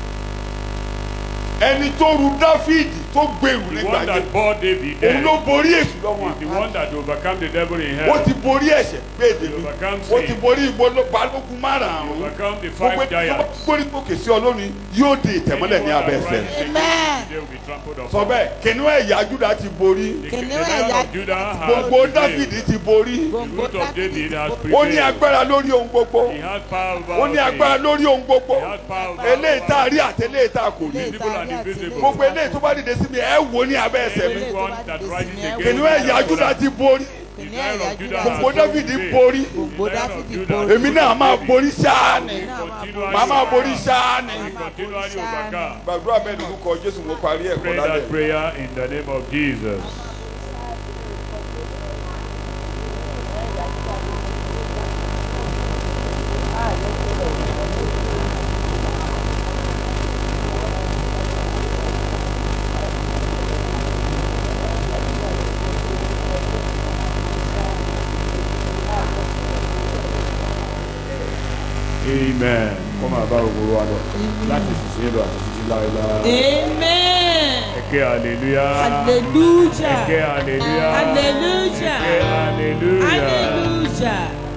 Speaker 2: ẹni tó ru dáfídì tó gbèrú
Speaker 3: The
Speaker 2: nígbà
Speaker 3: one
Speaker 2: yẹn
Speaker 3: that bore David
Speaker 2: òun
Speaker 3: dead
Speaker 2: ló borí èṣù lọ́wọ́
Speaker 3: is the one that overcome the devil in
Speaker 2: ó
Speaker 3: hell.
Speaker 2: ti borí ẹ̀ṣẹ̀ pé èdè mi
Speaker 3: Overcome
Speaker 2: ó ti
Speaker 3: sin.
Speaker 2: borí ìbò balógun márààrún
Speaker 3: Overcome the
Speaker 2: gbogbo
Speaker 3: five
Speaker 2: ẹni tó bá
Speaker 3: giants.
Speaker 2: gbórí gòkè sí ọ lónìí yóò di ìtẹ̀mọ́lẹ̀ ní
Speaker 3: Anyone
Speaker 2: abẹ́
Speaker 3: that
Speaker 2: ẹsẹ̀
Speaker 3: rises
Speaker 1: Amen.
Speaker 3: against you today will be trampled
Speaker 2: sọ
Speaker 3: upon.
Speaker 2: bẹ́ẹ̀ kìnìún ẹ̀yà júdà ti borí
Speaker 3: The
Speaker 1: Kìnìún
Speaker 3: the lion
Speaker 1: ẹ̀yà
Speaker 3: of Judah has
Speaker 2: gbogbo dáfídì
Speaker 3: prevailed.
Speaker 2: ti borí
Speaker 3: The root of David has
Speaker 2: ó ní
Speaker 3: prevailed.
Speaker 2: agbára lórí ohun gbogbo
Speaker 3: He has power over
Speaker 2: ó ní
Speaker 3: all
Speaker 2: agbára
Speaker 3: things.
Speaker 2: lórí ohun gbogbo
Speaker 3: He has power over
Speaker 2: eléyìí tá a
Speaker 3: all
Speaker 2: rí àti eléyìí tá a kò rí
Speaker 3: Visible and invisible.
Speaker 2: gbogbo eléyìí tó bá dìde sí mi ẹ wò ní abẹ́ ẹsẹ̀ mi
Speaker 3: Anyone that rises against
Speaker 2: kìnìún ẹ̀yà júdà ti borí
Speaker 1: kìnìún
Speaker 3: The lion
Speaker 1: ẹ̀yà
Speaker 3: of
Speaker 1: Júdà
Speaker 3: Judah
Speaker 1: ti
Speaker 2: gbogbo
Speaker 3: has
Speaker 2: dáfídì
Speaker 3: prevailed.
Speaker 2: borí
Speaker 1: Gbogbo
Speaker 3: The lion of
Speaker 1: Dáfídì
Speaker 3: Judah
Speaker 1: borí.
Speaker 2: èmi náà máa borí ṣáá ni
Speaker 3: will continually
Speaker 2: màá máa borí
Speaker 3: overcome.
Speaker 2: ṣáá ni
Speaker 3: Will continually overcome.
Speaker 2: gbàdúrà bẹ́ẹ̀ ni orúkọ jésù mo parí ẹ̀kọ́
Speaker 3: Pray
Speaker 2: lálẹ́
Speaker 3: that prayer in the name of Jesus. Amen. Kọ́ máa bá gbogbo wa lọ láti ṣiṣẹ́ lọ àti títí láéláé.
Speaker 4: Amen.
Speaker 3: Ẹ̀kẹ́ hallelujah.
Speaker 4: Hallelujah.
Speaker 3: Ẹ̀kẹ́ hallelujah.
Speaker 4: Hallelujah.
Speaker 3: Ẹ̀kẹ́ hallelujah.
Speaker 4: Hallelujah.